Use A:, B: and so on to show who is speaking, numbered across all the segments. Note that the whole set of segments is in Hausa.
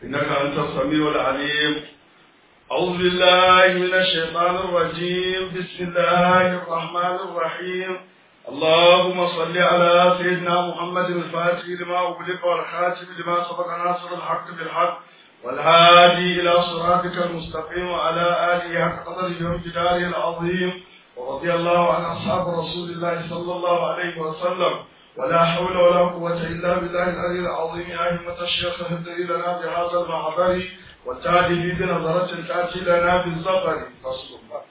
A: إنك أنت السميع العليم أعوذ بالله من الشيطان الرجيم بسم الله الرحمن الرحيم اللهم صل على سيدنا محمد الفاتح لما أغلق والخاتم لما سبق ناصر الحق بالحق والهادي إلى صراطك المستقيم وعلى آله حق قدره وامتداره العظيم ورضي الله عن أصحاب رسول الله صلى الله عليه وسلم ولا حول ولا قوة إلا بالله العلي العظيم يا همة الشيخ اهدري لنا بهذا المحضر والتالي بنظرة تأتي لنا بالزفر فصل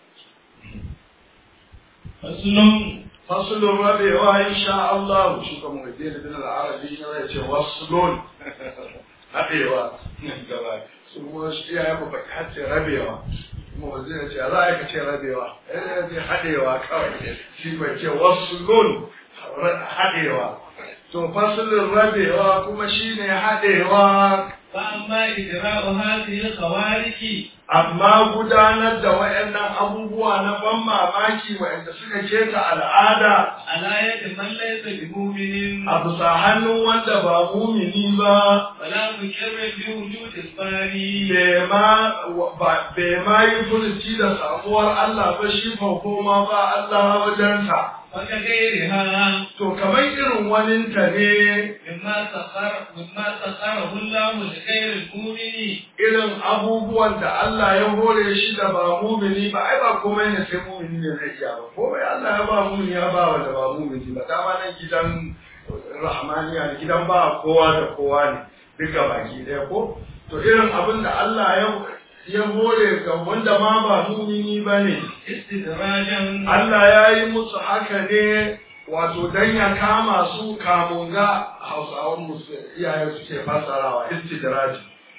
B: فصل
A: فصل الربيع إن شاء الله شو كم الدين بن العربي يجي وصل haɗewa gaba su kuma shi ya yi baki hace rabewa kuma wanzu ya ce za a yi ka ce rabewa ya ce haɗewa kawai shi bai ce wasu lun haɗewa to fasulun rabewa kuma shi ne haɗewa
B: فأما إجراء هذه الخوارج
A: amma gudanar da waɗannan abubuwa na ban mamaki waɗanda suka keta al'ada
B: على يد من ليس بمؤمن
A: a bisa hannun wanda ba mumini ba
B: ولا مكر بوجود الباري
A: bai ma ba- bai ma yi furuci da samuwar Allah ba shi koma ba Allah wajensa
B: وكغيرها
A: to kamar irin waninta ne
B: مما سخر مما سخره الله لغير المؤمن
A: irin abubuwan da Allah ya hore shi da ba mumini ba ai ba komai ne sai mumini ne zai iya ba komai Allah ya ba mumini ya ba wanda ba mumini ba dama nan gidan rahmaniya ne gidan ba kowa da kowa ne duka baki ɗaya ko to irin abin da Allah ya ya hore ga wanda ma ba mumini ba ne
B: استدراجا
A: Allah ya yi musu haka ne wato dan ya kama su kamun ga hausawan musu iyaye suke fasarawa istidraji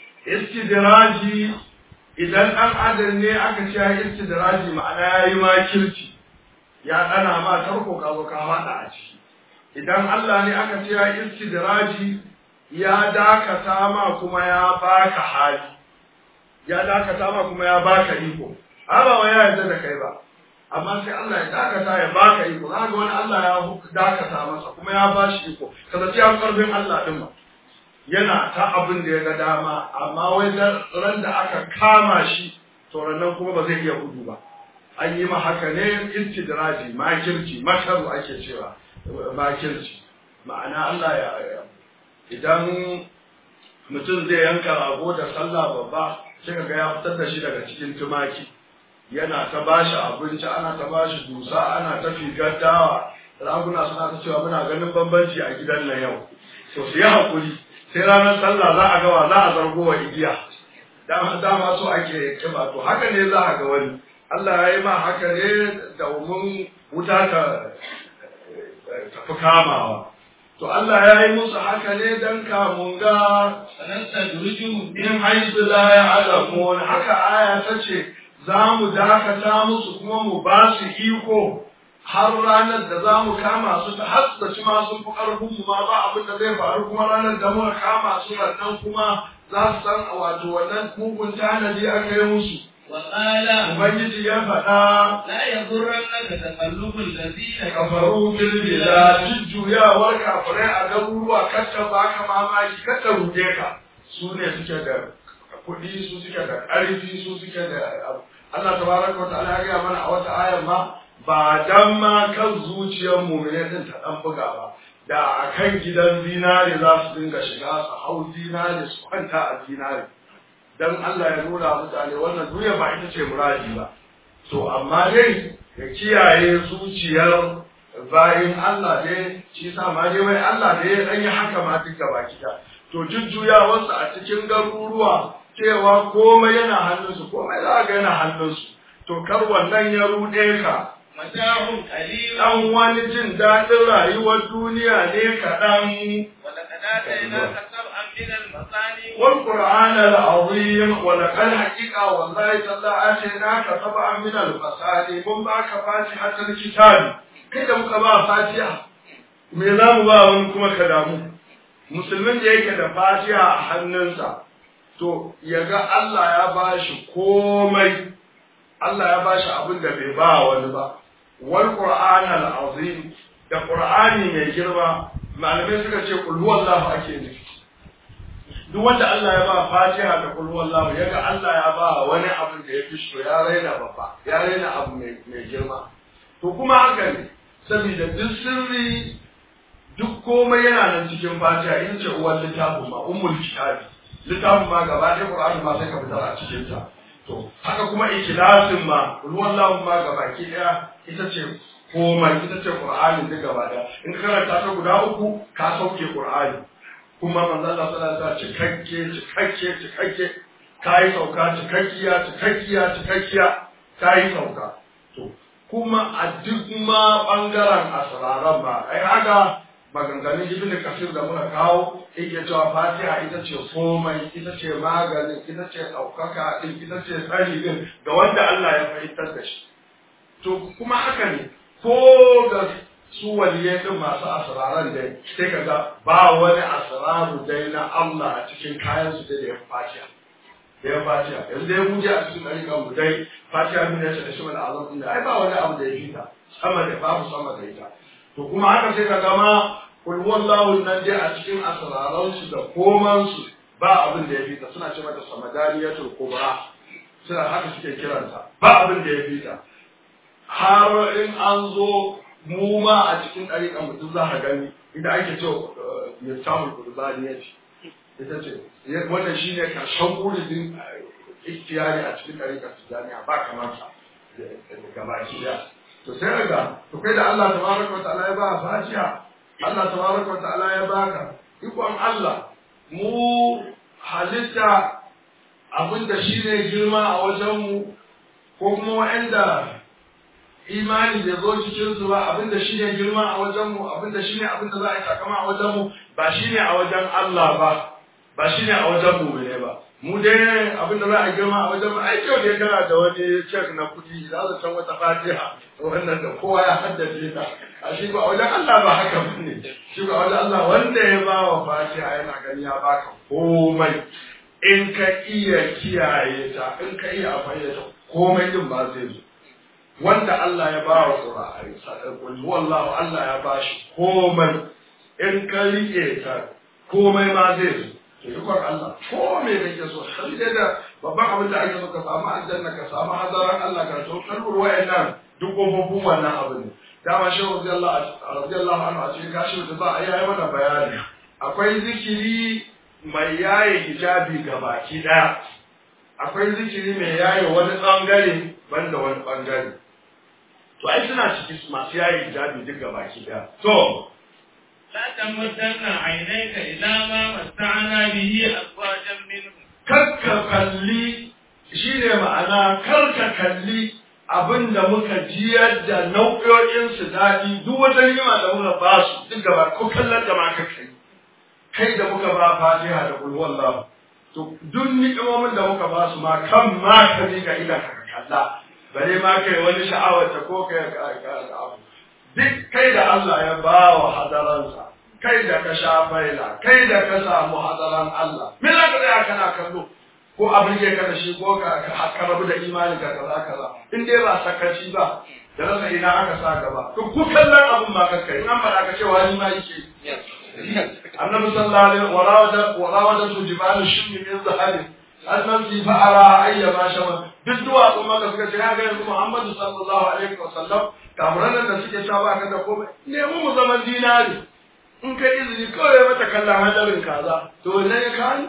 A: istidraji idan ɗan adam ne aka ce ya yi istidraji ma'ana ya yi makirci ya ɗana ma tarko ka zo ka faɗa a ciki idan Allah ne aka ce ya yi istidraji ya dakata ma kuma ya baka hali ya dakata ma kuma ya baka iko ba wa ya yarda da kai ba amma sai Allah ya dakata ya baka iko za ga wani Allah ya dakata masa kuma ya bashi iko kaza sai ya karfin Allah din ma yana ta abin da ya ga dama amma wai dan ran da aka kama shi to nan kuma ba zai iya gudu ba an yi ma haka ne istidraji makirci makaru ake cewa makirci ma'ana Allah ya idan mutum zai yanka rago da sallah babba sai ga ya fitar da shi daga cikin tumaki yana ta bashi abinci ana ta bashi dusa ana ta figar dawa raguna suna ta cewa muna ganin bambanci a gidan nan yau to su yi hakuri sai ranar sallah za a gawa za a zargo wa igiya dama dama so ake kiba to haka ne za a ga wani Allah ya yi ma haka ne domin wuta ta tafi kamawa to Allah ya yi musu haka ne dan kamun ga
B: فنستدرجهم
A: in haisu la ya alamun haka aya ta ce za mu dakata musu kuma mu ba su iko har ranar da za mu kama su ta hasdaci ma sun fi ƙarfin mu ma ba abin da zai faru kuma ranar da muka kama su nan kuma za su san wato wannan mugun tanadi aka yi musu
B: وقال
A: ubangiji ya faɗa
B: لا يغرنك تقلب الذين
A: kafaru fil bilad jujjuyawar kafirai a garuruwa kacce ba ka mamaki kacce ruge ka su ne suke da kuɗi su suke da ƙarfi su suke da abu Allah tabaraka wa ta'ala ya gaya mana a wata ayar ma ba dan ma kan zuciyar mu'mine din ta dan buga ba da akan gidan zinare za su dinga shiga su hau zinare su kwanta a zinare dan Allah ya nuna mutane wannan duniya ba ita ce muradi ba to amma dai ya kiyaye zuciyar bayin Allah dai shi sa ma dai wai Allah dai ya dan yi haka ma duk gaba kita to jujjuyawarsa a cikin garuruwa cewa komai yana hannunsu komai za ga yana hannunsu to kar wannan ya ruɗe ka
B: متاع قليل
A: dan wani jin daɗin rayuwar duniya ne kaɗan
B: ولقد آتيناك سبعا من المثاني
A: والقرآن العظيم ولقد حقيقة والله تعالى آتيناك سبعا من المثاني من باك فاتحة الكتاب كده muka ba fatiha me za mu ba wani kuma ka damu musulmin da yake da fatiha a hannunsa to ya ga Allah ya bashi komai Allah ya bashi abin da bai ba wani ba wal qur'an al azim da qur'ani mai girma malamai suka ce kul huwallahu ake nufi duk wanda Allah ya ba fatiha da kul wallahu yaga Allah ya ba wani abin da ya fi so ya raina babba ya raina abu mai girma to kuma haka ne saboda duk sirri duk komai yana nan cikin fatiha in ce uwar littafin ma ummul kitabi littafin ma gaba ɗaya qur'ani ma sai ka fitar a cikin ta to haka kuma ikhlasin ma kul wallahu ma gaba ki ɗaya ita ce komai ita ce qur'ani duk gaba ɗaya in ka karanta ta guda uku ka sauke qur'ani kuma manzo Allah sallallahu alaihi wasallam cikakke cikakke cikakke kai sauka cikakkiya cikakkiya cikakkiya kai sauka to kuma a duk ma bangaren asraran ba ai haka maganganun ibn kasir da muka kawo yake cewa fatiha ita ce komai ita ce maganin ita ce ɗaukaka din ita ce tsari din ga wanda Allah ya fahimtar da shi to kuma haka ne ko ga su waliyai din masu asraran dai sai ka ga ba wani asraru dai na Allah a cikin kayan su da ya fatiha da ya fatiha yanzu dai mu je a cikin ɗariƙan mu dai fatiha min ya ce da shi wani azam din da ai ba wani abu da ya fita sama da babu sama da ita to kuma haka sai ka gama kul wallahu nan dai a cikin asraran su da koman su ba abin da ya fita suna ce mata samadaniyatul kubra suna haka suke kiranta ba abin da ya fita har in an zo mu ma a cikin ɗariƙan mutum za ka gani inda ake ce ya samun kurbani ya ce ita ce wannan shi ne karshen kuridin ikhtiyari a cikin ɗariƙar tijaniya ba kamar sa gaba ki da to sai ga to kai da Allah tabaraka wa ta'ala ya ba fatiha Allah tabaraka wa ta'ala ya baka ikon Allah mu halitta abinda shi ne girma a wajenmu ko kuma wa'anda imani bai zo cikin su ba abinda shi ne girma a wajenmu abinda shi ne abinda za a yi sakama a wajenmu ba shi ne a wajen Allah ba ba shi ne a wajen mu ne ba mu dai abinda za a girma a wajen mu ai kyau dai kana da wani cek na kuɗi za su san wata fatiha wannan da kowa ya haddace ta a shi ba a wajen Allah ba haka ba ne shi ba a wajen Allah wanda ya ba wa fatiha yana gani ya baka komai in ka iya kiyaye ta in ka iya amfani da ta komai din ba zai zo wanda Allah ya ba wa Qur'ani sadaqul wallahu Allah ya ba shi komai in ka rike ta komai ma zai zo to ikon Allah ko me kake so sai da babban abin da ake so ka samu aljanna ka samu hadaran Allah ka so kalbur wayannan duk kofofin wannan abin ne dama shi radiyallahu anhu a cikin kashi da za a yi mana bayani akwai zikiri mai yaye hijabi ga baki daya akwai zikiri mai yaye wani bangare banda wani bangare to ai suna ciki masu yaye hijabi duk ga baki daya to
B: لا تمدن عينيك إلى ما متعنا به أزواجا منهم
A: karka kalli shi ne ma'ana karka kalli abin da muka jiyar da nau'o'in su daɗi duk wata ni'ima da muka ba su duk gaba ko kallon da ma ka kai kai da muka ba fatiha da kul wallahu to duk ni'imomin da muka ba su ma kan ma ka ka ila ka kalla bare ma kai wani sha'awar ta ko kai abu duk kai da Allah ya ba wa hadaransa kai da ka sha faila kai da ka samu hadaran Allah me za ka tsaya kana kallo ko abin ya kada shi ko ka ka rabu da imani ka kaza kaza in dai ba sakaci ba da rasa ina aka sa gaba to ku kallon abin ma ka kai nan ba ka ce wani ma yake annabi sallallahu alaihi wa rawada wa rawada su jibalu shimmi min zahabi annan fi fa'ara ayya ma shama duk duwatsu maka suka ce ya ga yanzu Muhammadu sallallahu alaihi wa sallam kamuran da suke sha ba ka da komai nemi mu zaman dinari in ka izini kawai mata kallon hadarin kaza to ne ya kani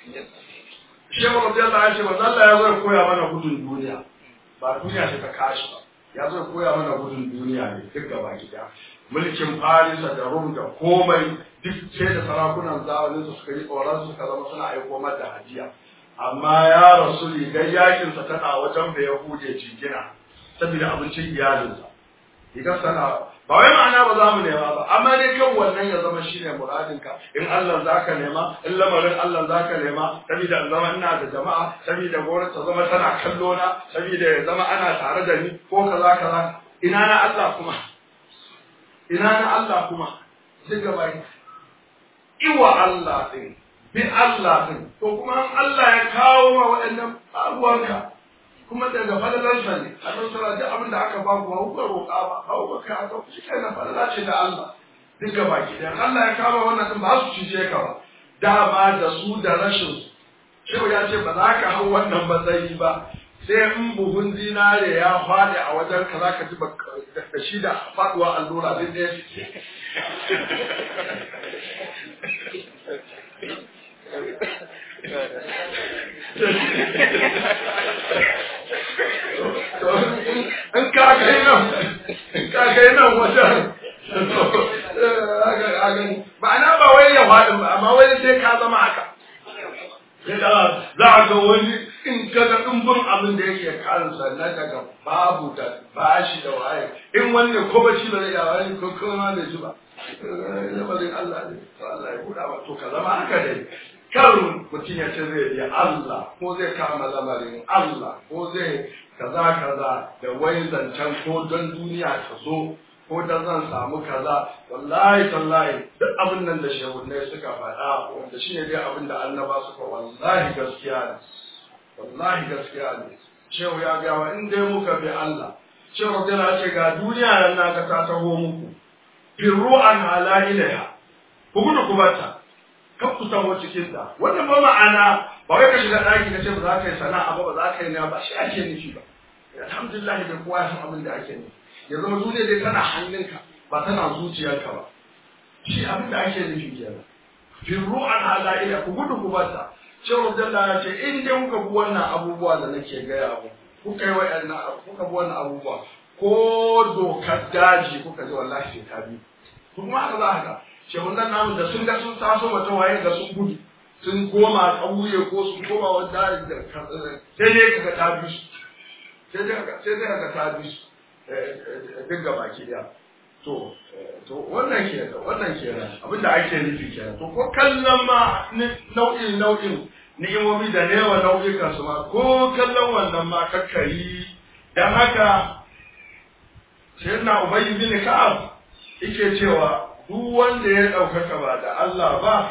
A: shehu radiyallahu anhu manzo Allah ya zo ya koya mana gudun duniya ba duniya ta kashi ba ya zo ya koya mana gudun duniya ne duk gaba gida mulkin Farisa da Rum da komai duk sai da sarakunan zamanin su suka yi tsoron suka zama suna aiko mata hajiya amma ya rasu rigar yakinsa tana wajen da ya huje jingina saboda abincin iyalinsa rigar sana ba wai ma'ana ba za mu nema ba amma dai kan wannan ya zama shine muradinka in Allah zaka nema in lamarin Allah zaka nema saboda in zama ina da jama'a saboda gwamnati ta zama tana kallo na saboda ya zama ana tare da ni ko kaza kaza ina na Allah kuma ina na Allah kuma duk gaba iwa Allah din bi Allah din to kuma an Allah ya kawo ma waɗannan abuwanka kuma daga falalarsa ne a nan sura duk abin da aka ba ku ba roƙa ba hau ba ka aka shi kai na falala ce da Allah duk gaba ki dan Allah ya kawo wannan din ba su cije ka ba dama da su da rashin shehu ya ce ba za ka hau wannan matsayi ba sai in buhun zinare ya faɗi a wajen ka za ka ji da shi da faɗuwa allura duk ɗaya in ka kai nan in ka kai nan wajen ma'ana ba wai ya faɗi ba amma wai sai ka zama haka za a ga wani in ka ga ɗumbin abin da yake kansa na daga babu da bashi da waye in wani ko ba shi ba zai yawa wani ko kuma da shi ba lamarin Allah ne to Allah ya buɗa ba to ka zama haka dai kar mutum ya ce zai yi Allah ko zai kama lamarin Allah ko zai kaza kaza da wai zancen ko don duniya ta zo ko da zan samu kaza wallahi tallahi duk abin nan da shehunai suka faɗa wanda shi ne dai abin da annaba suka wallahi gaskiya ne wallahi gaskiya ne shehu ya ga wa in dai muka bi Allah shehu yana ce ga duniya nan na ga ta taho muku firru an ala ilaiha ku gudu ku bata kan ku samu cikin ta wannan ba ma'ana ba wai ka shiga ɗaki ka ce ba za ka yi sana'a ba ba za ka yi na ba shi ake nufi ba alhamdulillah da kowa ya san abin da ake nufi ya zama duniya dai tana hannunka ba tana zuciyarka ba shi abin da ake nufi kenan firru an ala ila ku gudu ku bata cewa dalla ya ce in dai kuka bi wannan abubuwa da nake gaya abu kuka yi wa'annan kuka bi wannan abubuwa ko dokar daji kuka ji wallahi sai ka bi kuma haka za ka shehun nan namu da sun ga sun taso mutum waye ga sun gudu sun koma ƙauye ko sun koma wani daji da sai dai kaga ta bi su sai dai kaga ta bi su duk ga baki daya to to wannan ke wannan ke abinda ake nufi kenan to ko kallon ma nau'in nau'in ni'imomi da newa nau'ikan su ma ko kallon wannan ma kakkari dan haka sayyidina ubay bin ka'ab yake cewa duk wanda ya ɗaukaka ba da Allah ba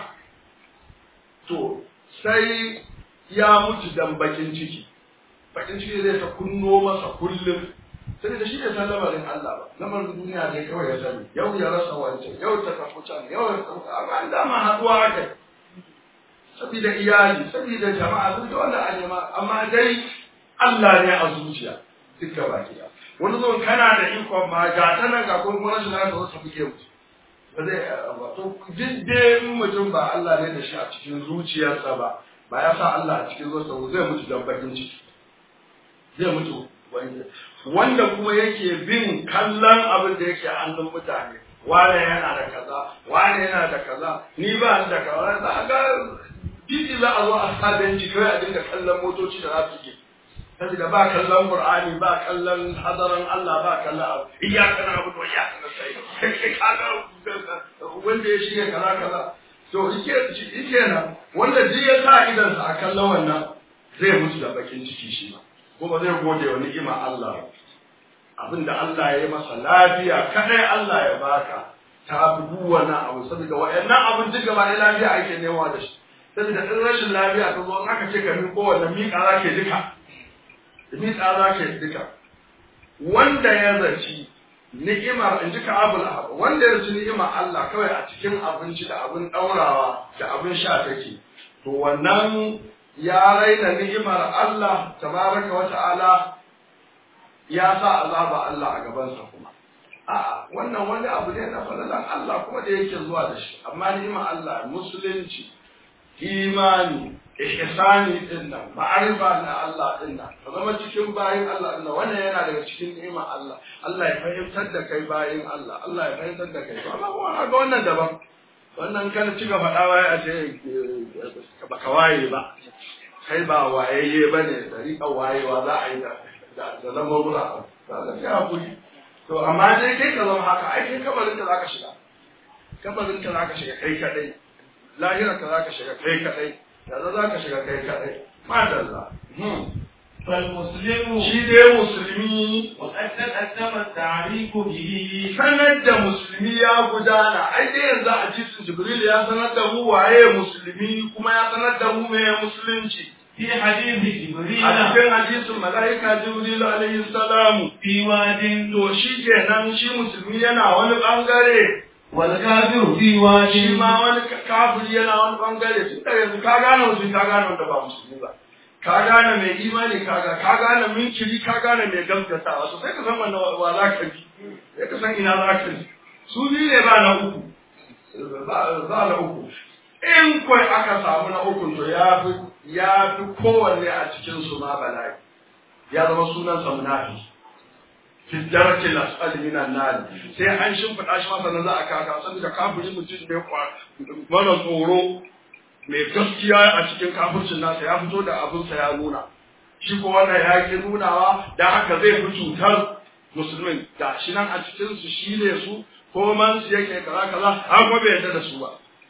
A: to sai ya mutu dan bakin ciki bakin ciki zai ta kunno masa kullum sai da shi ne san lamarin Allah ba lamarin duniya ne kawai ya sani yau ya rasa wancan yau ta tafi can yau ya tafi amma an dama haduwa haka saboda iyali saboda jama'a duk da wannan an nema amma dai Allah ne a zuciya duka baki da wani zo kana da ikon ma ga ta nan ga kuma wani na da wasu buge mu ba zai ba to duk dai mutum ba Allah ne da shi a cikin zuciyarsa ba ba ya sa Allah a cikin zuciyarsa zai mutu dan bakin ciki zai mutu wanda kuma yake bin kallon abin da yake hannun mutane wane yana da kaza wane yana da kaza ni ba da kaza za ga titi za a zo a sa benci kawai a dinga kallon motoci da za su ke saboda ba kallon qur'ani ba kallon hadaran Allah ba kallon abu iyyaka na'budu wa iyyaka nasta'in kai kaga wanda ya shige kaza kaza to yake yake nan wanda ji ya sa idan sa a kallon wannan zai mutu da bakin ciki shi ma kuma zai gode wa ni'ima Allah abinda Allah ya yi masa lafiya kadai Allah ya baka ta fi duk wani abu saboda wa'annan abin duk gaba ɗaya lafiya ake nema da shi saboda in rashin lafiya ta zo in aka ce ka miƙo wannan miƙa za ke duka miƙa za ke duka wanda ya zaci ni'imar in ji ka abul ahab wanda ya zaci ni'imar Allah kawai a cikin abinci da abin ɗaurawa da abin sha take to wannan ya raina ni'imar Allah tabaraka wa ta'ala ya sa azaba Allah a gabansa kuma a'a wannan wani abu ne na falalan Allah kuma da yake zuwa da shi amma ni'imar Allah musulunci imani ihsani din nan ma'arifa na Allah din nan ka zama cikin bayin Allah din nan wannan yana daga cikin ni'imar Allah Allah ya fahimtar da kai bayin Allah Allah ya fahimtar da kai amma kuma ga wannan daban wannan kan ci gaba da waye a ce ba ka waye ba kai ba wayayye ba ne da riƙa wayewa za a yi da da lamurra ba ga sai hakuri to amma dai kai ka zama haka ai kai kabarin ka zaka shiga kabarin ka zaka shiga kai kadai lahira ka zaka shiga kai kadai da zaka shiga kai kadai madalla
B: فالمسلم
A: shi dai musulmi
B: وقد تقدم التعريف به
A: sanar da musulmi ya gudana ai dai yanzu a jisun jibril ya sanar da mu waye musulmi kuma ya sanar da mu meye musulunci
B: في حديث جبريل
A: a cikin hadisin mala'ika jibril alaihi salamu
B: في واد
A: to shi kenan shi musulmi yana wani bangare
B: والكافر في
A: shi
B: واد
A: ma wani kafiri yana wani bangare tun da yanzu ka gane musulmi ka gane wanda ba musulmi ba ka gane mai imani ka ga ka gane minkiri ka gane mai gaskatawa so sai ka san wannan wa za ka bi sai ka san ina za ka bi su biyu ne ba na uku ba ba na uku in kwai aka samu na uku to ya fi ya fi kowanne a cikin su ma bala'i ya zama sunan sa munafi fi darakin asfali minan nar sai an shimfiɗa shi masa na za a kaka saboda kafiri mutum ne kwa mara tsoro mai gaskiya a cikin kafircin nasa ya fito da abinsa ya nuna shi ko wannan ya ki nunawa da haka zai fi cutar musulmin da shi nan a cikin su shi ne su ko man su yake kaza kaza an kuma bai yarda da su ba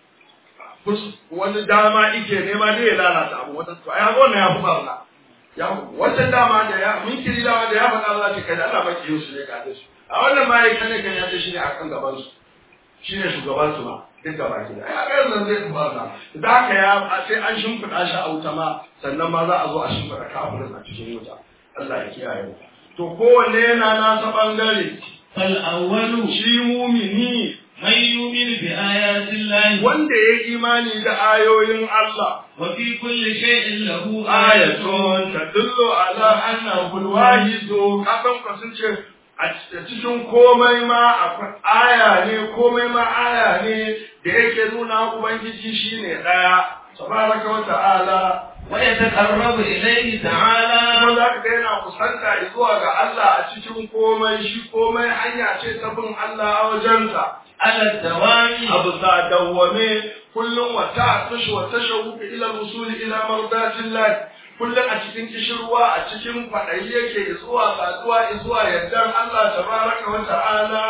A: Fus- wani dama ike nema dai ya lalata abu wata to ai wannan ya fi barna ya wancan dama da ya mun kiri dama da ya faɗa za ta kai da Allah baki yin su ne ka da su a wannan ma ya kane kan ya ce shi ne akan gaban su shi ne shugaban su ma duk gaba ki da ya ga yanzu zai fi barna da haka ya sai an shimfiɗa shi a wuta ma sannan ma za a zo a shimfiɗa kafirin a cikin wuta Allah ya kiyaye mu to kowanne yana nasa bangare
B: فالأول
A: shi mumini
B: من يؤمن بآيات الله
A: wanda ya yi imani da ayoyin Allah
B: وفي كل شيء له
A: ayatun
B: آية
A: tadullu ala annahu alwahidu kasan ka sun ce a cikin komai ma akwai aya ne komai ma aya ne da yake nuna ubangiji shine daya tabaraka wa ta'ala
B: ويتقرب إليه تعالى
A: kuma za ka ga yana kusanta zuwa ga Allah a cikin komai shi komai hanya ce ta bin Allah a wajensa
B: على الدوام
A: abu sa dawwame kullum wa ta'tush wa tashawuf ila al-wusul ila mardatillah kullum a cikin kishirwa a cikin kwaɗayi yake zuwa saduwa zuwa yardar Allah tabaraka wa ta'ala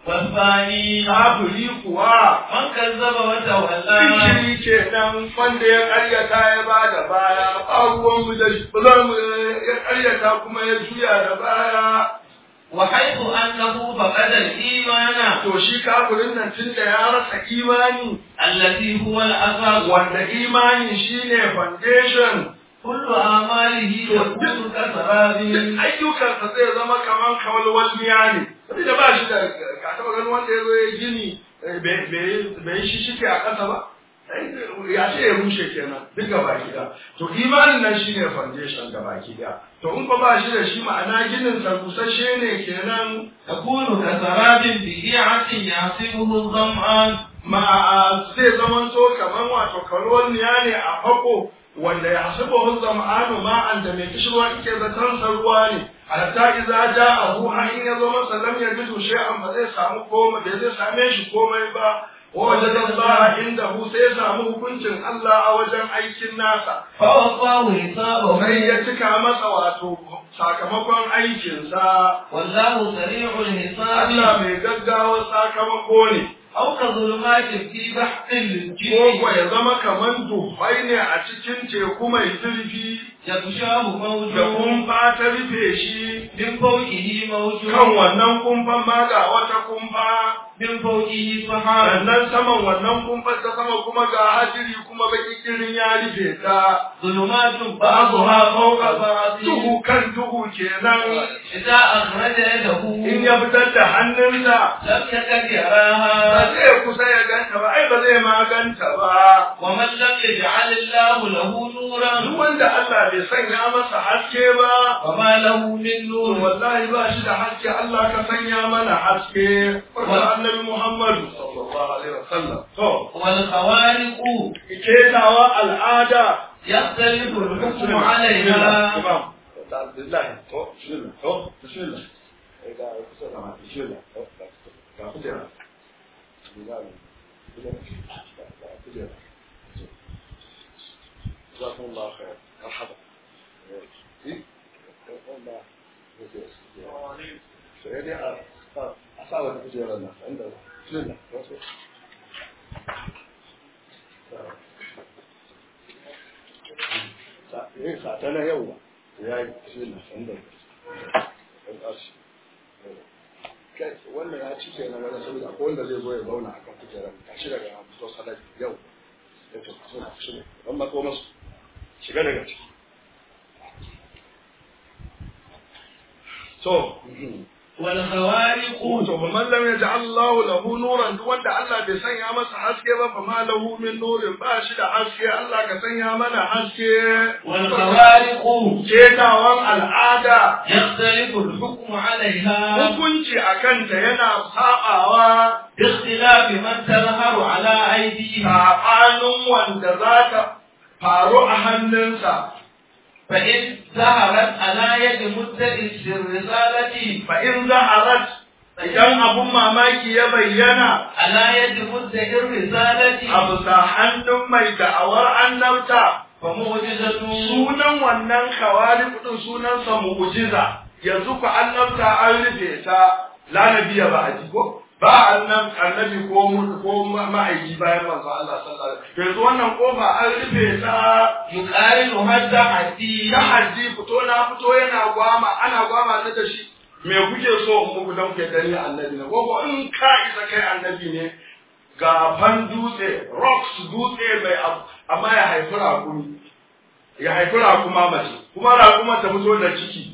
B: والثاني
A: kafiri kuwa
B: من كذب وتولى
A: Zikiri kenan wanda ya ƙaryata ya ba da baya, ba ruwanmu da shi, ba za mu ya ƙaryata kuma ya juya da baya.
B: وحيث أنه فقد الإيمان
A: To shi kafirin nan tun da ya rasa imani,
B: الذي هو الأساس
A: wanda imani shine foundation
B: كل أعماله تكون كسراب
A: duk ayyukansa zai zama kamar kawalwalniya ne saboda ba shi da ka taɓa ganin wanda ya zo ya gini eh, bai- bai bai shi shike a ƙasa ba Eh, ya ce ya rushe kenan duk gaba gida to imanin nan shine foundation gaba gida to in ko ba shi da shi ma'ana ginin sa busasshe ne kenan
B: تكون كسراب بقيعة يحسبه الظمآن
A: ma zai zamanto kamar wato kawalwalniya ne a fako wanda ya hasiba hun zama'anu ma'an da mai kishirwa ike zaton sa ruwa ne hatta idza ja'ahu har in ya zo masa lam yajidu shay'an ba zai samu komai bai zai same shi komai ba wa wajada Allah indahu sai ya samu hukuncin Allah a wajen aikin nasa
B: فوفاه حسابه
A: sai ya cika masa wato sakamakon aikinsa
B: والله سريع الحساب
A: Allah mai gaggawa sakamako ne
B: أو كظلمات في بحر
A: ko
B: الجيل
A: ko ya zama kaman duhai ne a cikin teku mai zurfi
B: يغشاه
A: da
B: موج
A: kumfa ta rufe shi
B: من فوقه موج
A: kan wannan kumfan ma ga wata kumfa
B: من فوقه سحاب
A: sannan saman wannan kumfan ta sama kuma ga hadiri kuma baki kirin ya rufe ta
B: ظلمات
A: بعضها
B: بعضها
A: فوق
B: فوق
A: بعض
B: بعض
A: duhu kan duhu kenan
B: إذا أخرج يده
A: in ya fitar da hannunsa
B: لم يكد
A: ba
B: يراها
A: zai kusa ya ganta ba ai ba zai ma ganta ba
B: ومن لم يجعل الله له
A: duk
B: نورا
A: wanda Allah bai sanya masa haske ba
B: وما له من
A: to
B: نور
A: wallahi ba shi da haske Allah ka sanya mana haske wanda annabi Muhammad sallallahu alaihi wasallam to
B: والخوارق
A: ketawa al'ada
B: يختلف الحكم عليها
A: imam Alhamdulillah to bismillah to bismillah eh ga kusa da ma bismillah to ga kujera bismillah ga kujera جزاكم الله خير مرحبا إيه؟ والله سيدي أصابت كثيرا الناس عندنا بسم الله إيه ساعتنا يوم يا بسم الله عندنا الأرش kai wannan ya ci kenan wani saboda ko wanda zai zo ya zauna a kan kujerar tashi daga fito salat yau ya ce suna shi ne don mako masu shiga daga ciki to
B: والخوارق
A: to fa man lam yaj'al Allahu lahu nuran duk wanda Allah bai sanya masa haske ba fa ma lahu min nurin ba shi da haske Allah ka sanya mana haske
B: والخوارق
A: cetawan al'ada
B: يختلف الحكم عليها
A: hukunci a kanta yana saɓawa
B: باختلاف من تظهر على أيديها
A: saɓanin wanda za ta faru a hannunsa
B: فإن ظهرت على يد مدعي الرسالة
A: fa in zaharat idan abun mamaki ya bayyana
B: على يد مدعي الرسالة
A: a bisa hannun mai da'awar annabta
B: فمعجزة
A: sunan wannan kawari kudin sunansa mu'jiza yanzu ku annabta an rufe ta lanabiya ba a ji ko ba annab annabi ko mu- ko ma- ma'aiki bayan manzo Allah sallallahu alaihi wasallam yanzu wannan kofa an rufe ta
B: يقارنها التحدي
A: ta haddi fito na fito yana gwama ana gwama ta da shi me kuke so in muku dan kuke dani annabi ne ko ko in ka isa kai annabi ne gafan dutse rocks dutse mai abu amma ya haifi rakumi ya haifi rakuma mace kuma rakuma ta fito da ciki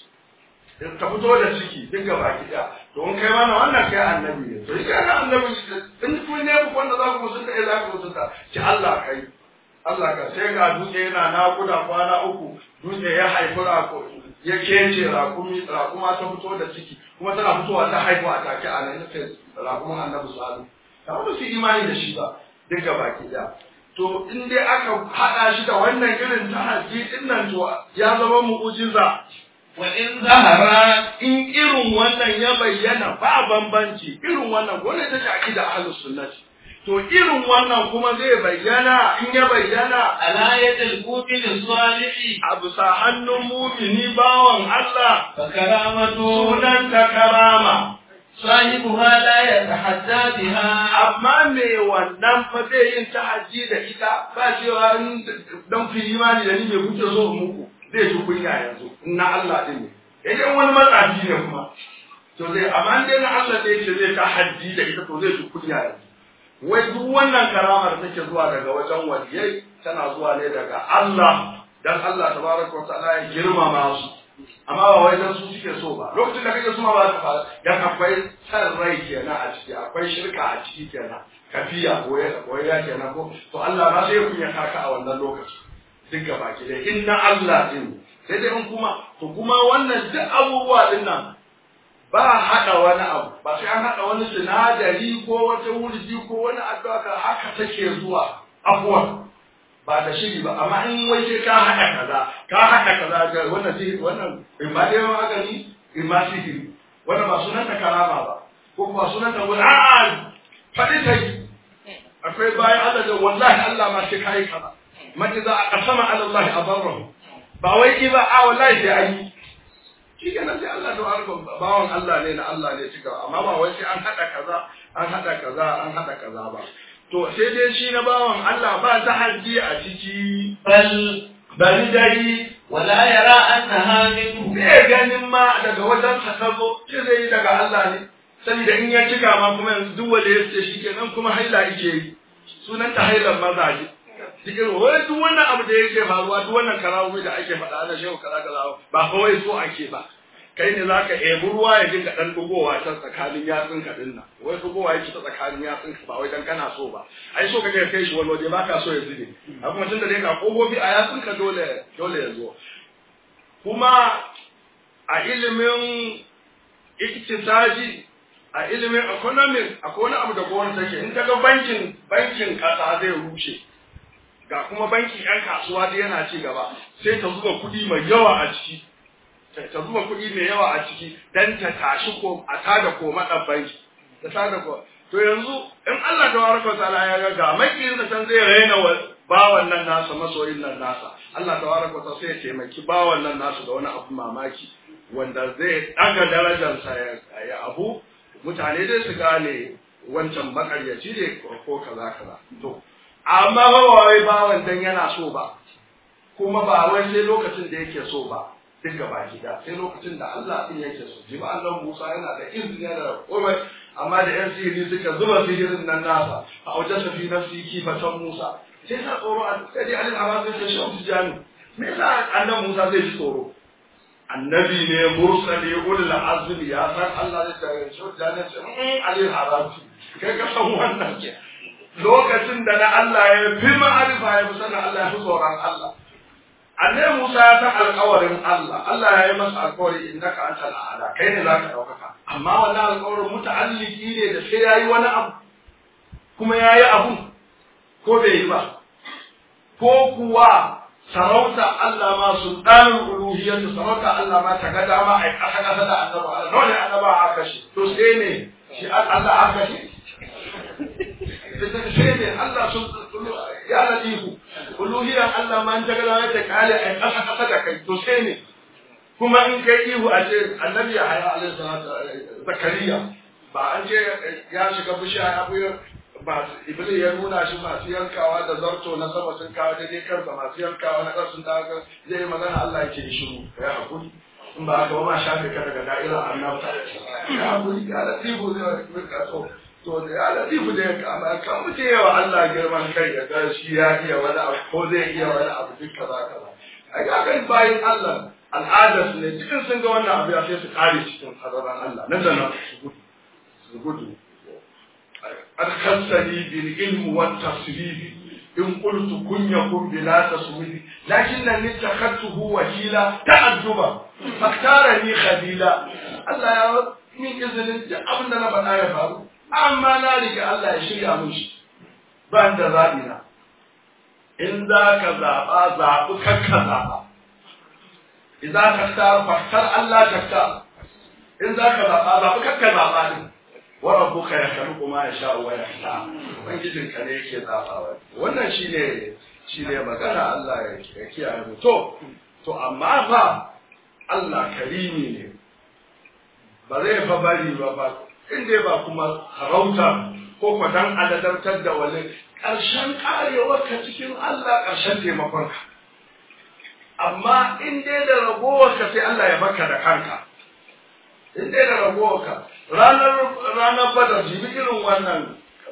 A: ta fito da ciki duk gaba ki daya to in kai mana wannan kai annabi ne to kai na annabi in kun ne ku wanda za ku musunta eh za ku musunta ki Allah kai Allah ka sai ga dutse yana nakuda kwana uku dutse ya haifi rako ya kece rakumi rakuma ta fito da ciki kuma tana fitowa ta haihu a take a nan sai rakumin annabi sallallahu ta wanda su imani da shi ba duk gaba ki daya to in dai aka haɗa shi da wannan irin tahajji din nan to ya zama mu'ujiza
B: وإن ظهرت
A: in irin wannan ya bayyana ba bambanci irin wannan wannan ta shaki da ahlus sunnati to irin wannan kuma zai bayyana in ya bayyana
B: على يد المؤمن الصالح
A: a bisa hannun mumini bawan Allah
B: فكرامته
A: sunan ta karama
B: صاحبها لا يتحدى بها
A: amma me wannan fa zai yin tahajji da ita ba cewa in dan ku yi imani da ni me kuke so in muku zai ji kunya yanzu in na Allah din ne idan wani matsafi ne kuma to zai amma dai na Allah da yake zai tahajji da ita to zai ji kunya yanzu wai duk wannan karamar take zuwa daga wajen waliyai tana zuwa ne daga Allah dan Allah tabaraka wa ta'ala ya girmama su amma ba wai dan su suke so ba lokacin da kake so ma ba za ka fara dan akwai san rai kenan a ciki akwai shirka a ciki kenan kafiya koya koya kenan ko to Allah ma sai ya kunya kaka a wannan lokaci duk gaba ki dai inna Allah din sai dai in kuma to kuma wannan duk abubuwa din nan ba haɗa wani abu ba sai an haɗa wani sinadari ko wata wurji ko wani addu'a ka haka take zuwa abuwa ba da shiri ba amma in wai sai ka haɗa kaza ka haɗa kaza ga wannan sihiri wannan in ba dai magani in ma sihiri wannan ba sunan ta karama ba ko ba sunan ta wani a'a faɗi ta yi akwai bayan Allah da wallahi Allah ma sai kai kaza man idza aqsama ala Allah adarrahu ba wai ki ba a wallahi sai an yi shi kenan sai Allah da harkar bawan Allah ne na Allah ne cika amma ba wai sai an hada kaza an hada kaza an hada kaza ba to sai dai shi na bawan Allah ba ta haji a ciki
B: بل
A: bari dai
B: ولا يرى أنها منه
A: bai ganin ma daga wajen sa ta zo ce zai yi daga Allah ne saboda in ya cika ma kuma yanzu duk wanda ya ce shi kenan kuma haila yake yi sunan ta hailan mazaje cikin wai duk wannan abu da yake faruwa duk wannan karawo da ake faɗa na shehu kaza kaza ba kawai so ake ba kai ne zaka ebi ruwa ya dinga dan dugowa ta tsakanin yatsun ka din nan wai dugowa yake ta tsakanin yatsun ka ba wai dan kana so ba ai so kake kai shi wani waje baka so ya zube a kuma tunda dai ga kofofi a yatsun ka dole dole ya zo kuma a ilimin iktisaji a ilimin economic akwai wani abu da gwamnati take in kaga bankin bankin kasa zai rushe ga kuma bankin yan kasuwa da yana ci gaba sai ta zuba kuɗi mai yawa a ciki ta ta zuba kuɗi mai yawa a ciki dan ta tashi ko a tada ko madan banki ta tada ko to yanzu in Allah da waraka ta'ala ya ga ga makiyin sa san zai raina wa bawan nan nasa masoyin nan nasa Allah da waraka ta sai ya taimaki bawan nan nasu da wani abu mamaki wanda zai daga darajarsa ya ya abu mutane dai su gane wancan makaryaci ne ko kaza kaza to amma ba wai bawan dan yana so ba kuma ba wai sai lokacin da yake so ba duk gaba gida sai lokacin da Allah din yake so ji ba Allah Musa yana da izini yana da komai amma da yan sihiri suka zuba sihirin nan nasa a wajen safi nafsi kifatan Musa sai sa tsoro a sai dai alil amma sai shi Abu Jami me yasa annabi Musa zai ji tsoro annabi ne mursali ulul azmi ya san Allah da tare shi da ne ce alil harati kai ka san wannan lokacin da na Allah ya fi ma'arifa ya fi sanin Allah ya fi tsoron Allah annabi Musa ya san alƙawarin Allah Allah ya yi masa alƙawari innaka antal a'la kai ne zaka daukaka amma wannan alƙawarin muta'alliki ne da sai yayi wani abu kuma yayi abu ko bai yi ba ko kuwa sarauta Allah ma sultanul uluhiyyah sarauta Allah ma ta ga dama ai kasa kasa da annabi Allah dole annaba aka shi to sai ne shi Allah aka shi sai ne Allah sun ya latifu uluhiyyar Allah ma ta ga dama ta kale ai kasa kasa da kai to sai ne kuma in kai ihu a ce annabi ya haya alaihi salatu zakariya ba an ce ya shiga bishiya ya buya ba iblis ya nuna shi masu yankawa da zarto na sama sun kawo daidai karsa masu yankawa na ƙasa sun daga zai yi magana Allah ya ce shiru ya hakuri in ba haka ba ma shafe ka daga da'ira annabta ya hakuri ya latifu zai rika so to da ya latifu da ya kama kan mutum yawa Allah girman kai ya ga shi ya iya wani abu ko zai iya wani abu duk kaza kaza a ga kan bayin Allah al'adar su ne cikin sun ga wannan abu ya sai su kare cikin hadaran Allah nan da nan su gudu su gudu أدخلتني بالعلم والتصريف إن قلت كن يكن بلا تصوير لكنني اتخذته وكيلا تعجبا فاختارني خليلا الله يا رب من إذن أبدا أنا بنا يفعل أما نالك الله يشري أمشي بان ذابنا إن ذاك ذابا ذابك كذابا إذا تختار فاختار الله تختار إن ذاك ذابا ذابك كذابا wa rabbuka yakhluqu ma yasha'u wa yakhtar ubangijin ka ne yake zabawa wannan shine shine magana Allah ya kiyaye mu to to amma fa Allah karimi ne ba zai fa bari ba ba inda ba kuma harauta ko kwadan aladantar da wani ƙarshen karewar ka cikin Allah ƙarshen taimakon ka amma in dai da ragowar ka sai Allah ya baka da kanka in dai da ragowar ka ranar ranar badar jibi irin wannan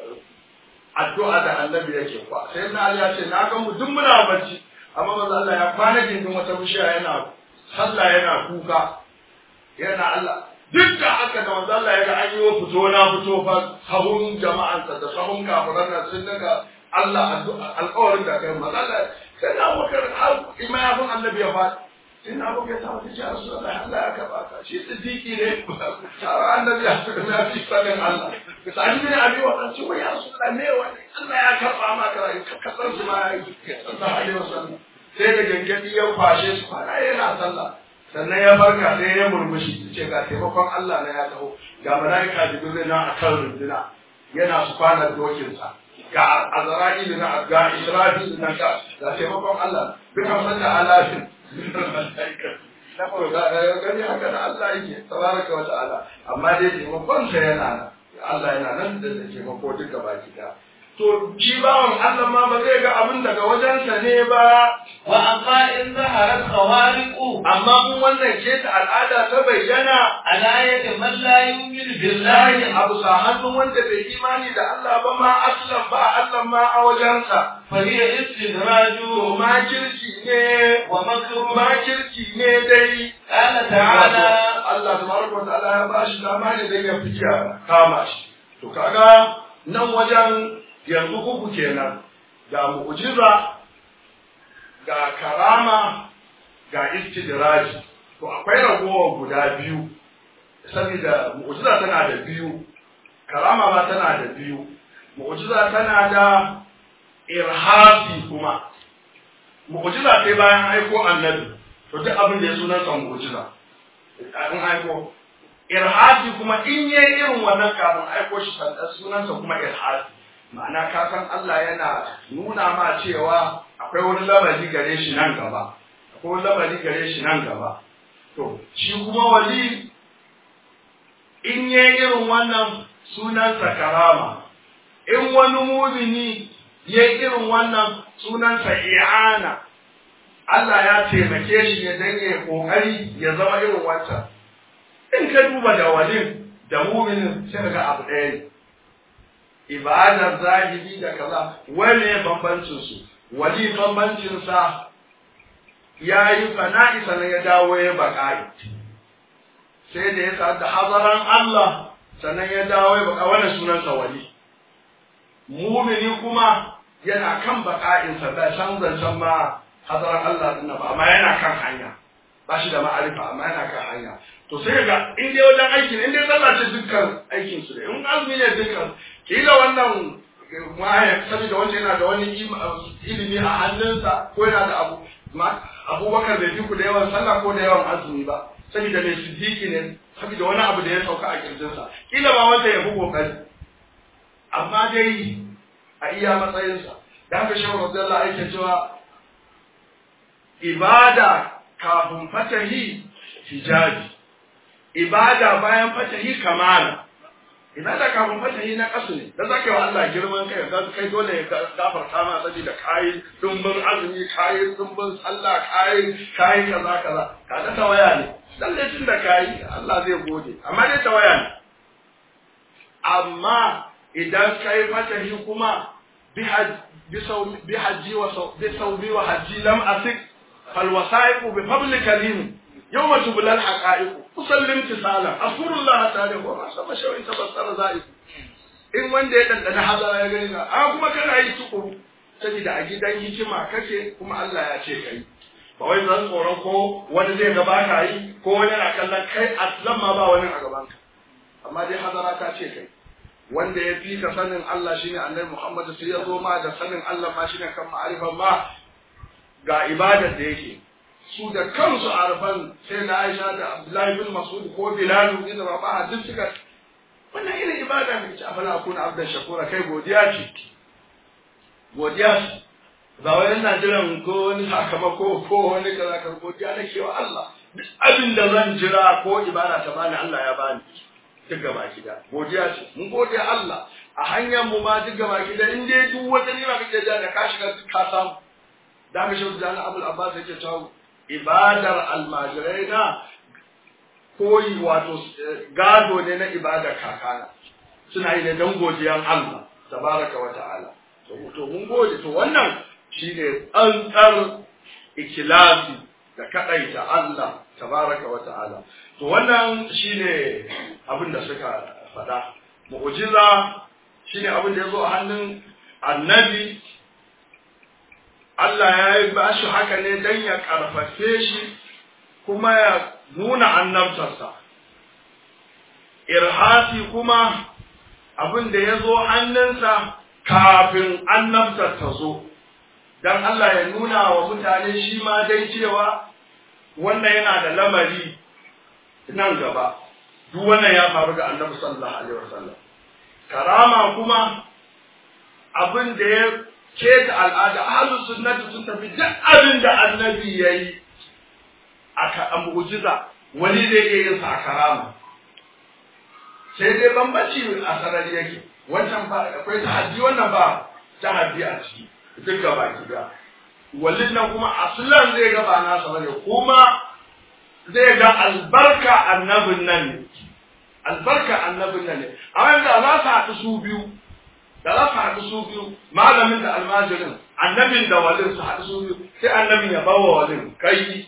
A: addu'a da annabi yake kwa sai na ya ce na ga mu duk muna bacci amma manzo Allah ya kwana gindin wata bishiya yana sallah yana kuka yana Allah duk da haka da manzo Allah ya ga an yi fito na fito fa sahun jama'ansa da sahun kafiran nan sun daga Allah alƙawarin da kai manzo Allah sai na bakar har imayafin annabi ya faɗi ina abu ya sa wata jihar su Allah Allah ya karɓa ka shi siddiqi ne har annabi ya fi na fi sanin Allah sa'adi ne abi wa dan cewa ya rasu Allah ne wani Allah ya karɓa ma ka rayu kasar su ma ya yi sallallahu alaihi wasallam sai da gangadi ya kwashe su kwana yana sallah sannan ya farka sai ya murmushi ce ga taimakon Allah na ya taho ga malaika jibril na akan runduna yana su kwana dokinsa ga azra'ilu na ga israfil na ga ga taimakon Allah duka sanda alafin gani haka da Allah yake tabaraka wa ta'ala amma dai taimakon sa yana nan Allah yana nan da taimako duka baki da to shi bawan Allah ma ba zai ga abin daga wajensa ne ba
B: wa amma in zaharat khawariqu
A: amma mun wannan ce ta al'ada ta bayyana
B: ala yadi man la yu'minu billahi
A: billahi abu sa hannun wanda bai imani da Allah ba ma aslan ba Allah ma a wajensa
B: fa hiya istidraju
A: to makirci ne
B: wa makru
A: makirci ne dai
B: qala ta'ala
A: Allah tabaraka wa ta'ala ya bashi dama ne dai ya fiya kama shi to kaga nan wajen yanzu uku kenan ga mu'jiza ga karama ga istidraji to akwai ragowa guda biyu saboda mu'jiza tana da biyu karama ma tana da biyu mu'jiza tana da irhasi kuma mu'jiza sai bayan aiko annabi to duk abin da ya sunan sa mu'jiza an aiko irhasi kuma in yayi irin wannan kafin aiko shi sannan sunan sa kuma irhasi ma'ana ka san Allah yana nuna ma cewa akwai wani lamari gare shi nan gaba akwai wani lamari gare shi nan gaba to shi kuma wali in yayi irin wannan sunansa karama in wani mumini yayi irin wannan sunansa i'ana Allah ya taimake shi ya danye kokari ya zama irin wancan in ka duba da walin da muminin sai ga abu ɗaya ne ibadar zahiri da kaza wane bambancin su wali bambancin sa ya yi fana'i sannan ya dawo ya baƙa'i sai da ya sa'ad da hazaran Allah sannan ya dawo ya baƙa wannan sunansa wali mumini kuma yana kan baƙa'insa ba san zancen ma hazaran Allah ɗin ba amma yana kan hanya ba shi da ma'arifa amma yana kan hanya to sai ga in dai wajen aiki ne in dai sallah ce dukkan aikin su ne in azumi ne dukkan kila wannan ma'aya saboda wanda yana da wani ilimi a hannunsa ko yana da abu abubakar bai fi ku da yawan sallah ko da yawan azumi ba saboda mai siddiqi ne saboda wani abu da ya sauka a kirjinsa kila ba wanda ya fi kokari amma dai a iya matsayinsa da haka shehu radiyallahu yake cewa ibada kafin fatahi hijabi ibada bayan fatahi kamala ibada kafin fatahi na kasu ne da zaka yi wa Allah girman kai ga kai dole ya gafarta ma saboda kai dumbin azumi kai dumbin sallah kai kai kaza kaza kaga tawaya ne lalle tun da kai Allah zai gode amma dai tawaya ne amma idan kai fatahi kuma bi bi hajji wa bi sawbi wa hajji lam asik fal wasaiqu bi fadli karim يوم تبلى الحقائق أصلي امتثالا أذكر الله تعالى وما سمى شو إن تبصر ذلك in wanda ya ɗanɗana hazara ya gani na a kuma kana yi tukuru saboda a gidan hikima kake kuma Allah ya ce kai ba wai zan tsoron ko wani zai gaba ka yi ko wani na kallon kai aslan ma ba wani a gaban ka amma dai hazara ta ce kai wanda ya fi ka sanin Allah shine Annabi Muhammad sai ya zo ma da sanin Allah ma shine kan ma'arifan ma ga ibadar da yake su da kansu arfan sai na Aisha da Abdullahi bin Mas'ud ko Bilal bin Rabah duk suka wannan irin ibada ne ce afala akuna abdan shakura kai godiya ce godiya ce ba wai ina jiran ko wani sakamako ko wani kaza ka godiya nake wa Allah duk abin da zan jira ko ibada ta bani Allah ya bani duk gaba gida godiya ce mun gode Allah a hanyar mu ma duk gaba gida in dai duk wata nima kake da ka shiga duk ka samu da ka shi da Abul Abbas yake cewa ibadar almajirai na koyi wato gado ne na ibadar kakana suna yi da dan godiyan Allah tabaraka wa ta'ala to mun gode to wannan shine tsantsar ikilasi da kadaita Allah tabaraka wa ta'ala to wannan shine abin da suka faɗa mu'jiza shine abin da yazo a hannun annabi Allah ya yi ba shi haka ne don ya ƙarfafe shi kuma ya nuna annabtarsa. Irhasi kuma abin da ya zo hannunsa kafin annabtar ta zo, don Allah ya nuna wa mutane shi ma dai cewa wannan yana da lamari nan gaba, duk wannan ya faru ga annabi sallallahu Alaihi wasallam. Karama kuma abin da ya ke da al'ada ahlus sunnati sun tafi duk abin da annabi yayi aka mu'jiza wani zai iya yin sa karama sai dai bambanci a sarari yake wancan ba akwai tahaddi wannan ba tahaddi a ciki duk gaba gida wallin nan kuma aslan zai ga ba nasa bane kuma zai ga albarka annabin nan ne albarka annabin nan ne amma da za su haɗu su biyu da za su haɗu su biyu malamin da almajirin annabin da walin su haɗu su biyu sai annabin ya bawa walin kai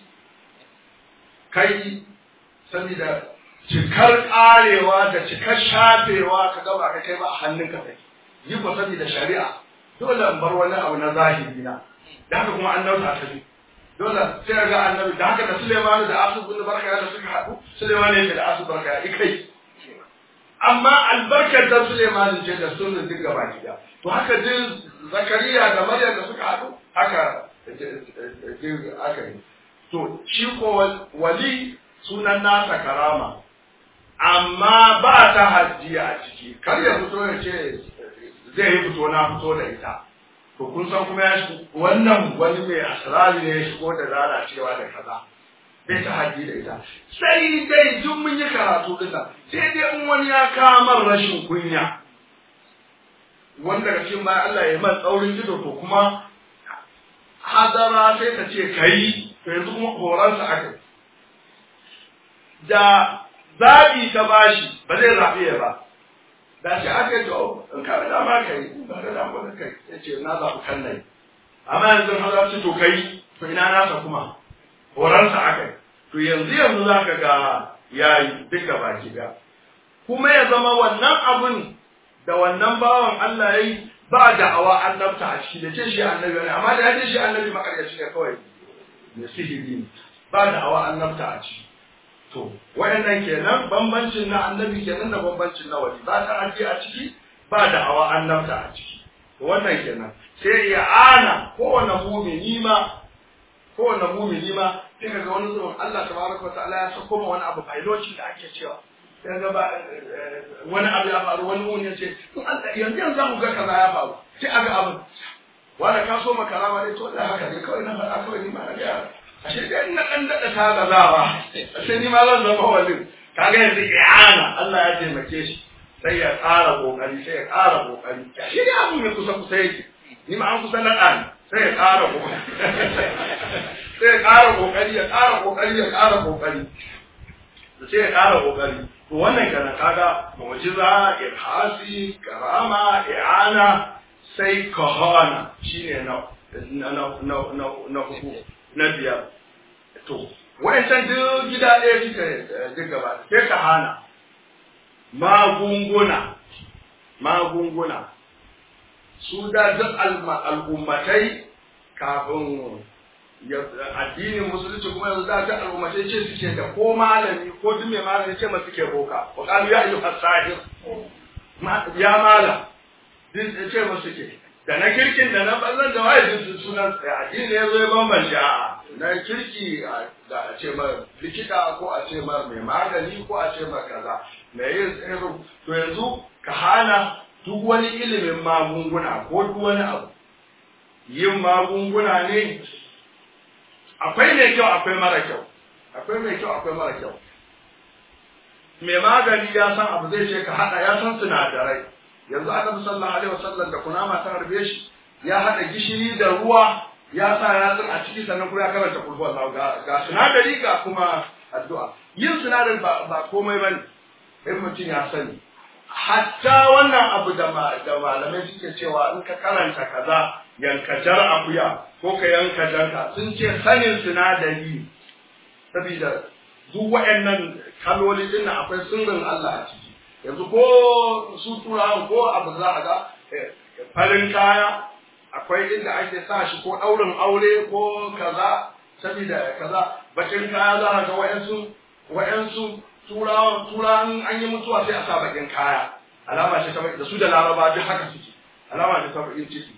A: kai saboda cikar ƙarewa da cikar shafewa ka gaba ka kai ba a hannun ka kai yi ko saboda shari'a dole in bar wani abu na zahiri na da haka kuma an nauta ta dole sai ga annabi da haka da Suleimanu da Asu bin Barka da suka haɗu Suleimanu yake da Asu Barka ya kai amma albarkar da Suleiman ce da sunan duk gaba gida to haka din Zakariya da Maryam da suka haɗu haka aka yi to shi ko wali sunan nasa karama amma ba ta hajji a ciki kar ya fito ya ce zai yi fito na fito da ita to kun san kuma ya shi wannan wani mai asirari ne ya shigo da lalacewa da kaza bai ta haji da ita sai dai duk mun yi karatu din nan sai dai in wani ya kamar rashin kunya wanda daga cikin bayan Allah ya man tsaurin ido to kuma hadara sai ta ce kai to yanzu kuma horonsa aka da zaɓi ta bashi ba zai zaɓi ya ba da shi aka yi to in ka da dama kai in ba da dama kai sai ce na zaɓi kan nai amma yanzu hadara ce to kai to ina nasa kuma horansa aka yi to yanzu yanzu za ka ga yayi duka baki da kuma ya zama wannan abun da wannan bawan Allah ya yi ba da'awa annabta a ciki da ce shi annabi ne amma da ya ce shi annabi makaryaci ne kawai ne sihiri ne ba da'awa annabta a ciki to wayannan kenan bambancin na annabi kenan da bambancin na wali ba ta aje a ciki ba da'awa annabta a ciki to wannan kenan sai ya ana kowane mumini ma kowane mumini ma sai ka ga wani zuwan Allah tabaraka wa ta'ala ya sako ma wani abu bailocin da ake cewa sai ga ba wani abu ya faru wani mumini ya ce to Allah yanzu yanzu za mu ga kaza ya faru sai aga abu wanda ka so makarama ne to Allah haka ne kawai na faɗa kawai ni ma na ga ashe dai na dan dada ta gazawa ashe ni ma zan zama walin kaga yanzu i'ana Allah ya taimake shi sai ya ƙara kokari sai ya ƙara kokari ashe dai abu mai kusa kusa yake ni ma an kusa na ɗan sai ya ƙara kokari sai ya ƙara kokari ya ƙara kokari ya ƙara kokari sai ya ƙara kokari to wannan kenan kaga mu'jiza irhasi karama i'ana sai kahana shine na na na na na hudu na biyar to wayancan duk gida ɗaya suka duk gaba sai kahana magunguna magunguna su da duk al'ummatai kafin addinin musulunci kuma yanzu da ta al'ummatai ce suke da ko malami ko duk mai malami ce masu ke roka wa kalu ya ayyuha sahir ya mala duk ce masu ke da na kirkin da na bazan da waye duk sunan addini ya zo ya bambance a na kirki da a ce ma likita ko a ce ma mai magani ko a ce ma kaza mai yin tsirin to yanzu ka hana duk wani ilimin magunguna ko duk wani abu yin magunguna ne akwai mai kyau akwai mara kyau akwai mai kyau akwai mara kyau mai magani ya san abu zai ce ka hada ya san sinadarai yanzu annabi sallallahu alaihi wasallam da kunama ta harbe shi ya hada gishiri da ruwa ya sa yatsun a ciki sannan kuma ya karanta kulhu Allah ga, ga sinadari ga kuma addu'a yin sinadari ba, ba komai bane in mutum ya sani hatta wannan abu da da malamai suke cewa in ka karanta kaza yanka jar akuya ko ka yanka janka sun ce sanin sinadari saboda duk waɗannan kaloli din nan akwai sirrin Allah a ciki yanzu ko su turawan ko abu za a ga farin kaya akwai inda ake sa shi ko ɗaurin aure ko kaza saboda kaza bakin kaya za a ga wa'yansu wa'yansu turawan turawan an yi mutuwa sai a sa bakin kaya alama ce ta da su da laraba duk haka suke alama ce ta bakin ciki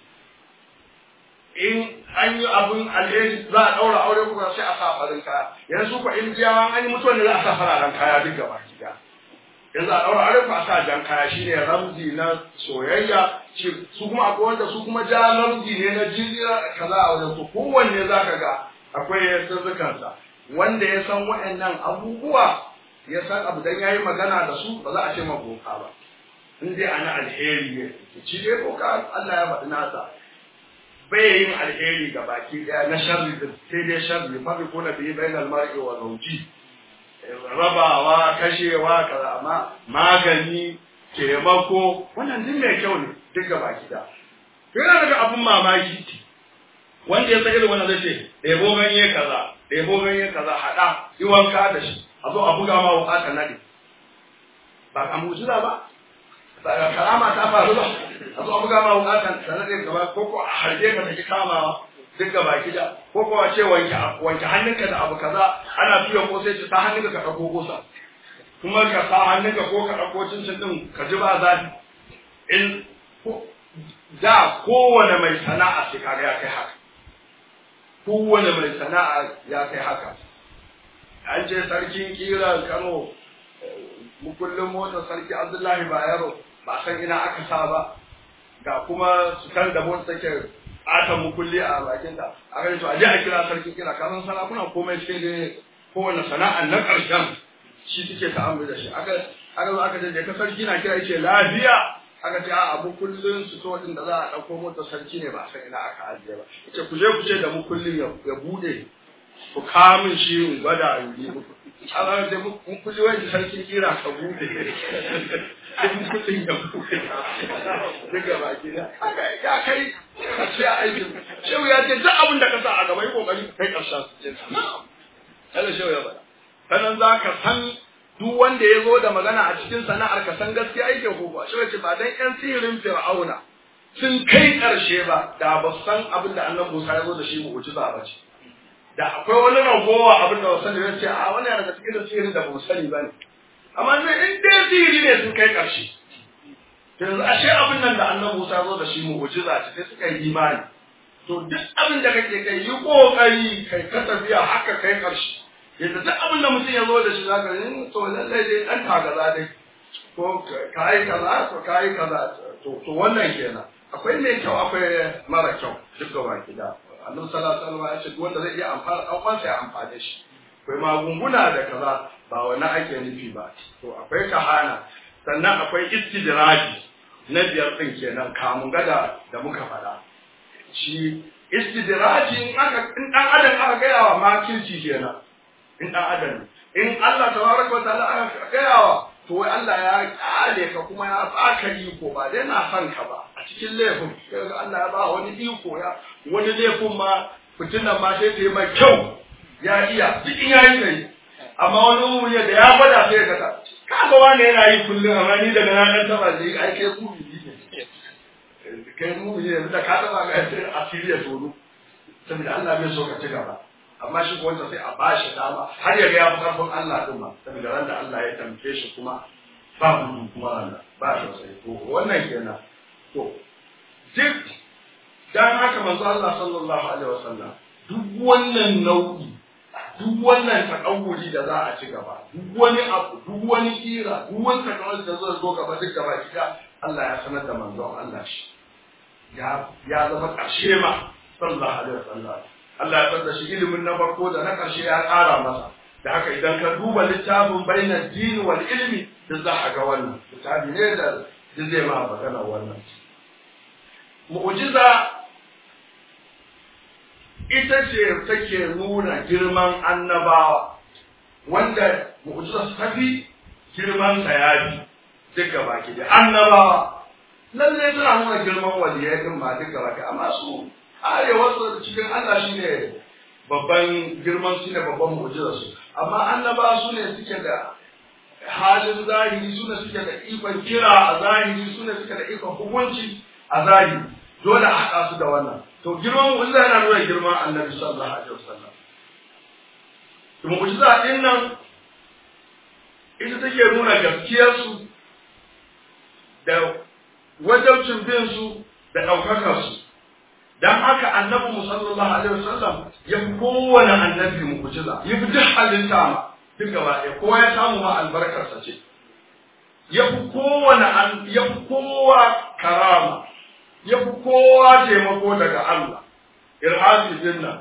A: in an yi abun alheri za a ɗaura aure kuma sai a sa farin kaya yanzu ko indiyawa an yi mutuwa ne za a sa fararen kaya duk gaba gida yanzu a ɗaura aure ko a sa jan kaya shine ramzi na soyayya su kuma akwai wanda su kuma ja ramzi ne na jizira kaza a wajen to kowanne za ka ga akwai sirrikansa wanda ya san waɗannan abubuwa ya san abu dan yayi magana da su ba za a ce ma boka ba in dai ana alheri ne ci dai boka Allah ya faɗi nasa bai yin alheri ga baki daya na sharri da sai dai sharri mafi kuna bi bainal mar'i wa zawji rabawa kashewa kaza amma magani taimako wannan duk mai kyau ne duk ga baki da yana daga abun mamaki wanda ya san irin wannan zai ce ɗebo ganye kaza ɗebo ganye kaza haɗa yi wanka da shi a zo a buga ma wuka ka nade ba ka mujiza ba ba karama ta faru ba a zo a buga ma wuka ka nade gaba ko ko a harbe ka take kamawa duk ga baki da ko ko a ce wanke wanke hannunka da abu kaza ana tuya ko sai ta hannunka ka dauko kosa kuma ka sa hannunka ko ka dauko cincin din ka ji ba zafi in da kowane mai sana'a sai kaga ya kai haka kowane mai sana'a ya kai haka an ce sarkin kira kano mukullin motar sarki abdullahi bayero ba san ina aka sa ba ga kuma su kan da motar take ata mukulli a bakin ta a gani to a je a kira sarkin kira kasan sarakuna komai sai dai kowane sana'a na ƙarshen shi suke ta'amuli da shi aka aka zo aka je ka sarki na kira yace lafiya aka ce a abu kullun su to din da za a dauko motar sarki ne ba san ina aka ajiye ba yace ku je ku ce da mu kullun ya bude ku kamun shi in gwada in yi muku Allah da mun kulli wani sarki kira ka bude in kullun ya bude daga baki da ya kai ka ce aikin shehu ya ce duk abin da ka sa a gaba yi kokari kai karshen su ce da shehu ya faɗa sanan za ka san duk wanda ya zo da magana a cikin sana'ar ka san gaskiya yake ko ba shehu ce ba dan yan sihirin fir'auna sun kai ƙarshe ba da ba san abin da annabi Musa ya zo da shi mu'jiza ba ce da akwai wani ragowa abin da wasan ya ce a wani daga cikin sihirin da ba mu sani ba ne amma ne in dai sihiri ne sun kai ƙarshe yanzu ashe abin nan da annabi Musa zo da shi mu'jiza ce sai suka yi imani to duk abin da kake kai yi kokari kai ka tafiya haka kai karshe yadda duk abin da mutum ya zo da shi zaka yi to lallai dai dan tagaza dai ko kai kaza ko kai kaza to to wannan kenan akwai mai kyau akwai mara kyau duk da baki da annabi sallallahu alaihi wasallam ya ce duk wanda zai iya amfana dan uwansa ya amfane shi akwai magunguna da kaza ba wani ake nufi ba to akwai kahana sannan akwai istidraji na biyar din kenan kamun gada da muka faɗa shi istidraji in aka in dan adam aka gaya wa makirci kenan in dan adam in Allah tabaraka wa ta'ala aka gaya wa to wai Allah ya kyale ka kuma ya baka iko ba dai na son ka ba a cikin laifin kaga Allah ya ba wani iko ya wani laifin ma fitinan ma sai ta yi mai kyau ya iya duk in yayi kai amma wani umuri da ya gwada sai ka ta kaga wani yana yi kullum amma ni daga na dan taba zai ai kai ku ne kai mu ne da ka taba ga sai asiri ya tono saboda Allah bai so ka ci gaba amma shi ko wanda sai a bashi dama har ya ga ya fi karfin Allah din ma saboda ran da Allah ya tamke shi kuma ba gudu kuma Allah ba shi sai to wannan kenan to duk dan haka manzo Allah sallallahu alaihi wasallam duk wannan nau'i duk wannan takawuri da za a ci gaba duk wani abu duk wani kira duk wani takawuri da zai zo gaba duk gaba kida Allah ya sanar da manzon Allah shi ya ya zama ƙarshe ma sallallahu alaihi wasallam Allah ya tsada shi ilimin na farko da na ƙarshe ya ƙara masa da haka idan ka duba littafin bainar dini wal ilmi da za a ga wannan littafi ne da zai ma magana wannan mu'jiza ita ce take nuna girman annabawa wanda mu'jiza su tafi girman sayabi duka baki da annabawa lallai suna nuna girman waliyai din ba duka baki amma su arewarsu cikin Allah shine babban girman su ne babban mu'jizar su amma annabawa su ne suke da halin zahiri su ne suke da ikon kira a zahiri su ne suke da ikon hukunci a zahiri dole a haɗa su da wannan to girman mu'jiza yana nuna girman annabi sallallahu alaihi wasallam mu'jiza din nan ita take nuna gaskiyar su da wajabcin bin su da ɗaukakar su dan haka annabi mu sallallahu alaihi wasallam ya fi kowane annabi mu'jiza ya fi duk halitta ma duk gaba ɗaya kowa ya samu ma albarkarsa ce ya fi kowane ya fi kowa karama ya fi kowa taimako daga Allah, irhasi dinna.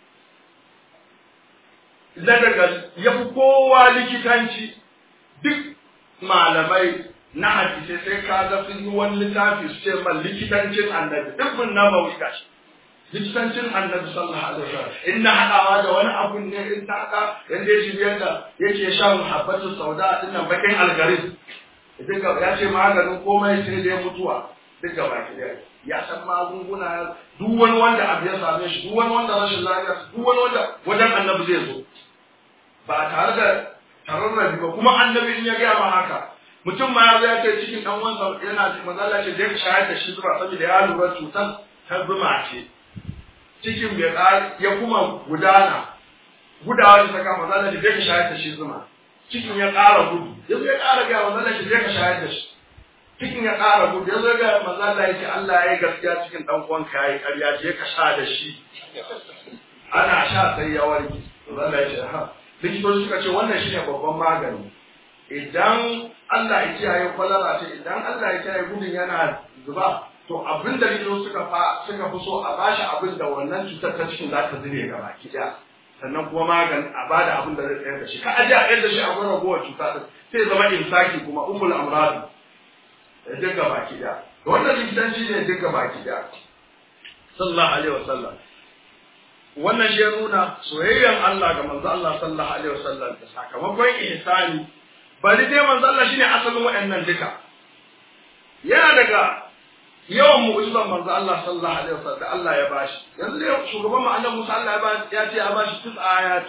A: Na daga ya fi kowa likitanci duk malamai na hadisai sai ka ga sun yi wani littafi su ce man likitancin annabi duk mun na bauta gashi. Likitancin annabi sallallahu alaihi wasallam in na haɗawa da wani abun ne in ta haka yanda ya shirya da yake shan habbatu sauda dinnan bakin algaris. Duka ya ce maganin komai sai dai mutuwa duk gaba ki daya. ya san magunguna duk wani wanda abu ya same shi duk wani wanda rashin lafiya duk wani wanda wajen annabi zai zo ba tare da tararrabi ba kuma annabi in ya gaya ma haka mutum ma ya zo ya ce cikin dan wansa yana mazalla ce je ka shayar da shi zuba saboda ya lura cutar ta zuma ce cikin bai ya kuma gudana gudawa da saka mazalla ce je ka shayar da shi zuma cikin ya ƙara gudu yanzu ya ƙara gaya mazalla ce je ka shayar da shi cikin ya ƙara gudu ya zo ga manzo Allah ya ce Allah ya yi gaskiya cikin dan uwanka yayi ƙarya je ka sha da shi ana sha sai ya warke manzo Allah ya ce ha likitoci suka ce wannan shine babban magani idan Allah ya kiyaye kwalara ce idan Allah ya kiyaye gudun yana zuba to abin da likitoci suka fa suka fi so a bashi abin da wannan cutar ta cikin za ta zube gaba ki sannan kuma magani a bada abin da zai tsayar da shi ka aje a tsayar da shi a gurin ragowar cuta din sai zama imsaki kuma ummul amrad duk gaba ki da wannan likitanci ne duk gaba ki da sallallahu alaihi wasallam wannan shi ya nuna soyayyan Allah ga manzo Allah sallallahu alaihi wasallam da sakamakon ihsani bari dai manzo Allah shine asalin waɗannan duka yana daga yawan mu'jizan manzo Allah sallallahu alaihi wasallam da Allah ya bashi yanzu dai shugaban mu annabi Musa Allah ya bashi ya ce ya bashi tis ayati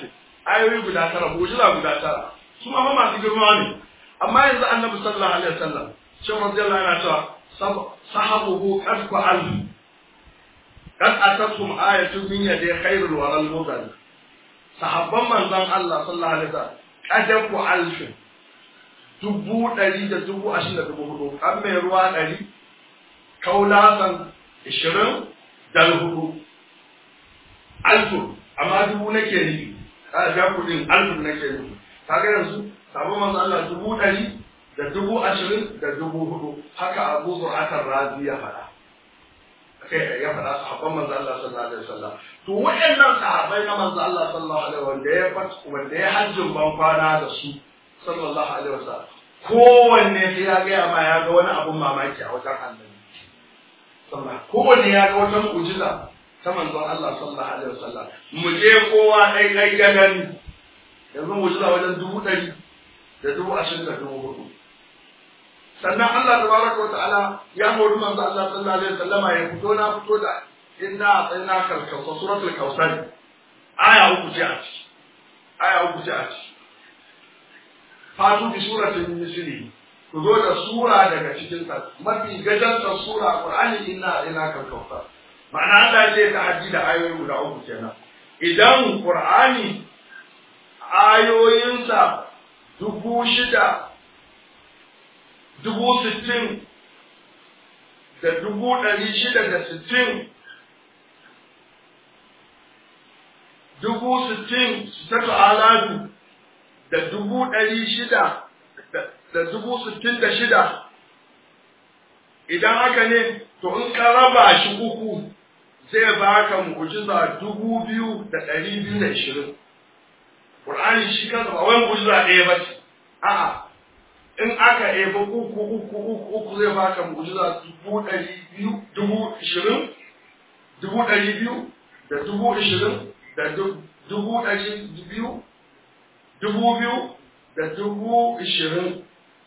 A: ayoyi guda tara mu'jiza guda tara su ma fa masu girma ne amma yanzu annabi sallallahu alaihi wasallam shi radiyallahu anhu cewa sahabuhu qad fa'al qad atatum ayatun min yadi khairul waral mudal sahabban manzon Allah sallallahu alaihi wasallam qad fa'al dubu ɗari da dubu ashirin da dubu hudu an mai ruwa ɗari kaulasan ishirin da hudu alfur amma dubu nake nufi a ga kuɗin alfur nake nufi kaga yanzu sabon manzo Allah dubu ɗari da dubu ashirin da dubu hudu haka abu zur'atar razi ya faɗa kai ya faɗa sahabban manzo Allah sallallahu alaihi wasallam to waɗannan sahabbai na manzo Allah sallallahu alaihi wanda ya wanda ya hajjin ban kwana da su sallallahu alaihi wasallam kowanne sai ya gaya ma ya ga wani abun mamaki a wajen annabi sallallahu kowanne ya ga wata mu'jiza ta manzon Allah sallallahu alaihi wasallam mu je kowa dai dai ya gani yanzu mu'jiza wajen dubu ɗari da dubu ashirin da dubu hudu sannan Allah tabaraka wa ta'ala ya hori manzo Allah sallallahu alaihi wasallama ya fito na fito da inna atayna kalkausa suratul kausar aya uku ce a ciki aya uku ce a ciki fatu bi suratin misli ku zo da sura daga cikin ta mafi gajantar sura qur'ani inna ina kan kauta ma'ana Allah ya ta haji da ayoyi guda uku kenan idan qur'ani ayoyinsa dubu shida dubu sittin da dubu ɗari shida da sittin dubu sittin sittatu aladu da dubu ɗari shida da dubu sittin da shida idan haka ne to in ka raba shi uku zai baka mu'jiza dubu biyu da ɗari biyu da ishirin Qur'ani shi kansa ba wai mu'jiza ɗaya ba ce a'a in aka eba uku uku uku uku zai baka mu'jiza dubu ɗari biyu dubu ishirin dubu ɗari biyu da dubu ishirin da dubu ɗari biyu dubu biyu da dubu ishirin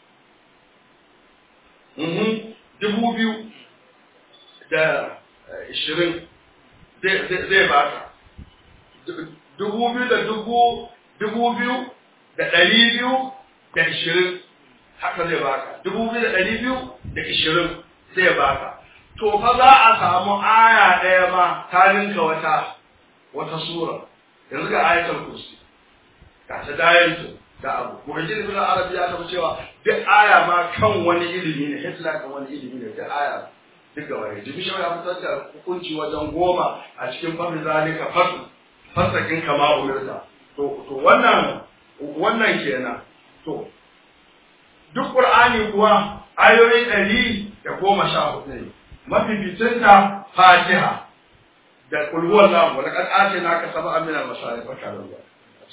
A: dubu biyu da ishirin zai baka dubu biyu da dubu dubu biyu da ɗari biyu da ishirin haka zai baka dubu biyu da ɗari biyu da ishirin zai baka to fa za a samu aya ɗaya ma ta ninka wata wata sura yanzu ga ayatul kursi ga ta dayanto da abu muhajjin ibn arabi ya tafi cewa duk aya ma kan wani ilimi ne hitla kan wani ilimi ne duk aya duk gaba ne jibi shawara ya fitar da hukunci wajen goma a cikin fafin zalika fasu fasakin kama umirta to to wannan wannan kenan to duk qur'ani kuwa ayoyi ɗari da goma sha hudu ne mafificinta fatiha da kulhuwan namu da kan ake naka saba amina masarif barka da ruwa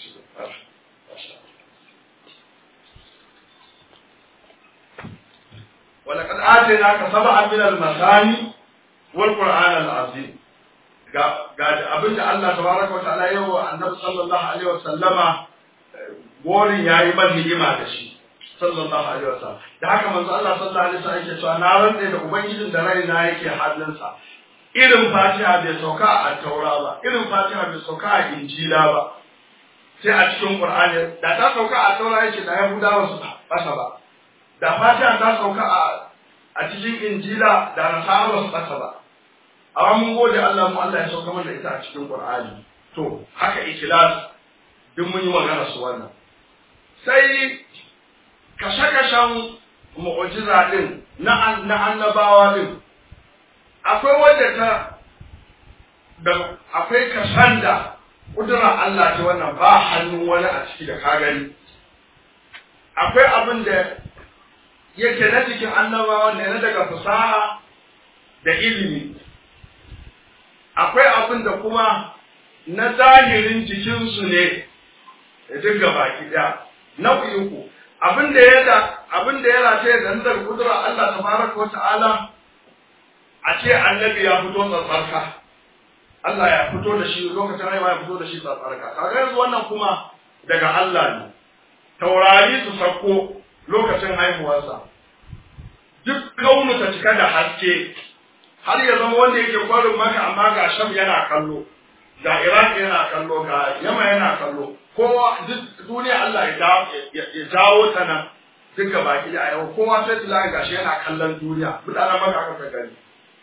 A: ولقد آتيناك سبعا من المثاني والقرآن العظيم ga abin da Allah tabaraka wa ta'ala yau wa annabi sallallahu alaihi wa sallama gorin yayi man ni'ima da shi sallallahu alaihi wa sallam da haka manzo Allah sallallahu alaihi wa sallam yake cewa na rantsa da ubangijin da raina yake hannunsa irin fatiha bai sauka a taura ba irin fatiha bai sauka a injila ba sai a cikin qur'ani da ta sauka a taura yake da yahudawa su basa ba da fatiha ta sauka a a cikin injila da nasara su basa ba amma mun gode Allah mu Allah ya sauka mana ita a cikin qur'ani to haka ikhlas duk mun yi magana su wannan sai kashe-kashen mu'ujiza din na na annabawa din akwai wanda ta da akwai kasan da kudura Allah ta wannan ba hannun wani a ciki da ka gani akwai abin da yake na cikin annabawa ne na daga fasaha da ilimi akwai abin da kuma na zahirin jikinsu ne da duk baki ɗaya nau'i uku abin da ya da abin da ya rataye da daga kudura Allah tabaraka wa ta'ala a ce annabi ya fito tsatsarka Allah ya fito da shi lokacin haihuwa ya fito da shi tsatsarka kaga yanzu wannan kuma daga Allah ne taurari su sako lokacin haihuwarsa duk kaunu ta cika da haske har ya zama wanda yake kwarin maka amma ga sham yana kallo ga Iraq yana kallo ga Yamma yana kallo kowa duk duniya Allah ya jawo ta nan duka baki da yau kowa sai da gashi yana kallon duniya mutanen maka aka gani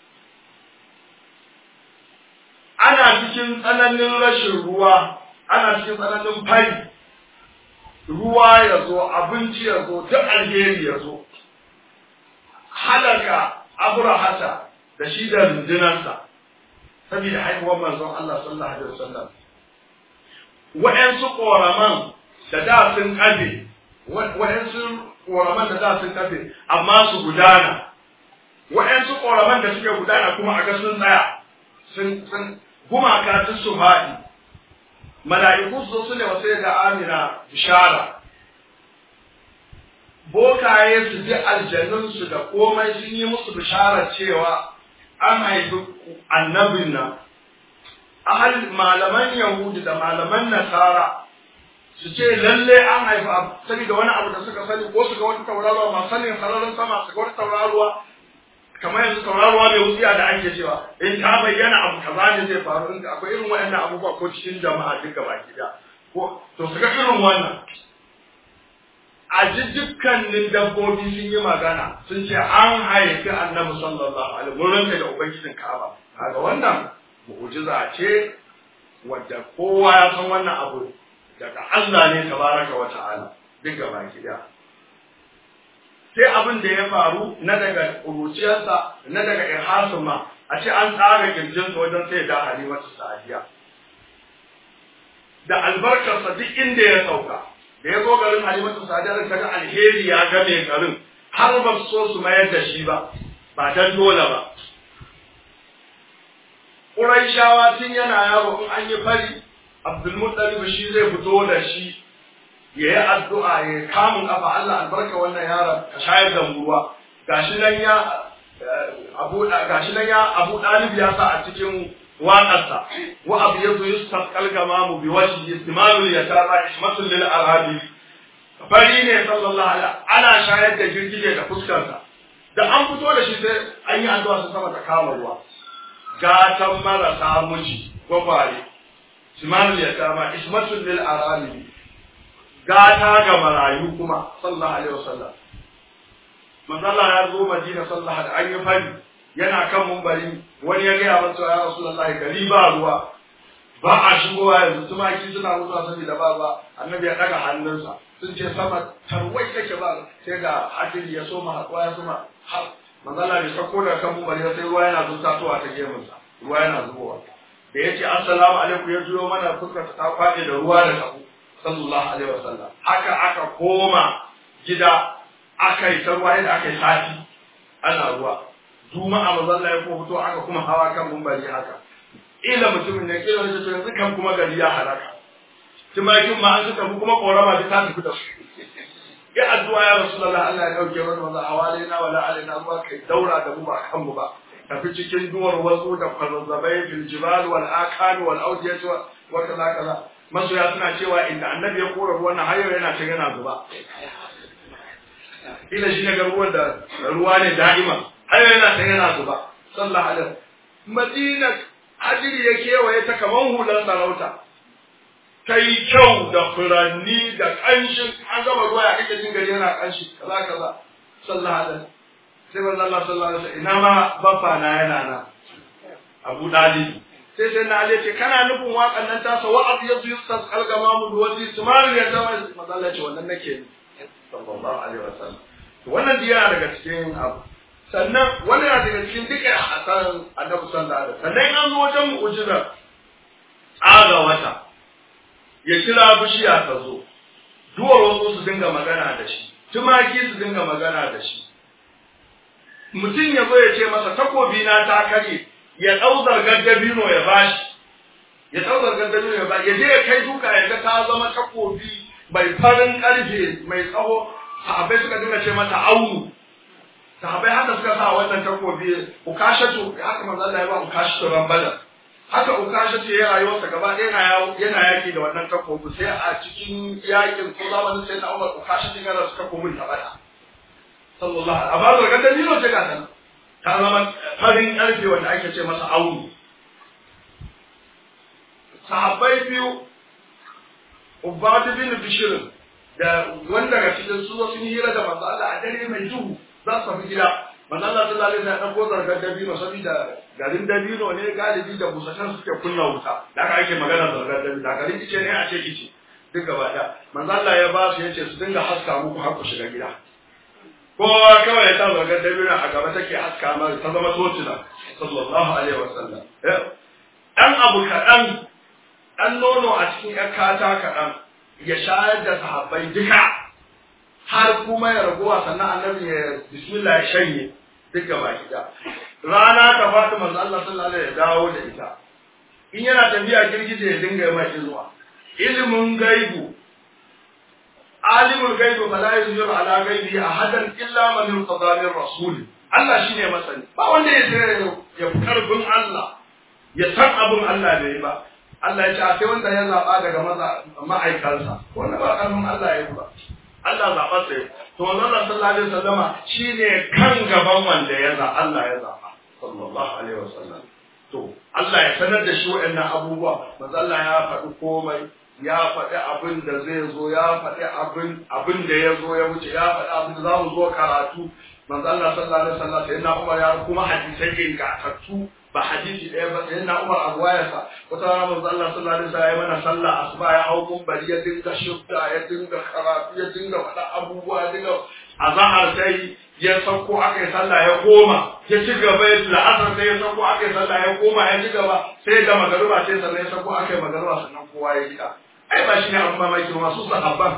A: ana cikin tsananin rashin ruwa ana cikin tsananin fari ruwa ya zo abinci ya zo duk alheri ya zo halaka abrahata da shi da rundunarsa saboda haihuwar manzon Allah sallallahu alaihi wasallam wa'ansu koraman da da sun kafe wa'ansu koraman da da sun kafe amma su gudana wa'ansu koraman da suke gudana kuma a ga sun tsaya sun sun gumaka sun su faɗi mala'iku su su ne wasu ga amina bishara bokaye su ji aljannunsu da komai sun yi musu bishara cewa an haifi annabin nan ahal malaman yahudi da malaman nasara su ce lalle an haifi saboda wani abu da suka sani ko su ga wata tauraruwa masu sanin sararin sama su ga wata tauraruwa kamar yanzu tauraruwa mai wutsiya da ake cewa in ta bayyana abu kaza ne zai faru in akwai irin waɗannan abubuwa ko cikin jama'a duka baki da ko to su ga irin wannan a ji dukkanin dabbobi sun yi magana sun ce an haifi annabi sallallahu alaihi wurin da ubangijin Ka'aba kaga wannan mu'jiza ce wadda kowa ya san wannan abu daga Allah ne tabaraka wa ta'ala duk gaba ɗaya sai abin da ya faru na daga ƙuruciyarsa na daga irhasin ma a ce an tsara kirjinsa wajen sai da halimatu sa'adiya da albarkarsa duk inda ya sauka da ya zo garin halimatu sa'adiya da ga alheri ya game garin har ba su so su mayar da shi ba ba dan dole ba Ƙuraishawa tun yana yaro in an yi fari Abdulmuttalib shi zai fito da shi ya yi addu'a ya kamun kafa Allah albarka wannan yaron ka shayar da ruwa gashi nan ya abu gashi nan ya abu dalib ya sa a cikin waƙarsa wa abu yazo yustasqal gamamu bi wajhi istimalul yatara ismatul lil arabi fari ne sallallahu alaihi ana shayar da girgije da fuskarsa da an fito da shi sai an yi addu'a su sama ta kama ruwa gatan marasa miji gwagware simanul yatama ismatul lil arabi gata ga marayu kuma sallallahu alaihi wasallam manzo Allah ya zo Madina sallallahu alaihi an yi fari yana kan mumbari wani ya gaya masa ya Rasulullahi gari ba ruwa ba a shigowa yanzu tumaki suna mutuwa saboda ba ba annabi ya daga hannunsa sun ce sama tarwai take ba sai ga hadiri ya soma haɗuwa ya soma har manzo Allah ya sako daga kan mumbari sai ruwa yana zuwa ta gemunsa ruwa yana zubowa da yace assalamu alaikum ya juyo mana fuskar ta kwaɗe da ruwa da kafu sallallahu alaihi wasallam haka aka koma gida aka yi ta ruwa yadda aka yi sati ana ruwa juma'a mazalla ya ko fito aka kuma hawa kan mumbari haka ila mutumin ne kila wani to yanzu kan kuma gari ya halaka tumakin ma an suka fi kuma korama ta tafi da su ya addu'a ya rasulullah Allah ya dauke mana maza hawalina wala alaina ruwa kai daura da mu ba kan mu ba tafi cikin duwar wasu da kwazazzabai fil jibal wal akan wal awdiyat wa kaza kaza masoya suna cewa inda annabi ya kora ruwan nan hayo yana ta yana zuba ila shi ne ga ruwan da ruwa ne da'ima hayo yana ta yana zuba sallallahu alaihi madina hajiri ya kewaye ta kaman hular sarauta ta yi kyau da furanni da ƙanshin an gama ruwa ya kake jin gari yana ƙanshi kaza kaza sallallahu alaihi sai manzo Allah sallallahu alaihi ina ma baffa na yana na Abu Dalib sai sai na Ali ce kana nufin waƙan nan tasa wa abu yasu yustas algama mu duwaji sumari ya zama manzo Allah ce wannan nake sallallahu alaihi wasallam to wannan diya daga cikin abu sannan wannan yana daga cikin duka hasan annabi sallallahu alaihi wasallam sannan an zo wajen mu'jiza aga wata ya kira bishiya ta zo duwar wasu su dinga magana da shi tumaki su dinga magana da shi mutum ya zo ya ce masa takobi na ta kare ya ɗau zargar dabino ya bashi ya ɗau zargar dabino ya bashi ya je ya kai duka ya ga ta zama takobi mai farin ƙarfe mai tsaho sahabbai suka dinga ce mata aunu sahabbai haka suka sa wannan takobi ukashatu haka manzo Allah ya ba ukashatu rambala haka ukashatu ya rayuwarsa gaba ɗaya yana yaki da wannan takobi sai a cikin yakin ko zamanin sai na Umar ukashatu yana suka komun ta bada sallallahu alaihi amma zargar dabino ce ga ta ta zama farin ƙarfe wanda ake ce masa aunu sahabbai biyu Ubadu bin Bishir da wanda daga cikin su sun yi hira da manzo Allah a dare mai duhu za su tafi gida manzo Allah sallallahu alaihi wasallam ko zargar dabino saboda garin dabino ne galibi da busashen suke kunna wuta da aka ake magana zargar dabino da garin ice ne a ce ice duk gaba da manzo Allah ya ba su yace su dinga haska muku har ku shiga gida kowa kawai ya sa zargar dabino a gaba take haska ma ta zama tocila sallallahu alaihi wasallam dan abu kaɗan ɗan nono a cikin ‘yar kata kaɗan ya shayar da sahabbai duka har kuma ya ragowa sannan annabi ya bismillah ya shanye duk gaba gida rana ta faɗi manzo Allah sallallahu alaihi ya dawo da ita in yana tafiya girgije ya dinga yi mai zuwa ilimin gaibu alimul gaibu fala yuzhiru ala gaibi ahadan illa man irtada min rasul Allah shine masani ba wanda ya sai ya karfin Allah ya san abin Allah bai ba Allah ya ce sai wanda ya zaba daga maza ma'aikansa wanda ba karfin Allah ya yi ba Allah zaɓa sai to wannan sallallahu alaihi wasallama shine kan gaban wanda ya za Allah ya zaba sallallahu alaihi wasallam to Allah ya sanar da shi waɗannan abubuwa manzo Allah ya faɗi komai ya faɗi abin da zai zo ya faɗi abin abin da ya zo ya wuce ya faɗi abin da za mu zo karatu manzo Allah sallallahu alaihi wasallam sai na Umar ya kuma hadisai ingantattu ba hadisi ɗaya ba sai na Umar abu wayarsa wata rana manzo Allah sallallahu alaihi wasallam ya mana sallah asuba ya hau bari ya dinga shubda ya dinga karatu ya dinga faɗa abubuwa ya dinga azahar sai ya sauko aka yi sallah ya koma ya ci gaba ya la'asar sai ya sauko aka yi sallah ya koma ya ci gaba sai ga magaruba sai sannan ya sauko aka yi magaruba sannan kowa ya gida ai ba shi ne abin mamaki masu sahabban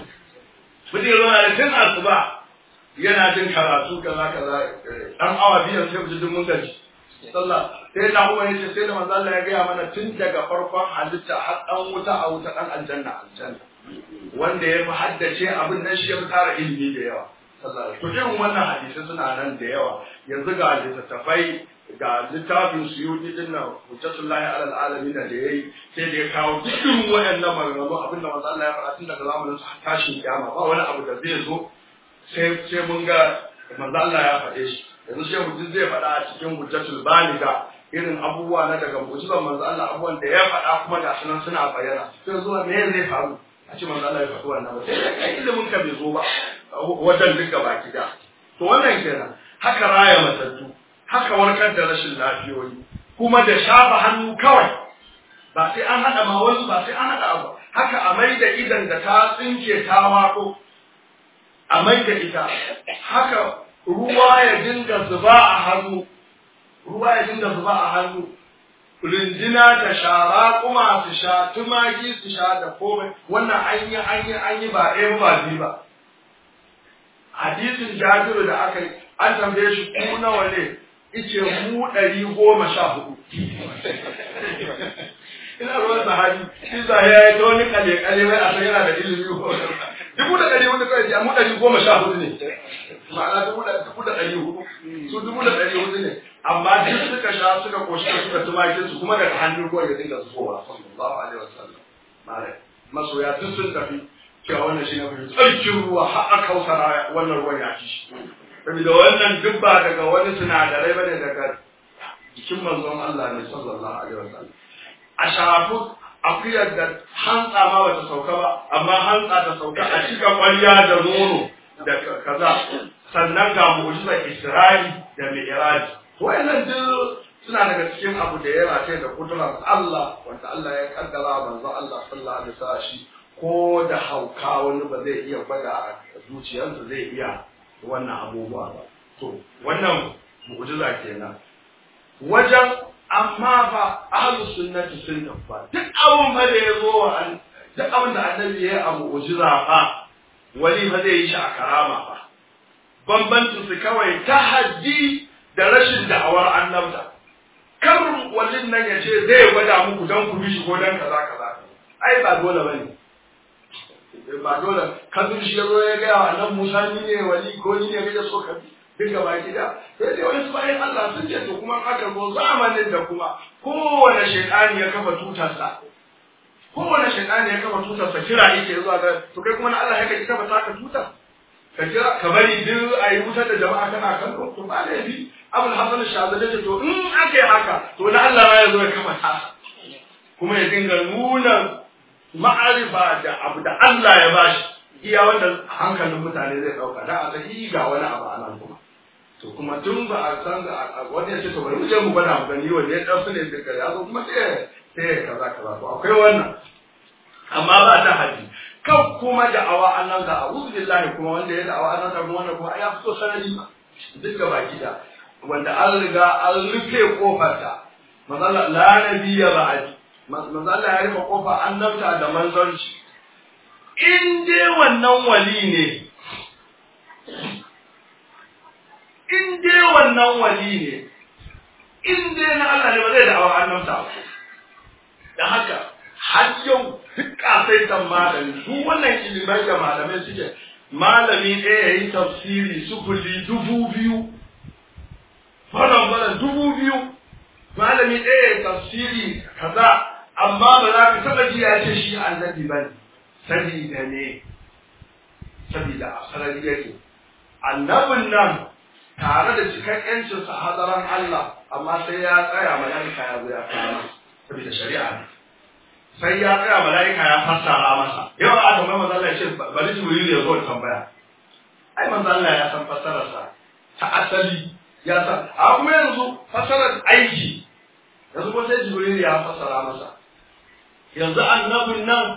A: mutum ya zauna da tun asuba yana jin karatu kaza kaza dan awa biyan sai mutum mun gaji sallah sai na umar yace sai da manzo Allah ya gaya mana tun daga farkon halitta har dan wuta a wuta dan aljanna aljanna wanda ya fi haddace abin nan shi ya fi tara ilimi da yawa sallah to irin wannan hadisi suna nan da yawa yanzu ga littattafai ga littafin suyuti din nan hujjatullahi alal alamin da yayi sai da ya kawo dukkan wayannan maganganu abin da manzo Allah ya faɗa tun daga zamanin sa tashin kiyama ba wani abu da zai zo sai sai mun ga manzo Allah ya faɗe shi yanzu shehu duk zai faɗa a cikin hujjatul baliga irin abubuwa na daga mu'jizar manzo Allah abubuwan da ya faɗa kuma ga sunan suna bayyana sai zuwa me zai faru a ce manzo Allah ya faɗi wannan ba sai kai ilimin ka bai zo ba wajen duka baki da to wannan kenan haka raya matattu haka warkar da rashin lafiyoyi kuma da shafa hannu kawai ba sai an haɗa ma wasu ba sai an haɗa abu haka a mai da idan da ta tsinke ta wako a mai da ita haka ruwa ya dinga zuba a hannu ruwa ya dinga zuba a hannu rindina da shara kuma su sha tumaki su sha da komai wannan an yi an yi an yi ba ɗaya ba biyu ba hadisin jabiru da aka yi an tambaye shi ku nawa ne ice mu ɗari goma sha hudu ina ruwan sahabi shi za ya yi ta wani kale kale mai a san yana da ilimi dubu da ɗari hudu kawai mu ɗari goma sha hudu ne ma'ana dubu da dubu da ɗari hudu su dubu da ɗari hudu ne amma duk suka sha suka koshi suka tumakin su kuma daga hannun ruwan ya dinga zubowa sallallahu alaihi wasallam malai masoya duk sun tafi cewa wannan shi ne mafi tsarkin ruwa har aka kausara wannan ruwan ya ci shi saboda wannan duk ba daga wani sinadarai bane daga jikin manzon Allah ne sallallahu alaihi wasallam a shafu akuyar da hantsa ma bata sauka ba amma hantsa ta sauka a cika kwalliya da nono da kaza sannan ga mu'jizar Isra'i da Mi'raj wayannan duk suna daga cikin abu da ya race da kudurar Allah wanda Allah ya kaddara manzo Allah sallallahu alaihi wasallam shi ko da hauka wani ba zai iya gwada zuciyarsa zai iya wannan abubuwa ba to wannan mu'jiza kenan wajen amma fa ahlus sunnati sun fa duk abun ba da ya zo wa duk abin da annabi ya yi a mu'jiza fa wali ba zai yi shi a karama ba bambancin su kawai tahaddi da rashin da'awar annabta kar wallin nan ya ce zai gwada muku don ku bi shi ko don kaza kaza ai ba dole bane ba dole kazin shi ya zo ya gaya wa annan Musa ni ne wali ko ni ne kaje so ka bi duka baki da sai dai wani bayan Allah sun ce to kuma aka zo zamanin da kuma kowane shaytani ya kafa tutarsa kowane shaytani ya kafa tutarsa kira yake zuwa ga to kai kuma na Allah ya kai kafa taka tutar ka kira ka bari duk a yi wutar da jama'a kana kallo to ba laifi abul hasan shazali ce to in aka yi haka to na Allah ma ya zo ya kafa tasa kuma ya dinga nuna ma'arifa da abu da Allah ya bashi iya wanda hankalin mutane zai dauka da a sahi ga wani abu a nan kuma to kuma tun ba a san wani ya ce to bari mu je mu gwada mu gani wanda ya dan ne daga ya zo kuma sai sai kaza kaza to akwai wannan amma ba ta haji kan kuma da awa annan da a'udhu billahi kuma wanda ya da awa annan da kuma wannan kuma ya fito sanadi duk gaba gida wanda an riga an rufe kofarta manzala la nabiyya ba'di manzala ya rufe kofa annabta da manzanci in dai wannan wali ne in dai wannan wali ne in dai na Allah ne ba zai da awa annabta da haka har yau duk kasaitan malami su wannan ilimai da malamai suke malami ɗaya ya yi tafsiri sufuli dubu biyu wannan bana dubu biyu malami ɗaya ya tafsiri kaza amma ba za ka taɓa ji ya ce shi annabi ba ne sabida ne sabida a sarari yake annabin nan tare da cikakken sa hadaran Allah amma sai ya tsaya mala'ika ya zo ya fara sabida shari'a ne sai ya tsaya mala'ika ya fassara masa yau a tambayi manzo Allah ya ce bari Jibril ya zo tambaya ai manzo Allah ya san fassararsa ta asali ya san a kuma yanzu fassarar aiki yanzu ko sai Jibril ya fassara masa yanzu annabin nan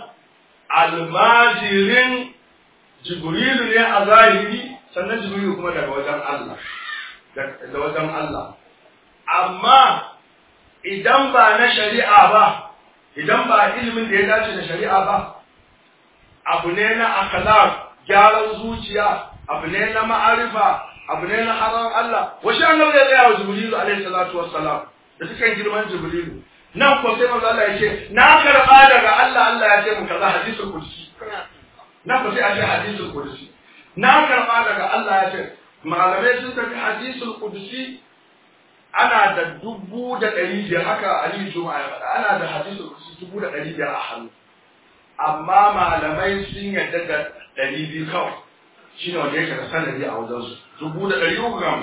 A: almajirin Jibrilu ne a zahiri sannan Jibrilu kuma daga wajen Allah da wajen Allah amma idan ba na shari'a ba idan ba ilimin da ya dace da shari'a ba abu ne na akhlaq gyaran zuciya abu ne na ma'arifa abu ne na haram Allah washe annabi ya tsaya wa jibrilu alaihi salatu wassalam da cikin girman jibrilu nan ko sai manzo Allah ya ce na karba daga Allah Allah ya ce mu kaza hadisul qudsi nan ko sai a ce hadisul qudsi na karba daga Allah ya ce malamai sun tafi hadisul qudsi ana da dubu da ɗari biyar haka Ali Juma'a ya faɗa ana da hadisul qudsi dubu da ɗari biyar a hannu amma malamai sun yarda da ɗari biyu kawai shi ne wanda yake da sanadi a wajensu dubu da ɗari uku ga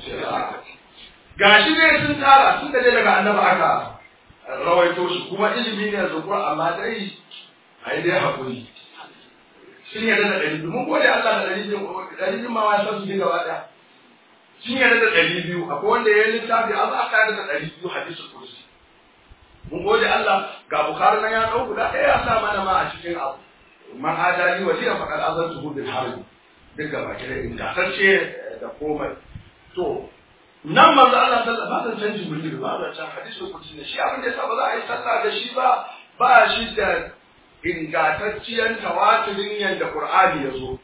A: gashi ne sun tsara sun da daga annaba aka rawaito shi kuma ilimi ne zukur amma dai a yi dai haƙuri sun yarda da ɗari biyu mun gode Allah da ɗari biyu ɗari biyu ma wa san su ne gaba ɗaya sun yarda da ɗari biyu akwai wanda ya yi littafi an aka yarda da ɗari biyu hadisul kursi mun gode Allah ga Bukhari nan ya ɗau guda ɗaya ya sa mana ma a cikin abu man adali wa liya faqad azantuhu bil harbi duk gaba ki da ingantacce da komai to nan manzo Allah sallallahu alaihi wasallam canji mulki ba da can hadisul kursi ne shi abin da yasa ba za a yi sallah da shi ba ba shi da ingantacciyar tawatirin yanda Qur'ani ya zo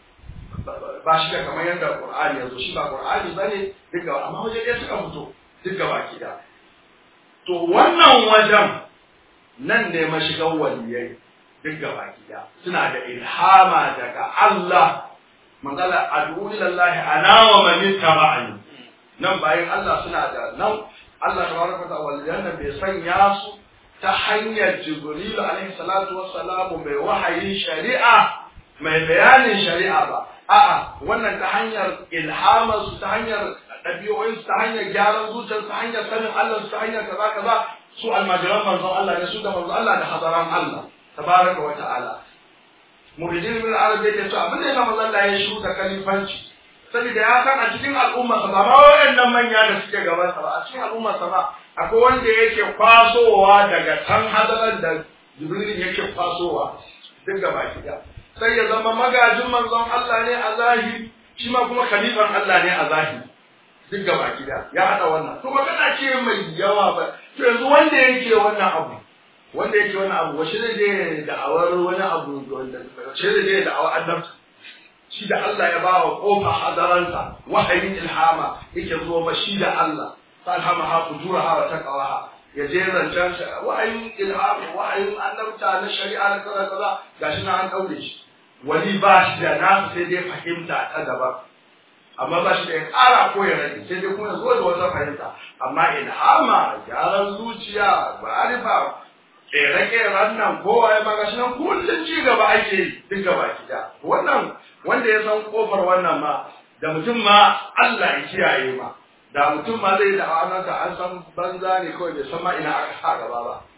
A: ba shi da kamar yadda Qur'ani ya zo shi ba Qur'ani bane duk gaba amma waje ɗaya suka fito duk gaba ki da to wannan wajen nan ne mashigan waliyai duk gaba gida suna da ilhama daga Allah magana ad'u ila Allah ana wa man ittaba'ani nan bayan Allah suna da nan Allah tabaraka wa ta'ala waliyan nan bai sanya su ta hanyar Jibril alaihi salatu wassalamu mai wahayin shari'a mai bayanin shari'a ba a'a wannan ta hanyar ilhamar su ta hanyar ɗabi'o'in su ta hanyar gyaran zuciyar ta hanyar sanin Allah su ta hanyar kaza kaza su almajiran manzon Allah ne su da manzon Allah da hadaran Allah tabaraka wa ta'ala muridin min arab yake to abin da manzon Allah ya shiru da kalifanci saboda ya san a cikin al'umma sa ba wayannan manya da suke gaban sa ba a cikin al'umma sa ba akwai wanda yake kwasowa daga can hadaran da Jibril yake kwasowa duk gaba ki sai ya zama magajin manzon Allah ne a zahiri shi ma kuma khalifan Allah ne a zahiri duk gaba gida ya hada wannan to magana ce mai yawa ba to yanzu wanda yake wannan abu wanda yake wannan abu wace ne da da'awar wani abu wanda wace ne da da'awar annabta shi da Allah ya bawa kofa hadaransa wahayin ilhama yake zo ma shi da Allah salhama ha fujuraha wa taqwaha ya je zancen wahayin ilhama wahayin annabta na shari'a na kaza kaza gashi na an daure shi wani ba shi da nasu sai dai fahimta ta daban amma ba shi da ya ƙara ko ya rage sai dai kuma zo da wata fahimta amma ilhama gyaran zuciya ma'arifa ƙere-ƙeren nan kowa ya magashi nan kullum ci gaba ake yi duk gaba gida wannan wanda ya san kofar wannan ma da mutum ma Allah ya kiyaye ma da mutum ma zai da awanansa an san banza ne kawai bai san ma ina aka sa gaba ba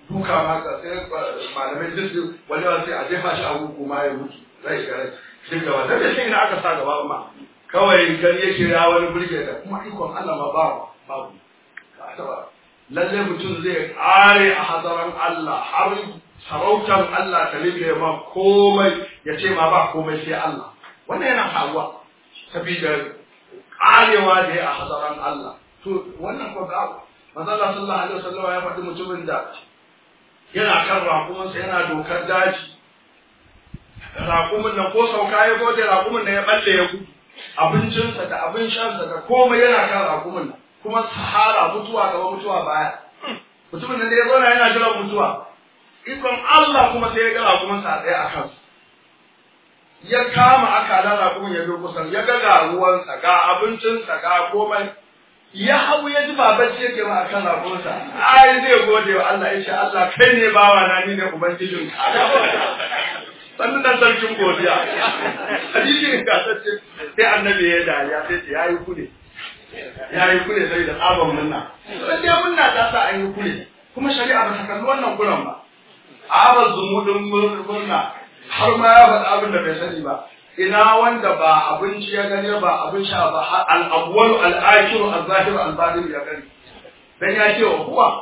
A: duka ma ka sai malamai duk su wani wani sai a jefa shi a huku ma ya mutu zai ga rai duk gaba da shi ina aka sa gaba ma kawai kan yake ya wani burge da kuma ikon Allah ma babu babu ka taba lalle mutum zai kare a hadaran Allah har sarautar Allah ta libe ma komai ya ce ma ba komai sai Allah wannan yana faruwa saboda karewa da ya a hadaran Allah to wannan ko ga manzo Allah sallallahu alaihi wasallam ya faɗi mutumin da yana kan raƙuminsa yana dokar daji raƙumin nan ko sauka ya gode raƙumin nan ya balle ya gudu abincinsa da abin shansa da komai yana kan raƙumin nan kuma sahara mutuwa gaba mutuwa baya mutumin nan da ya zauna yana jiran mutuwa ikon Allah kuma sai ya ga raƙuminsa a tsaye a kansa ya kama akalan raƙumin ya durkusa ya ga ga ruwansa ga abincinsa ga komai ya hau ya ji baban ce ke ma akan raƙuminsa ai zai gode wa Allah ya ce Allah kai ne bawa na ni ne ubangijin ka sannan nan sarkin godiya hadisi ga sace sai annabi ya dariya sai ce yayi kule yayi kule sai da tsaban munna sai dai munna ta sa an yi kule kuma shari'a ba ta kalli wannan kuran ba aba zumudin murna har ma ya faɗa abin da bai sani ba ina wanda ba abinci ya gani ba abin sha ba al-awwal al-akhir al-zahir al-batin ya gani dan ya ce wa kuwa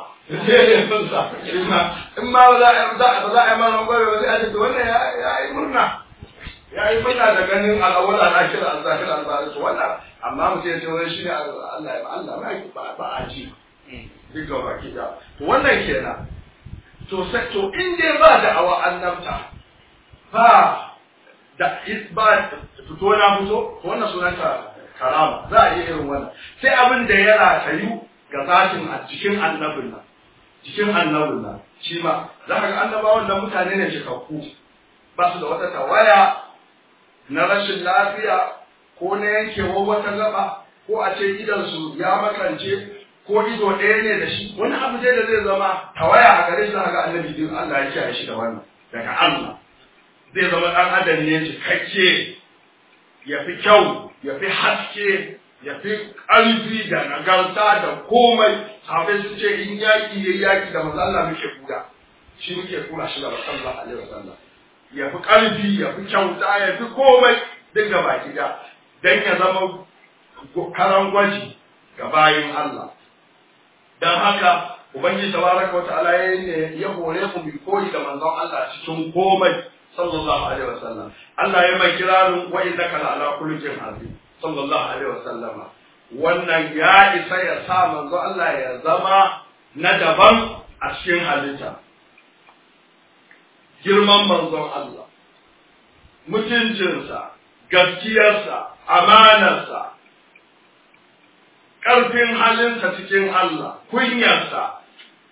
A: in ma ba za a ba za a yi mana gobe ba sai a ce wannan ya yi murna ya yi murna da ganin al-awwal al-akhir al-zahir al-batin wannan amma mutum ya ce wani shi ne Allah ya Allah ba ba a ji duk ga baki da to wannan kenan to sai to in dai ba da awa annabta ba da ba fito na fito wannan sunanta karama za a iya irin wannan sai abin da ya ratayu ga zatin a cikin annabin nan cikin annabin nan shi ma za ka ga annabawan nan mutane ne cikakku ba su da wata tawaya na rashin lafiya ko na yankewar wata gaba ko a ce idansu ya makance ko ido ɗaya ne da shi wani abu dai da zai zama tawaya a gare shi za ga annabi din Allah ya kiyaye shi da wannan daga Allah zai zama ɗan adam ne cikakke ya fi kyau ya fi haske ya fi ƙarfi da nagarta da komai sahabai su ce in yaƙi ya yaƙi da manzo Allah muke kura shi muke kura shi da sallallahu alaihi wasallam ya fi ƙarfi ya fi kyauta ya fi komai duk da baki da dan ya zama karan gwaji ga bayin Allah dan haka ubangiji tabaraka wa ta'ala ya hore mu bi koyi da manzon Allah cikin komai sallallahu alaihi wasallam Allah ya mai kirarin wa innaka la ala khuluqin azim sallallahu alaihi wasallam wannan ya isa ya sa manzo Allah ya zama na daban a cikin halitta girman manzon Allah mutuncinsa gaskiyarsa amanarsa ƙarfin halinsa cikin Allah kunyarsa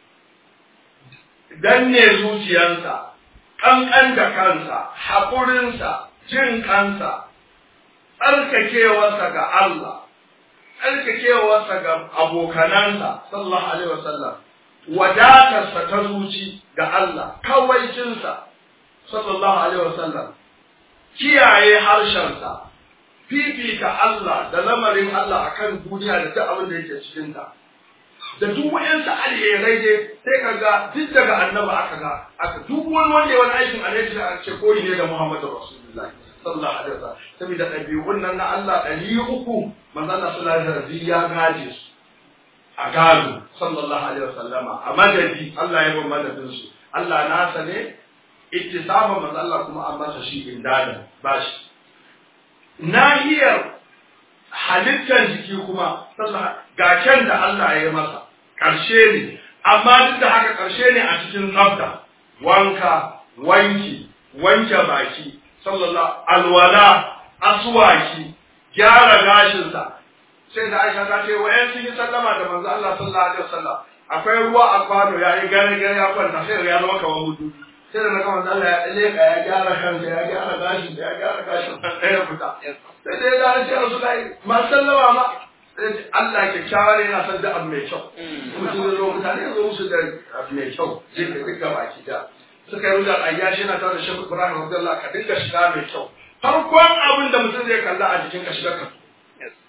A: danne zuciyarsa ƙanƙan da kansa, haƙurinsa, jin kansa, tsarkakewarsa ga Allah, tsarkakewarsa ga abokanansa, sallallahu Alaihi wasallam, wadatarsa ta zuci ga Allah, kawaicinsa, sallallahu Alaihi wasallam, kiyaye harshensa, fifita Allah da lamarin Allah akan duniya da duk abin da yake cikinta. da duk wayansu alherai dai sai ka ga duk daga annaba aka ga aka duk wani wanda ya wani aikin alheri da aka ce koyi ne da Muhammadu Rasulullahi sallallahu alaihi wasallam saboda ɗabi'un nan na Allah ɗari uku manzo Allah sallallahu alaihi wasallam ya gaje su a gado sallallahu alaihi wasallama a madadi Allah ya bin madadin su Allah nasa ne ittisaba manzo Allah kuma an masa shi indada bashi nahiyar halittar jiki kuma ga kyan da Allah ya yi masa ƙarshe ne amma duk da haka ƙarshe ne a cikin tsafta wanka wanki wanke baki sallallahu alwala aswaki gyara gashinsa sai da Aisha ta ce wayan sun yi sallama da manzo Allah sallallahu alaihi wasallam akwai ruwa a kwano ya yi gare gare ya kwanta sai ya zama kamar mudu sai da naga manzo Allah ya leka ya gyara kansa ya gyara gashin ya gyara gashin sai ya fita sai dai da ce Rasulullahi ma sallama ma Allah kyakkyawa ne yana son da abu mai kyau mutum da zo mutane ya zo musu da abu mai kyau sai ka duka baki da suka yi rujar ayyashi yana tare da Sheikh Ibrahim Abdullah ka dinga shiga mai kyau farkon abin da mutum zai kalla a jikin ka shiga ka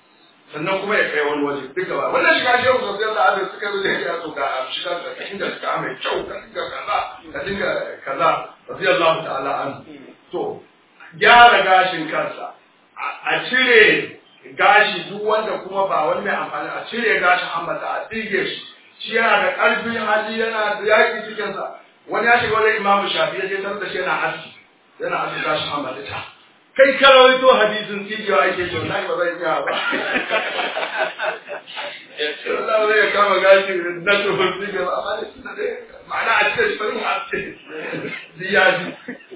A: sannan kuma ya kai wani waje duka ba wannan shiga shehu sosai da abin suka zo da ya so ga shiga da ka dinga shiga mai kyau ka dinga kaza ka dinga kaza radiyallahu ta'ala an to gyara gashin kansa a cire gashi duk wanda kuma ba wani mai amfani a cire gashin ambata a tsige shi shi yana da ƙarfin hali yana da yaƙi cikinsa wani ya shiga wani imamu shafi ya je tar da shi yana aski yana aski gashin ambata ta kai karawaito hadisin tsigewa ake ce wallahi ba zai iya ba Allah zai kama gashi na tuhun tsigewa amma da suna da ma'ana a cikin shirin aske ziyaji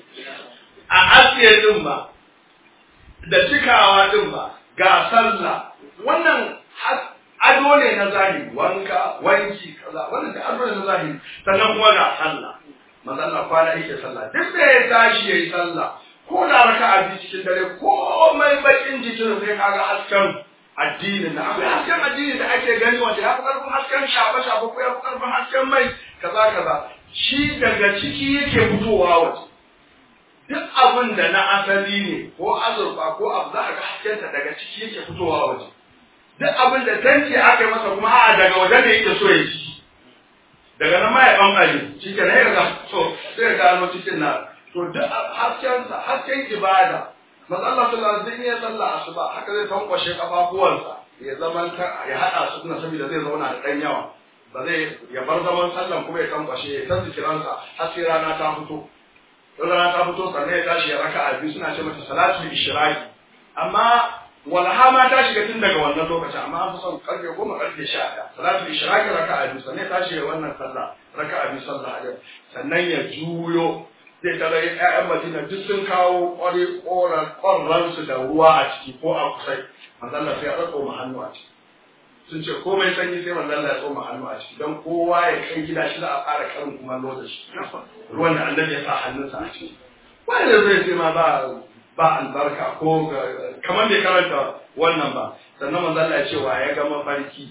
A: a aske din ba da cikawa din ba ga sallah wannan ado ne na zahiri wanka wanki kaza wannan da ado ne na zahiri sannan kuma ga sallah manzo Allah kwana yake sallah duk da ya tashi yayi sallah ko da raka'a biyu cikin dare ko mai bakin jikin sai kaga hasken addinin da akwai hasken addini da ake gani wanda ya fi karfin hasken shafe shafe ko ya fi karfin hasken mai kaza kaza shi daga ciki yake fitowa waje duk abin da na asali ne ko azurfa ko abu za a ga haskenta daga ciki yake fitowa waje duk abin da tanki aka yi masa kuma a daga waje ne yake so ya ci daga nan ma ya bambare shi ke na yaga so sai ya gano cikin na to duk haskensa hasken ibada manzo Allah sallallahu alaihi wasallam ya salla asuba haka zai tankwashe kafafuwansa ya zaman ya hada su na saboda zai zauna da dan yawa ba zai ya bar zaman sallan kuma ya tankwashe ya san zikiransa har sai rana ta fito rana ta fito sannan ya tashi ya raka'a biyu suna ce mata salatul ishraqi amma walha ma ta shiga tun daga wannan lokaci amma an fi son karfe goma karfe sha ɗaya salatul ishraqi raka'a biyu sannan ya tashi ya wannan sallah raka'a biyu sallah a sannan ya juyo zai tara ƴaƴan Madina duk sun kawo ƙwari ƙoran su da ruwa a ciki ko a kusai manzon sai ya tsoma hannu a ciki sun ce komai sanyi sai manzon ya tsoma hannu a ciki don kowa ya kai gida shi za a fara karin kumallo da shi ruwan da annabi ya sa hannunsa a ciki wani da zai ce ma ba ba albarka ko kamar bai karanta wannan ba sannan manzon ya ce wa ya ga mafarki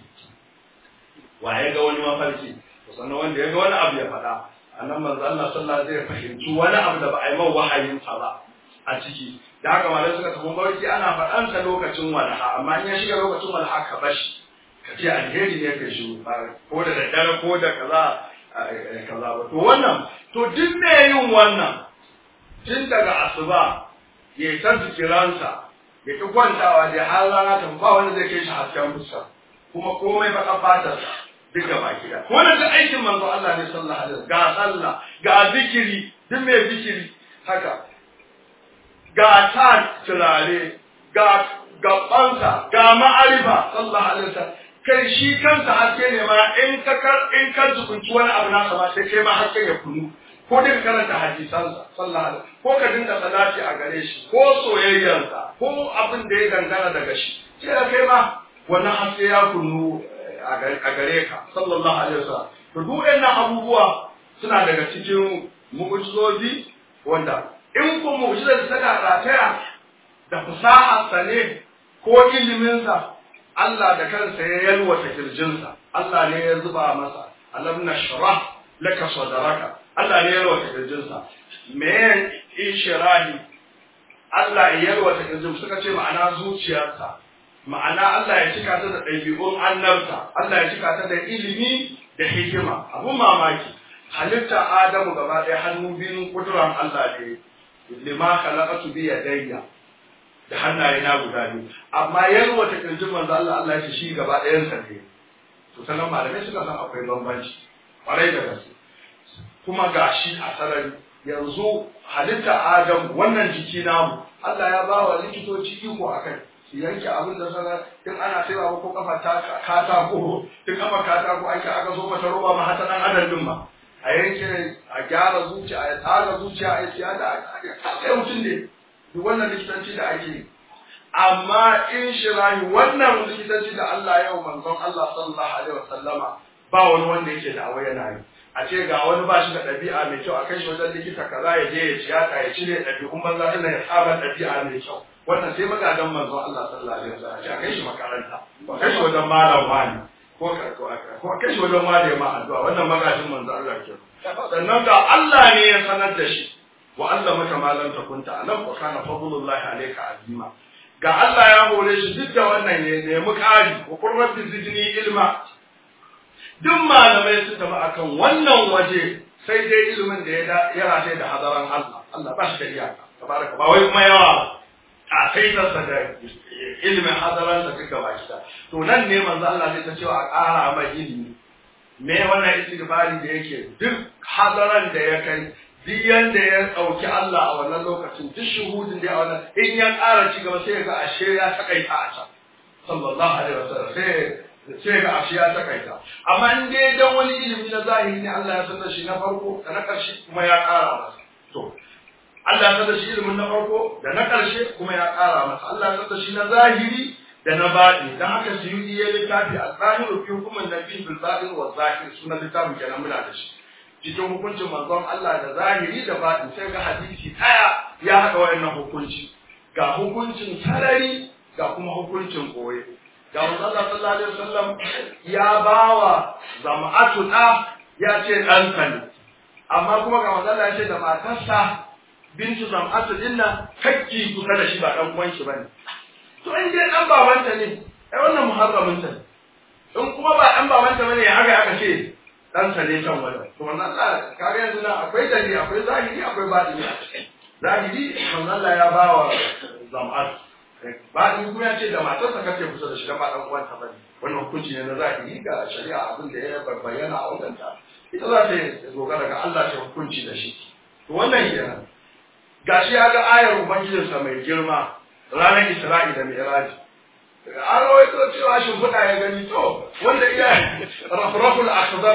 A: wa ya ga wani mafarki sannan wanda ya ga wani abu ya faɗa annan manzo Allah sallallahu alaihi fahimci wani abu da ba a yi man wahayin sa ba a ciki da haka malamai suka tafi barki ana faɗan sa lokacin walha amma in ya shiga lokacin walha ka bashi ka ce alheri ne ka shi ko da daddare ko da kaza kaza ba to wannan to duk me yin wannan tun daga asuba ya yi ta zikiransa ya ki kwantawa da har rana ta ba wanda zai kai shi hasken fuska kuma komai baka fatarsa duk gaba gida wannan duk aikin manzo Allah ne sallallahu alaihi ga sallah ga zikiri duk mai zikiri haka ga ta turare ga gabansa ga ma'arifa sallallahu alaihi wasallam kai shi kansa haske ne ma in ka kar in ka zukunci wani abu nasa ma sai kai ma haske ya kunu ko dinka karanta hadisansa sallallahu alaihi ko ka dinga salati a gare shi ko soyayyarsa ko abin da ya dangana daga shi sai kai ma wannan haske ya kunu a gare ka sallallahu alaihi wasallam to duk wannan abubuwa suna daga cikin mu'jizozi wanda in ko mu'jizar ta da rataya da fasaha sane ko ilimin sa Allah da kansa ya yalwata kirjinsa Allah ne ya zuba masa alam nashrah laka sadraka Allah ne ya yalwata kirjinsa me ishrahi Allah ya yalwata kirjin suka ce ma'ana zuciyarsa ma'ana Allah ya cika ta da ɗabi'un annabta, Allah ya cika ta da ilimi da hikima, abun mamaki, halitta Adamu gaba ɗaya hannu biyun kuduran Allah ne, lima khalaqatu bi yadayya da hannaye na guda biyu, amma yalwa ta kirjin manzo Allah Allah ya ce shi gaba ɗayan sa ne. To sanan malamai suka san akwai bambanci, ƙwarai da gaske. Kuma gashi a sarari yanzu halitta Adamu wannan jiki namu Allah ya ba wa likitoci iko akai. su yanke abin da sana in ana saiwa ko kafa ta katako in kafa katako ake aka zo mata roba ma hata dan adam din ma a yanke a gyara zuciya a tsara zuciya a siya da sai mutum ne duk wannan likitanci da ake yi amma in shirahi wannan likitanci da Allah yau manzon Allah sallallahu alaihi wasallama ba wani wanda yake da awai yana yi a ce ga wani ba shi da ɗabi'a mai kyau a kai shi wajen likita kaza ya je ya tiyata ya cire ɗabi'un banza ɗin ya saba ɗabi'a mai kyau wannan sai magadan manzo Allah sallallahu alaihi wasallam a kai shi makaranta ko kai shi wajen malam wani ko ko kai shi wajen wani ma addu'a wannan magadin manzo Allah ke sannan ga Allah ne ya sanar da shi wa Allah maka malam ta kunta alam wa kana fadlullahi alayka azima ga Allah ya hore shi duk da wannan ya nemi ƙari wa qur rabbi zidni ilma duk malamai su tafi akan wannan waje sai dai ilimin da ya ya rataye da hadaran Allah Allah ba shi da iyaka tabaraka ba wai kuma yawa a sai da ilimin hadaran da duka baki da to nan ne manzo Allah zai ta cewa a ƙara mai ilimi me wannan istighfari da yake duk hadaran da ya kai duk yanda ya ɗauki Allah a wannan lokacin duk shuhudin da ya wannan in ya ƙara ci gaba sai ga ashe ya takaita a can sallallahu alaihi wasallam sai sai ga ashe ya takaita amma in dai dan wani ilimi na zahiri ne Allah ya sanar shi na farko da na ƙarshe kuma ya ƙara masa to Allah ya sanar shi ilimin na farko da na ƙarshe kuma ya ƙara masa Allah ya sanar shi na zahiri da na baɗi dan haka su yi iya littafi a zahiru fi hukumin nabi bil baɗin wa zahir sunan littafin kenan muna da shi cikin hukuncin manzon Allah da zahiri da baɗi sai ga hadisi ɗaya ya haɗa wayannan hukunci ga hukuncin sarari ga kuma hukuncin koye ga manzon Allah sallallahu alaihi wasallam ya bawa zama'atu da ya ce ɗansa ne amma kuma ga manzon Allah ya ce da matarsa bintu zama'atu dinna kakki kusa da shi ba ɗan uwan shi bane to in dai ɗan babanta ne ai wannan muharramin ta ne in kuma ba ɗan babanta bane ya haka aka ce ɗansa ne can wajen to manzon Allah kaga yanzu nan akwai dalili akwai zahiri akwai batini a ciki zahiri manzon Allah ya bawa zama'atu bayan kuma ya ce da matarsa kace kusa da shi da ba dan uwanta bane wannan hukunci ne na zahiri ga shari'a abin da ya bayyana a wajen ta ita za ta dogara ga Allah ta hukunci da shi to wannan kenan gashi ya ga ayar ubangijinsa mai girma ranar Isra'i da Mi'raj an rawaito cewa shimfiɗa ya gani to wanda iya rafraful akhdar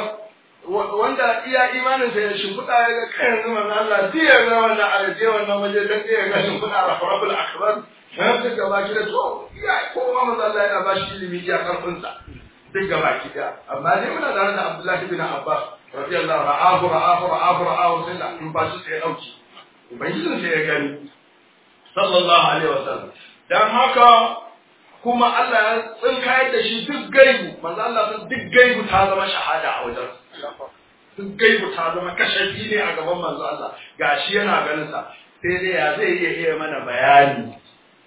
A: wanda iya imanin sa ya shimfiɗa ya ga kai yanzu manzo Allah diya ga wannan alaje wannan waje dan diya ga shimfiɗa rafraful akhdar sai duk gaba ki da to ya kowa manzo Allah yana ba shi ilimi ya karfin sa duk gaba ki da amma dai muna da da Abdullah ibn Abbas radiyallahu ra'ahu ra'ahu ra'ahu ra'ahu sai da in ba shi sai ya dauki ubangijin sai ya gani sallallahu alaihi wasallam dan haka kuma Allah ya tsinkayar da shi duk gaibu manzo Allah sun duk gaibu ta zama shahada a wajen duk gaibu ta zama kashafi ne a gaban manzo Allah gashi yana ganin sa sai dai ya zai iya iya mana bayani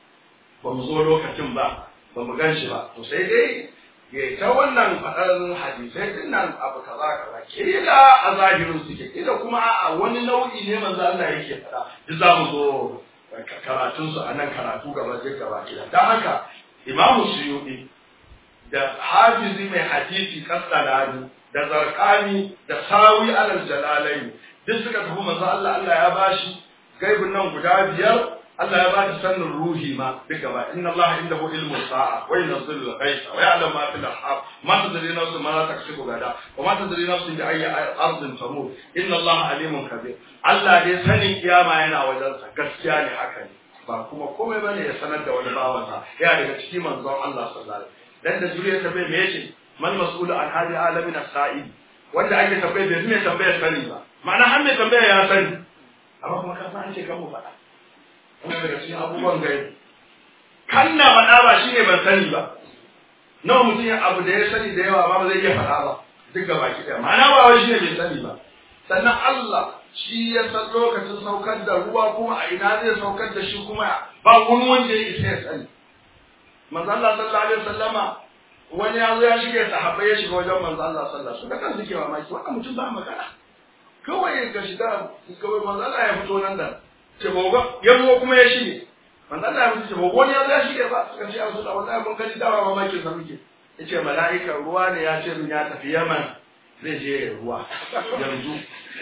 A: ba mu zo lokacin ba ba mu gan shi ba to sai dai ya ta wannan faɗar hadisai din nan abu kaza kaza kila a zahirin suke kila kuma a wani nau'i ne manzo Allah yake faɗa duk za mu zo karatun su a nan karatu gaba zai gaba kila dan haka Imam Suyuti da Hafizi mai hadisi Kastalani da Zarqani da Sawi alal Jalalain duk suka tafi manzo Allah Allah ya bashi gaibin nan guda biyar Allah ya ba shi sanin ruhi ma duk gaba inna Allah indahu ilmu sa'a wa yunzilu al-ghaytha wa ya'lamu ma fil arham ma tadri nafsun ma la taksibu gada wa ma tadri nafsun bi ayyi ardin tamut inna Allah alimun kabir Allah dai sanin kiyama yana wajen sa gaskiya ne haka ne ba kuma komai bane ya sanar da wani bawan sa ya daga cikin manzon Allah sallallahu alaihi wasallam dan da zuriya ta bai me yace man mas'ulu an hadi alamin as-sa'id wanda ake tambaye bai mai tambayar sani ba ma'ana har mai tambaya ya sani amma kuma ka san an ce kan mu faɗa wanda daga cikin abubuwan gaibi kan na faɗa ba shi ne ban sani ba nawa mutum ya abu da ya sani da yawa ba ba zai iya faɗa ba duk ga baki ɗaya ma'ana ba wai shi ne bai sani ba sannan Allah shi ya san lokacin saukar da ruwa kuma a ina zai saukar da shi kuma ba wani wanda ya isa ya sani manzo Allah sallallahu alaihi wasallama wani ya zo ya shige sahabbai ya shiga wajen manzo Allah sallallahu alaihi wasallam kan suke mamaki wannan mutum ba magana kawai ga shiga kawai manzo Allah ya fito nan da ce gobe yanzu kuma ya shige manzo Allah ya mutu ce gobe wani ya ya shige ba suka ce Allah da wallahi mun gani dawa mamaki sa muke yace mala'ika ruwa ne ya ce min ya tafi Yaman zai je ruwa yanzu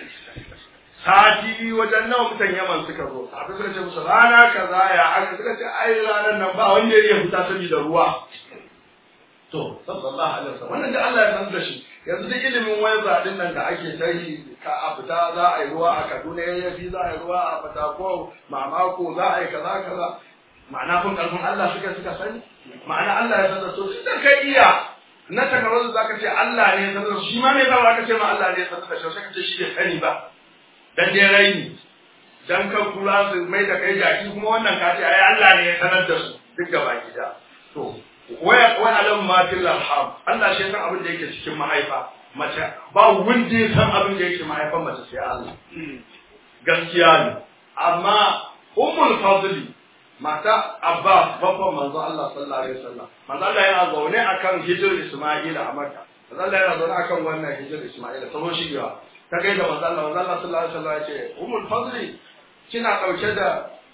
A: sati wajen nawa mutan Yaman suka zo a suka ce musu rana kaza ya aka suka ce ai ranar nan ba wanda ya fita saboda ruwa to sallallahu alaihi wasallam wannan da Allah ya san da shi yanzu duk ilimin waiza din nan da ake ta yi ka a fita za a yi ruwa a Kaduna ya fi za a yi ruwa a Fatako mamako za a yi kaza kaza ma'ana kun karfin Allah suka suka sani ma'ana Allah ya san da su da kai iya na takarar da zaka ce Allah ne ya san da shi ma me yasa zaka ce ma Allah ne ya san da shi sai ka ce shi bai sani ba dan dai raini dan kan kula su mai da kai jaki kuma wannan ka ce ai Allah ne ya sanar da su duk gaba gida to waya wa alam ma fil arham Allah shi san abin da yake cikin mahaifa mace ba wanda ya san abin da yake mahaifan mace sai Allah gaskiya ne amma ummul fadli mata Abbas babban manzo Allah sallallahu alaihi wasallam manzo Allah yana zaune akan hijir Isma'ila a Makka manzo Allah yana zaune akan wannan hijir Isma'ila sabon shigewa ta gaida manzo Allah manzo Allah sallallahu alaihi wasallam ya ce Ummul Fadli kina dauke da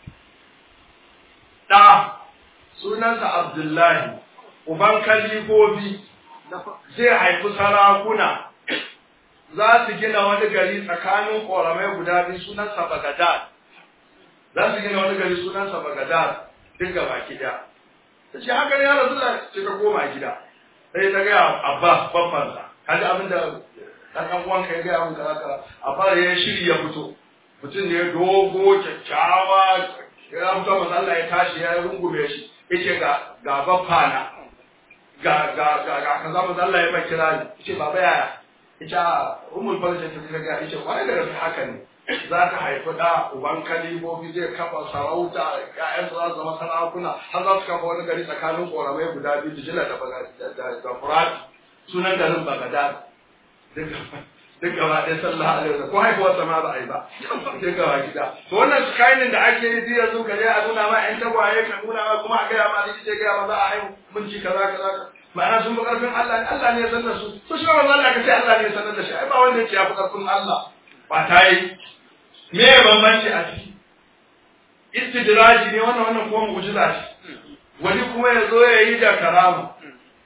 A: da sunansa Abdullahi uban kalibobi zai haifi sarakuna za su gina wani gari tsakanin ƙoramai guda biyu sunansa Bagadad za su gina wani gari sunansa Bagadad duk gaba gida ta ce haka ne ya rasu da ce ka koma gida sai ta gaya Abba babbansa kaji abin da ɗan ɗan uwan ka ya gaya mun kaza kaza Abba ya shiri ya fito mutum ne dogo kyakkyawa ya fito masa Allah ya tashi ya rungume shi yace ga ga baffana ga ga ga ga kaza masa Allah ya mai kira ni yace baba yaya yace ummul farja ta ta ga yace kwarai da gaske haka ne za ka haifi da uban kalibobi zai kafa sarauta ƴaƴan za su zama sarakuna har za su kafa wani gari tsakanin ƙoramai guda biyu dijila da da furati sunan garin bagadad duk gaba ɗaya sallallahu alaihi wasallam ko haifuwar sama ba a yi ba duk gaba gida to wannan skyline da ake yi zai yanzu ka je a nuna ma ƴan tagwaye ka nuna ma kuma a gaya ma likita ya gaya ma za a haihu mun ci kaza kaza ma'ana sun fi ƙarfin Allah ne Allah ne ya sanar su to shi ba Allah ka ce Allah ne ya sanar da shi ai ba wanda ya ce ya fi ƙarfin Allah ba ta yi me ya bambanci a ciki istidraji ne wannan wannan kuma mu'jiza ce wani kuma ya zo ya yi da karama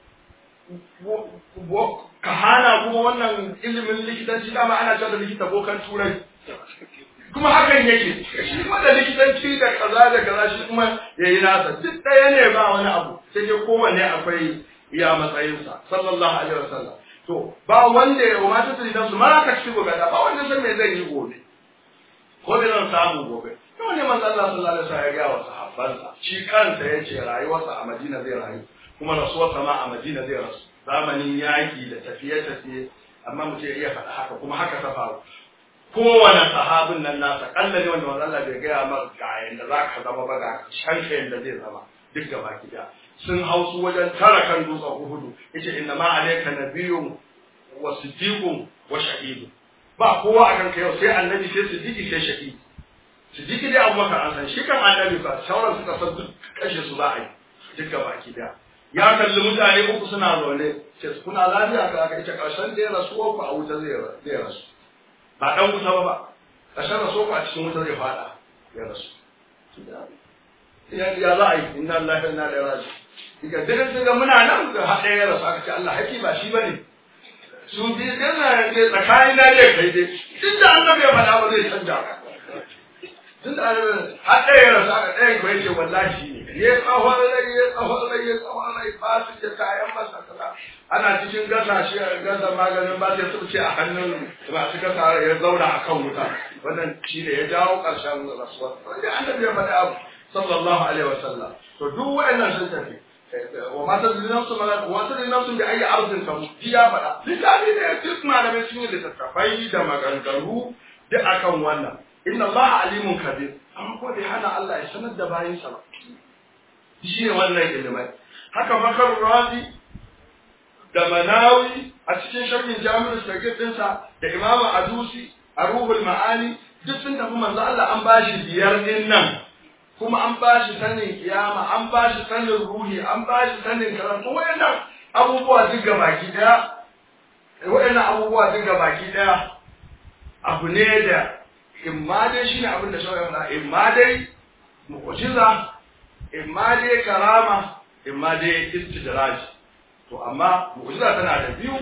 A: kahana kuma wannan ilimin likitanci dama ana cewa da likita bokan turai kuma hakan yake shi kuma da likitanci da kaza da kaza shi kuma ya yi nasa duk ɗaya ne ba wani abu sai dai kowanne akwai iya matsayinsa sallallahu alaihi wasallam to ba wanda ya wa mata da su ma ka ci gobe da ba wanda san me zai yi gobe ko da zan samu gobe to ne manzo Allah sallallahu alaihi wasallam ya ga wa sahabbansa shi kansa yace rayuwarsa a Madina zai rayu kuma rasuwarsa ma a Madina zai rasu zamanin yaki da tafiye-tafiye amma mutum ya iya faɗa haka kuma haka ta faru kowane sahabin nan nasa kalla ne wanda manzo Allah bai gaya mar ga yanda za ka zama ba ga shanka yanda zai zama duk gaba gida sun hau su wajen tara kan dutsen Uhudu yace inna ma alayka nabiyyun wa siddiqun wa shahidun ba kowa a kanka yau sai annabi sai siddiqi sai shahidi siddiqi dai abubakar an san shi kan annabi ba sauran suka san duk kashe su za a yi duk gaba gida ya kalli mutane uku suna zaune ce kuna lafiya ka aka ita karshen da ya rasu ku a wuta zai rasu ba dan wuta ba ba karshen rasu ku a cikin wuta zai fada ya rasu ya za a yi inna lillahi wa inna ilaihi raji diga duk sun ga muna nan da haɗe ya rasu aka ce Allah haki ba shi bane su bi yana ne tsakanin na dai kai dai tun da annabi ya faɗa ba zai canja tun da annabi haɗe ya rasu aka ɗayan ko yace wallahi shi ne ya tsawon rai ya tsawon rai ya tsawon rai ba su ce kayan masa kaza ana cikin gasa shi gasa maganin ba sai su ce a hannun masu gasa ya zauna a kan wuta wannan shi ne ya jawo ƙarshen rasuwa wanda annabi ya faɗi abu sallallahu alaihi wasallam to duk waɗannan sun tafi wa ma ta zuri nafsu mala wa ta zuri nafsu bi ayi arzin ka ji ya faɗa littafi ne duk malamai sun yi littattafai da maganganu duk akan wannan inna allaha alimun kabir amma ko bai hana Allah ya sanar da bayinsa ba shi ne wannan ilimai haka makar razi da manawi a cikin sharhin jami'ar sagir dinsa da imamu adusi a ruhul ma'ani duk sun tafi manzo Allah an bashi biyar din nan kuma an bashi sanin kiyama an bashi sanin ruhi an bashi sanin karatu wayannan abubuwa duk baki daya wayannan abubuwa duk baki daya abu ne da imma dai shine abin da shawara faɗa imma dai mu'jiza imma dai karama imma dai istidraj to amma mu'jiza tana da biyu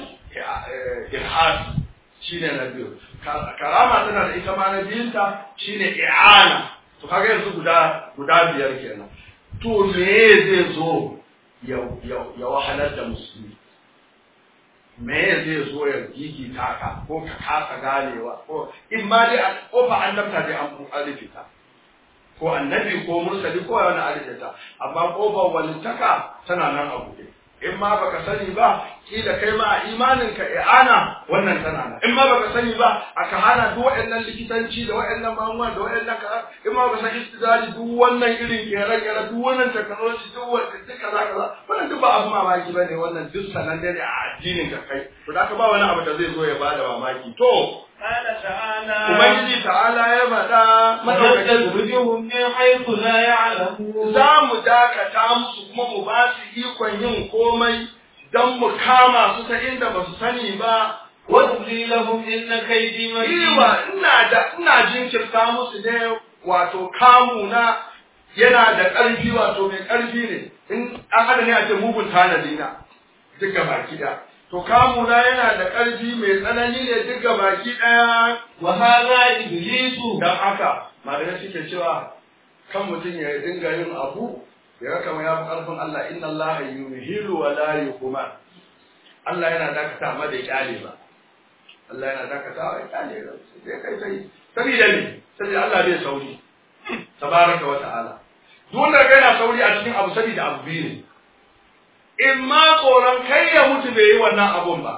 A: irhas shine na biyu karama tana da ita ma na biyunta shine i'ana to kaga yanzu guda guda biyar kenan to me zai zo ya ya wahalar da musulmi me zai zo ya gigita ka ko ka kasa ganewa ko in ma dai a kofa annabta dai an rufe ta ko annabi ko mursali ko wani alifita amma kofar walittaka tana nan a buɗe in ma baka sani ba kila kai ma a imanin ka i'ana wannan tana nan in ma baka sani ba aka hana duk waɗannan likitanci da waɗannan magungunan da waɗannan kaza in ma baka san istidari duk wannan irin kere kere duk wannan technology duk wannan duk kaza kaza wannan duk ba abu mamaki bane wannan duk sanan ne a addinin ka kai to da ka ba wani abu da zai zo ya bada mamaki to
B: قال تعالى
A: ubangiji ta'ala ya faɗa madaukakin
B: ونستدرجهم من حيث لا يعلمون
A: za mu dakata musu kuma mu ba su ikon yin komai don mu kama su ta inda ba su sani ba
B: وأملي لهم إن كيدي متين
A: Iwa ina da ina jinkirta musu ne wato kamu na yana da ƙarfi wato mai ƙarfi ne in an hada ne a ce mugun tanadi na duka baki ɗaya to kamu na yana da ƙarfi mai tsanani ne duka baki ɗaya
B: وهذا إبليس
A: don haka malamai suke cewa kan mutum ya dinga yin abu ya ga kamar ya fi ƙarfin Allah inna Allah yuhilu wa la yuhman Allah yana dakata amma da kyale ba Allah yana dakatawa ya kyale ba sai kai sai sabida ne saboda Allah bai sauri tabaraka wa ta'ala duk wanda ga yana sauri a cikin abu sabida abu biyu ne in ma tsoron kai ya mutu bai yi wannan abun ba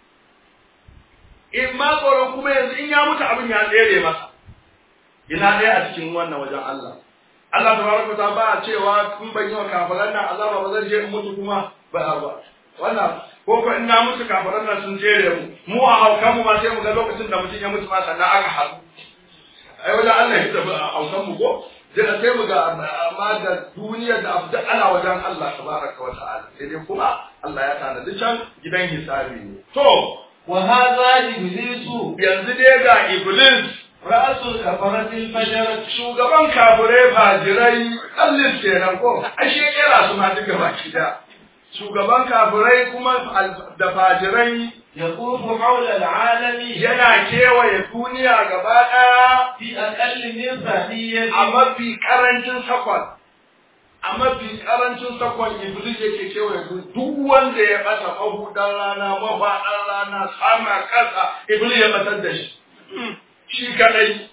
A: in ma tsoron kuma yanzu in ya mutu abin ya tsere masa ina ɗaya a cikin wannan wajen Allah Allah tabaraka ta ba a cewa kun ban yi wa kafiran nan azaba ba zan je in mutu kuma ba ba wannan ko ko in na mutu kafiran nan sun jere mu mu a haukan mu ma sai mu ga lokacin da mutum ya mutu ma sannan aka haɗu ai wajen Allah ya tafi a haukan mu ko sai sai mu ga amma da duniyar da abu duk ana wajen Allah tabaraka wa ta'ala sai dai kuma Allah ya tanadi can gidan hisabi ne to
B: وهذا إبليس
A: yanzu dai ga iblis
B: رأس الكفرة الفجرة
A: shugaban kafirai fajirai kallin kenan ko ashe kera su ma duka baki da shugaban kafirai kuma al- da fajirai
B: يطوف حول العالم
A: yana kewaye duniya gaba ɗaya
B: في أقل من ثانية
A: a mafi karancin sakon a mafi karancin sakon iblis yake kewaye duniya duk wanda ya ɓata mahudan rana mafaɗan rana sama ƙasa iblis ya ɓatar da shi shi kaɗai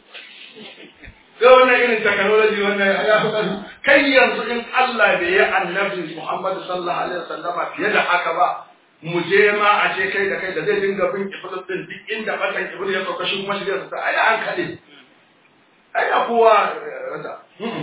A: ga wannan irin technology wannan ya fi ƙarfi kai yanzu in Allah bai yi annabi Muhammad sallallahu alaihi wasallama fiye da haka ba mu je ma a ce kai da kai da zai dinga bin iblis din duk inda batan iblis ya sauka shi kuma shi zai ai an kaɗe ai da kowa rasa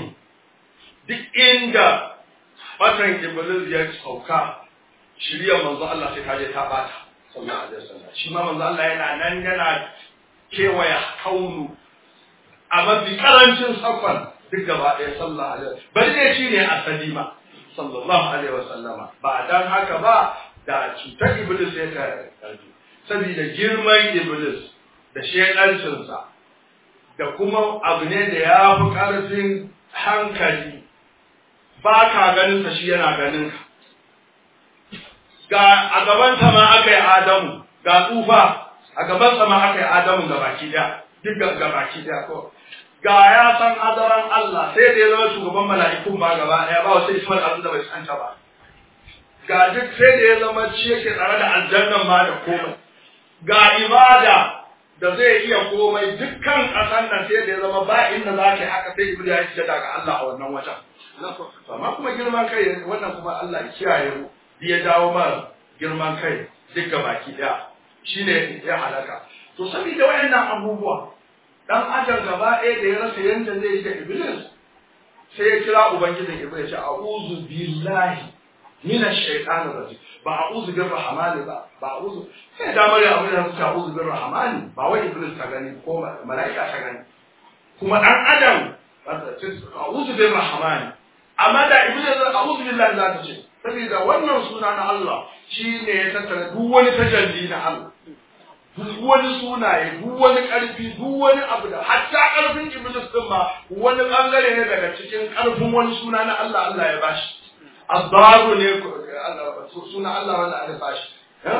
A: duk inda batan iblis ya sauka shirya manzo Allah sai ta je ta bata sallallahu alaihi wasallam shi ma manzo Allah yana nan yana kewaya kaunu a mafi karancin sakon duk gaba ɗaya sallallahu alaihi wasallam bari ne shi ne asali ma sallallahu alaihi wasallama ba dan haka ba da cutar iblis ya ta karfi saboda girman iblis da shedancinsa da kuma abu ne da ya fi karfin hankali ba ka ganin sa shi yana ganin ka ga a gaban sa ma aka yi adamu ga tsufa a gaban sa ma aka yi adamu ga baki daya duk ga baki daya ko ga ya san hadaran Allah sai da ya zama shugaban mala'ikun ba gaba daya ba wasu ismar abin da bai santa ba ga duk sai da ya zama shi yake tsare da aljannan ma da komai ga ibada da zai iya komai dukkan ƙasar nan sai da ya zama ba inda za ka yi haka sai Ibrahim ya shiga daga Allah a wannan wajen amma kuma girman kai wannan kuma Allah ya kiyaye mu ya dawo mara girman kai duk baki daya shine ya halaka to saboda wayannan abubuwa dan adam gaba ɗaya da ya rasa yanda zai yi da iblis sai ya kira ubangijin iblis ya ce a'udhu billahi min ash-shaytanir rajim ba a'udhu bir rahmani ba ba a'udhu sai da mare abin da suka a'udhu bir rahmani ba wai iblis ta gani ko mala'ika ta gani kuma dan adam a'udhu bir rahmani amma da iblis a'udhu billahi za ta ce saboda wannan suna na Allah shi ne ya tattara duk wani tajalli na Allah duk wani sunaye duk wani ƙarfi duk wani abu da hatta ƙarfin iblis din ma wani bangare ne daga cikin ƙarfin wani suna na Allah Allah ya bashi azzaru ne suna Allah wanda aka bashi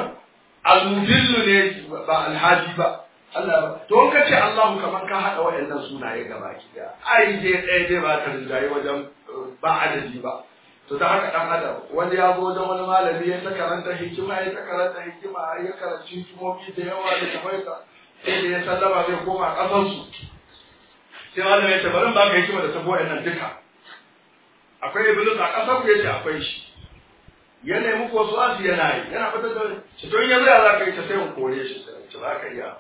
A: al-mudillu ne ba alhaji ba Allah to in ka ce Allahu kamar ka haɗa waɗannan sunaye gaba ki da ai je ɗaya dai ba ta rinjaye wajen ba adadi ba to da haka dan adam wani ya zo wajen wani malami ya ta karanta hikima ya ta karanta hikima ya karanci hikimomi da yawa da tafaita sai da ya sallama zai koma kasar su sai malami ya ce bari ba ka hikima da tabo nan duka akwai iblis a kasar ku yace akwai shi ya nemi ko su asu yana yi yana fitar da shi to in yanzu ya za ka yi ta sai mu kore shi sai ce za ka iya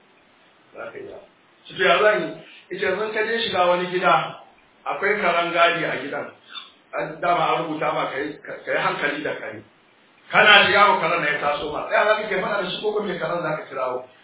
A: za ka iya shi to ya zan yi ita yanzu ka je shiga wani gida akwai karan gadi a gidan dama an rubuta ma ka yi hankali da kai kana shiga wa karan na ya taso ma ɗaya za ka ke faɗa da shi ko mai karan za ka kirawo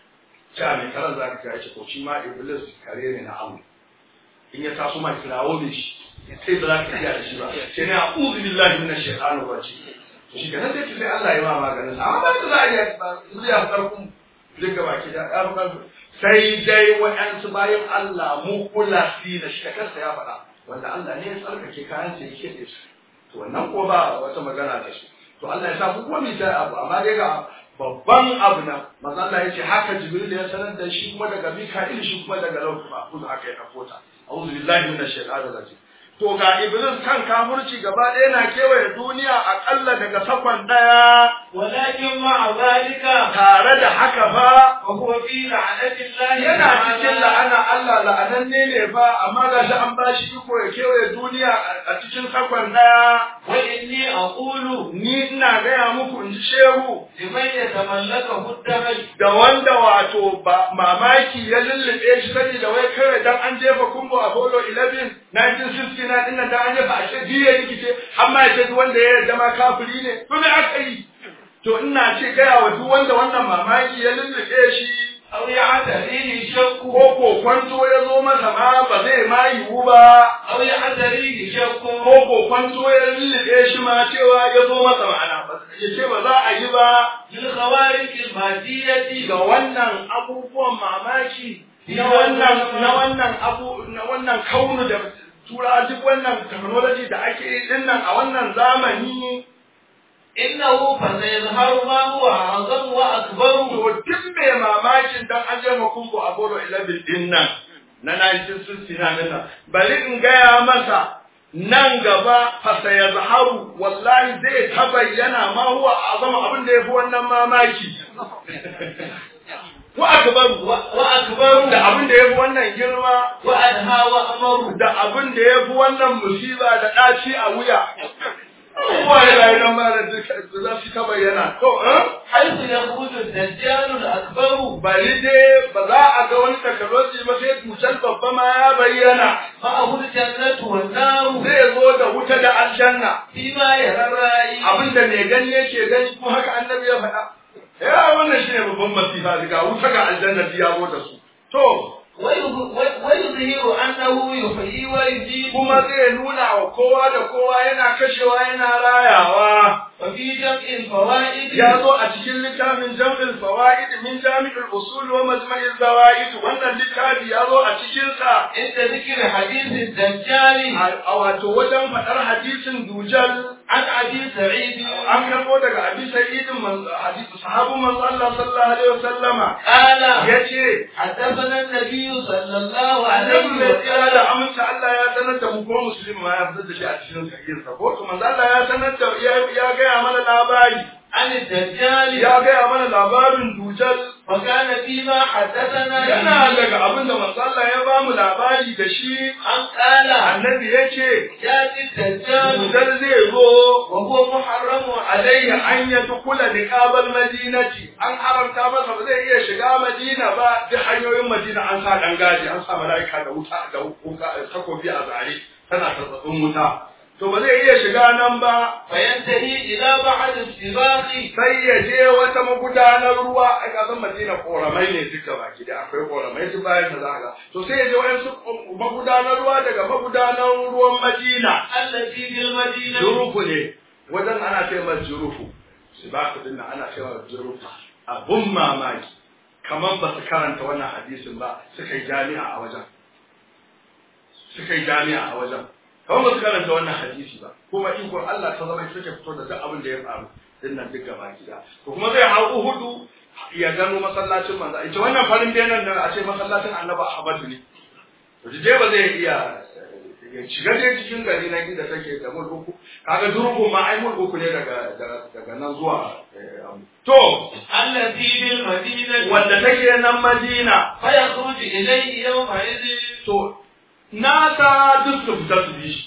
A: cewa mai karan za ka kira shi ko shi ma iblis kare ne na Allah in ya taso ma kirawo ne shi sai ba za ka iya da shi ba sai ne a'udhu billahi minash shaitanir rajim to shi kenan sai sai Allah ya ma maganin sa amma ba za a iya ba ya farkon duk gaba ki da ya farkon sai dai waɗansu bayan Allah mu kula si da shi kansa ya faɗa wanda Allah ne ya tsarkake kayan sa yake da su to wannan ko ba wata magana da shi to Allah ya sa ku kuma ta abu amma dai ga babban abu na manzo Allah ya ce haka Jibril ya sanar da shi kuma daga Mika'il shi kuma daga Lauh Mahfuz haka ya kafota a'udhu billahi minash shaitanir rajim to ga Iblis kan kafurci gaba ɗaya na kewaye duniya aƙalla daga sakon ɗaya
B: ولكن مع ذلك
A: tare da haka fa
B: وهو في لعنة الله
A: yana cikin
B: تعالى
A: la'ana Allah la'ananne ne fa amma ga shi an bashi iko ya kewaye duniya a cikin sakon ɗaya
B: وإني أقول
A: ni ina gaya muku in ji shehu
B: لمن يتملكه الدهر
A: da wanda wato ba mamaki ya lullube shi sani da wai kawai dan an jefa kumbo a Apollo 11 1969 din nan da an jefa a ce biye rikice har ma ya ce duk wanda ya yarda ma kafiri ne to me aka yi to ina ce gaya wa duk wanda wannan mamaki ya lullube shi
B: أو يعتريه شك
A: ko ko kwanto ya zo masa ma ba zai ma yiwu ba
B: أو يعتريه شك
A: ko ko kwanto ya lullube shi ma cewa ya zo masa ma'ana ba ya ce ba za a yi ba
B: للخوارق المادية
A: ga wannan abubuwan mamaki na wannan na wannan abu na wannan kaunu da tura duk wannan technology da ake yi din nan a wannan zamani
B: إنه فسيظهر ما هو أعظم وأكبر
A: to duk mai mamakin dan an je makungo a Bolo 11 din nan na 1969 din nan bari in gaya masa nan gaba fa sayazharu wallahi zai ta bayyana ma huwa azama abin da yafi wannan mamaki wa akbaru
B: وأكبر
A: da abin da yafi wannan girma
B: وأدهى وأمر
A: da abin da yafi wannan musiba da ɗaci a wuya kowa ya rayu nan ma da duka za su ta bayyana to eh
B: حيث يخرج الدجال الأكبر
A: bari dai ba za a ga wani technology ba sai tutar babba ma ya bayyana
B: معه الجنة والنار
A: zai zo da wuta da aljanna
B: فيما يرى الرأي
A: abinda mai gani yake gani kuma haka annabi ya faɗa ya wannan shine babban masifa daga wuta ga aljanna ya zo da su to
B: ويظ- ويظهر أنه يحيي ويجيب
A: kuma zai nuna wa kowa da kowa yana kashewa yana rayawa
B: وفي جمع الفوائد
A: ya zo a cikin littafin jam'il fawaid min jami'ul usul wa majma'il zawaid wannan littafi ya zo a cikin sa
B: عند ذكر حديث الدجال
A: a wato wajen faɗar hadisin dujal
B: عن أبي سعيد
A: an karɓo daga abi sa'idin hadisi sahabun manzo Allah sallallahu alaihi wasallama
B: قال
A: yace
B: حدثنا النبي صلى الله
A: annabi
B: عليه
A: mai tsira da
B: وسلم
A: aminta Allah ya sanar da mu kuma musulmi ma ya fitar da shi a cikin sahihin sa ko to manzo Allah ya sanar da ya ya gaya mana labari
B: عن الدجال
A: ya gaya mana labarin dujal
B: وكان فيما حدثنا
A: yana
B: به
A: daga abin da manzo Allah ya ba mu labari da shi
B: أن قال
A: annabi yace
B: يأتي الدجال
A: dujal zai zo
B: وهو محرم
A: alayya
B: عليه
A: an ya dukula niqabal madinati an haramta masa ba zai iya shiga madina ba duk hanyoyin madina an sa dan gaji an sa malaika da wuta da wuka takobi a zare tana tsatsatsun wuta to ba zai iya shiga nan ba
B: فينتهي إلى بعد السباق
A: sai ya je wata magudanar ruwa a kasan madina koramai ne duka baki da akwai koramai duk bayan da zaga to sai ya je wayansu magudanar ruwa daga magudanar ruwan madina
B: التي في المدينة
A: jurufu ne wajen ana ce mai jurufu su ba ku dinnan ana ce mai jurufu abun mamaki kamar ba su karanta wannan hadisin ba suka yi jami'a a wajen suka yi jami'a a wajen kamar ba su karanta wannan hadisi ba kuma ikon Allah ta zama suke fito da duk abin da ya faru dinnan duk gaba gida to kuma zai hau uhudu ya gano masallacin manzo ita wannan farin benan da a ce masallacin annabi Ahmadu ne to je ba zai iya ya shiga dai cikin gari na inda take da mul uku kaga durgun ma ai mul uku ne daga daga daga nan zuwa eh, abu. to
B: التي في المدينة
A: wanda take nan Madina
B: فيخرج إليه يومئذ
A: to nasa duk su fita su bi shi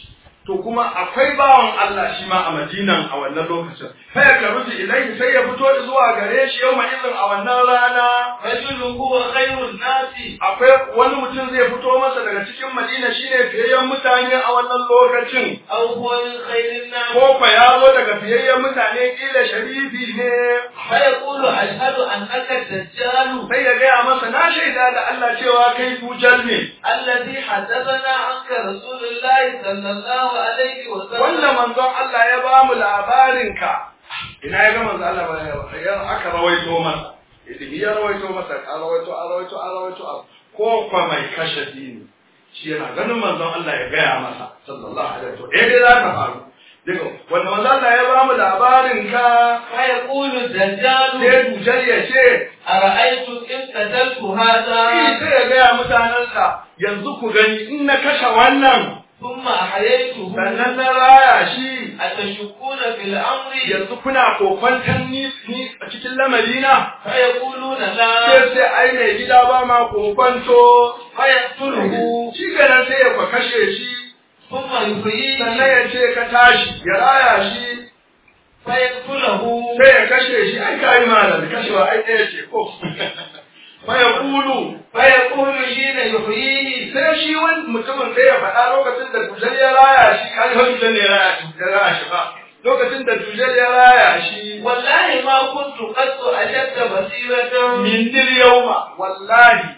A: to kuma akwai bawan Allah shi ma a Madinan a wannan lokacin fa ya karuji ilaihi sai ya fito zuwa gare shi yau izin a wannan rana
B: rajulun huwa khairun nasi
A: akwai wani mutum zai fito masa daga cikin Madina shine fiyayyen mutane a wannan lokacin
B: aw huwa min khairin nas
A: ko fa ya zo daga fiyayyen mutane kila sharifi ne
B: fa yaqulu ashhadu annaka dajjal
A: sai ya gaya masa na shaida da Allah cewa kai dujal ne
B: alladhi hadathana anka rasulullahi sallallahu alaihi wa sallam
A: wanda manzon Allah ya ba mu labarin ka ina ya ga manzon Allah ba ya aka rawaito masa idan ya rawaito masa a rawaito a rawaito a rawaito a ko kwa mai kashe dini shi yana ganin manzon Allah ya gaya masa sallallahu alaihi wa sallam eh dai za ta faru daga wanda manzon Allah ya ba mu labarin ka
B: fa yaqulu dajjal
A: sai dujal ya ce
B: ara'aytu in qataltu hadha
A: Shi sai ya gaya mutanensa yanzu ku gani in na kashe wannan
B: thumma ahyaytuhu
A: sannan na raya shi
B: atashukuna fil amri
A: yanzu kuna kokwantan ni ni a cikin lamarina
B: fa yaquluna la
A: sai sai ai mai gida ba ma kokwanto
B: fa yaqtuluhu
A: shi ganin sai ya kwa kashe shi
B: thumma yuhyihi
A: sannan ya ce ka tashi ya raya shi
B: fa yaqtuluhu
A: sai ya kashe shi ai kai malam kashewa ai ɗaya ce ko fa ya kulu
B: fa yaqulu hina yuhyihi
A: sai shi wani mutumin sai ya faɗa lokacin da dujal ya raya shi kan har dujal ne ya raya shi ya raya shi ba lokacin da dujal ya raya shi
B: wallahi ma kuntu qattu ashadda basiratan
A: min dil yawma wallahi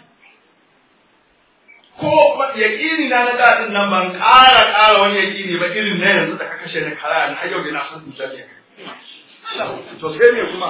A: ko yaƙini na na daɗin nan ban ƙara ƙara wani yaƙini ba irin na yanzu da ka kashe na kara na har yau da na san dujal ne to sai me kuma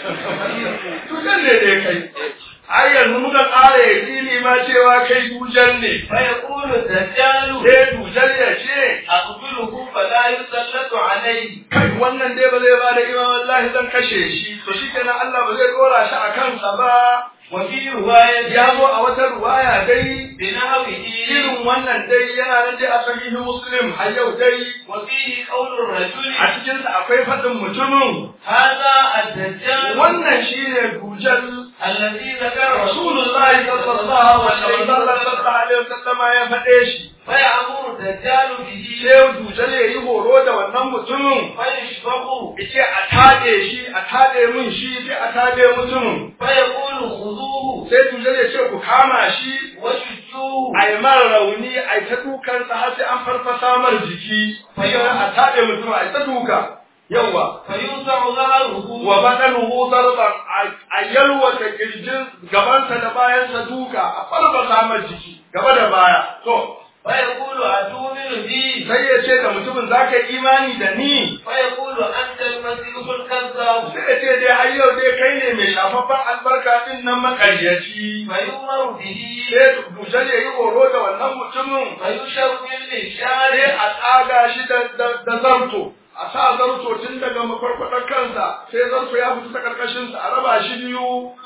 A: dujal ne da ya kai ai yanzu muka ƙara yaƙini ma cewa kai dujal ne
B: fa yaqulu dajjalu
A: sai dujal ya ce
B: aqtuluhu fala yusallatu alayhi
A: kai wannan dai ba zai ba da imam wallahi zan kashe shi to shi kenan Allah ba zai dora shi a kansa ba
B: wa fi riwayati
A: ya zo a wata ruwaya dai
B: binahwihi
A: irin wannan dai yana nan dai a sahihi muslim har yau dai
B: wa fihi qawlu rajuli
A: a cikin sa akwai faɗin mutumin
B: hadha ad-dajjal
A: wannan shine dujal
B: alladhi zakara
A: rasulullahi sallallahu alaihi wasallam ya faɗe shi
B: fa ya'muru dajjalu bihi
A: sai dujal ya yi horo da wannan mutumin
B: fa yashfahu
A: yace a tade shi a tade min shi sai a tade mutumin
B: fa yaqulu khuduhu
A: sai dujal ya ce ku kama shi
B: wa shujjuhu
A: a yi mara rauni a yi ta dukansa har sai an farfasa mar jiki sai a taɗe mutum a yi ta duka yawa
B: fa yusa'u dhahruhu
A: wa badanuhu darban a yalwata kirjin gabansa da bayansa duka a farfasa mar jiki gaba da baya to
B: fa yaqulu atu'minu bi
A: sai ya ce da mutumin za ka yi imani da ni
B: fa yaqulu anta al-masih al-kazzab
A: sai ya ce dai har yau dai kai ne mai shafaffen albarka din nan makaryaci
B: fa yu'maru bihi
A: sai dusar ya yi horo da wannan mutumin
B: fa yusharu bil
A: sai
B: lishari
A: a tsaga shi da da zarto a sa zarto tun daga mafarkwadar kansa sai zarto ya fita ta karkashinsa a raba shi biyu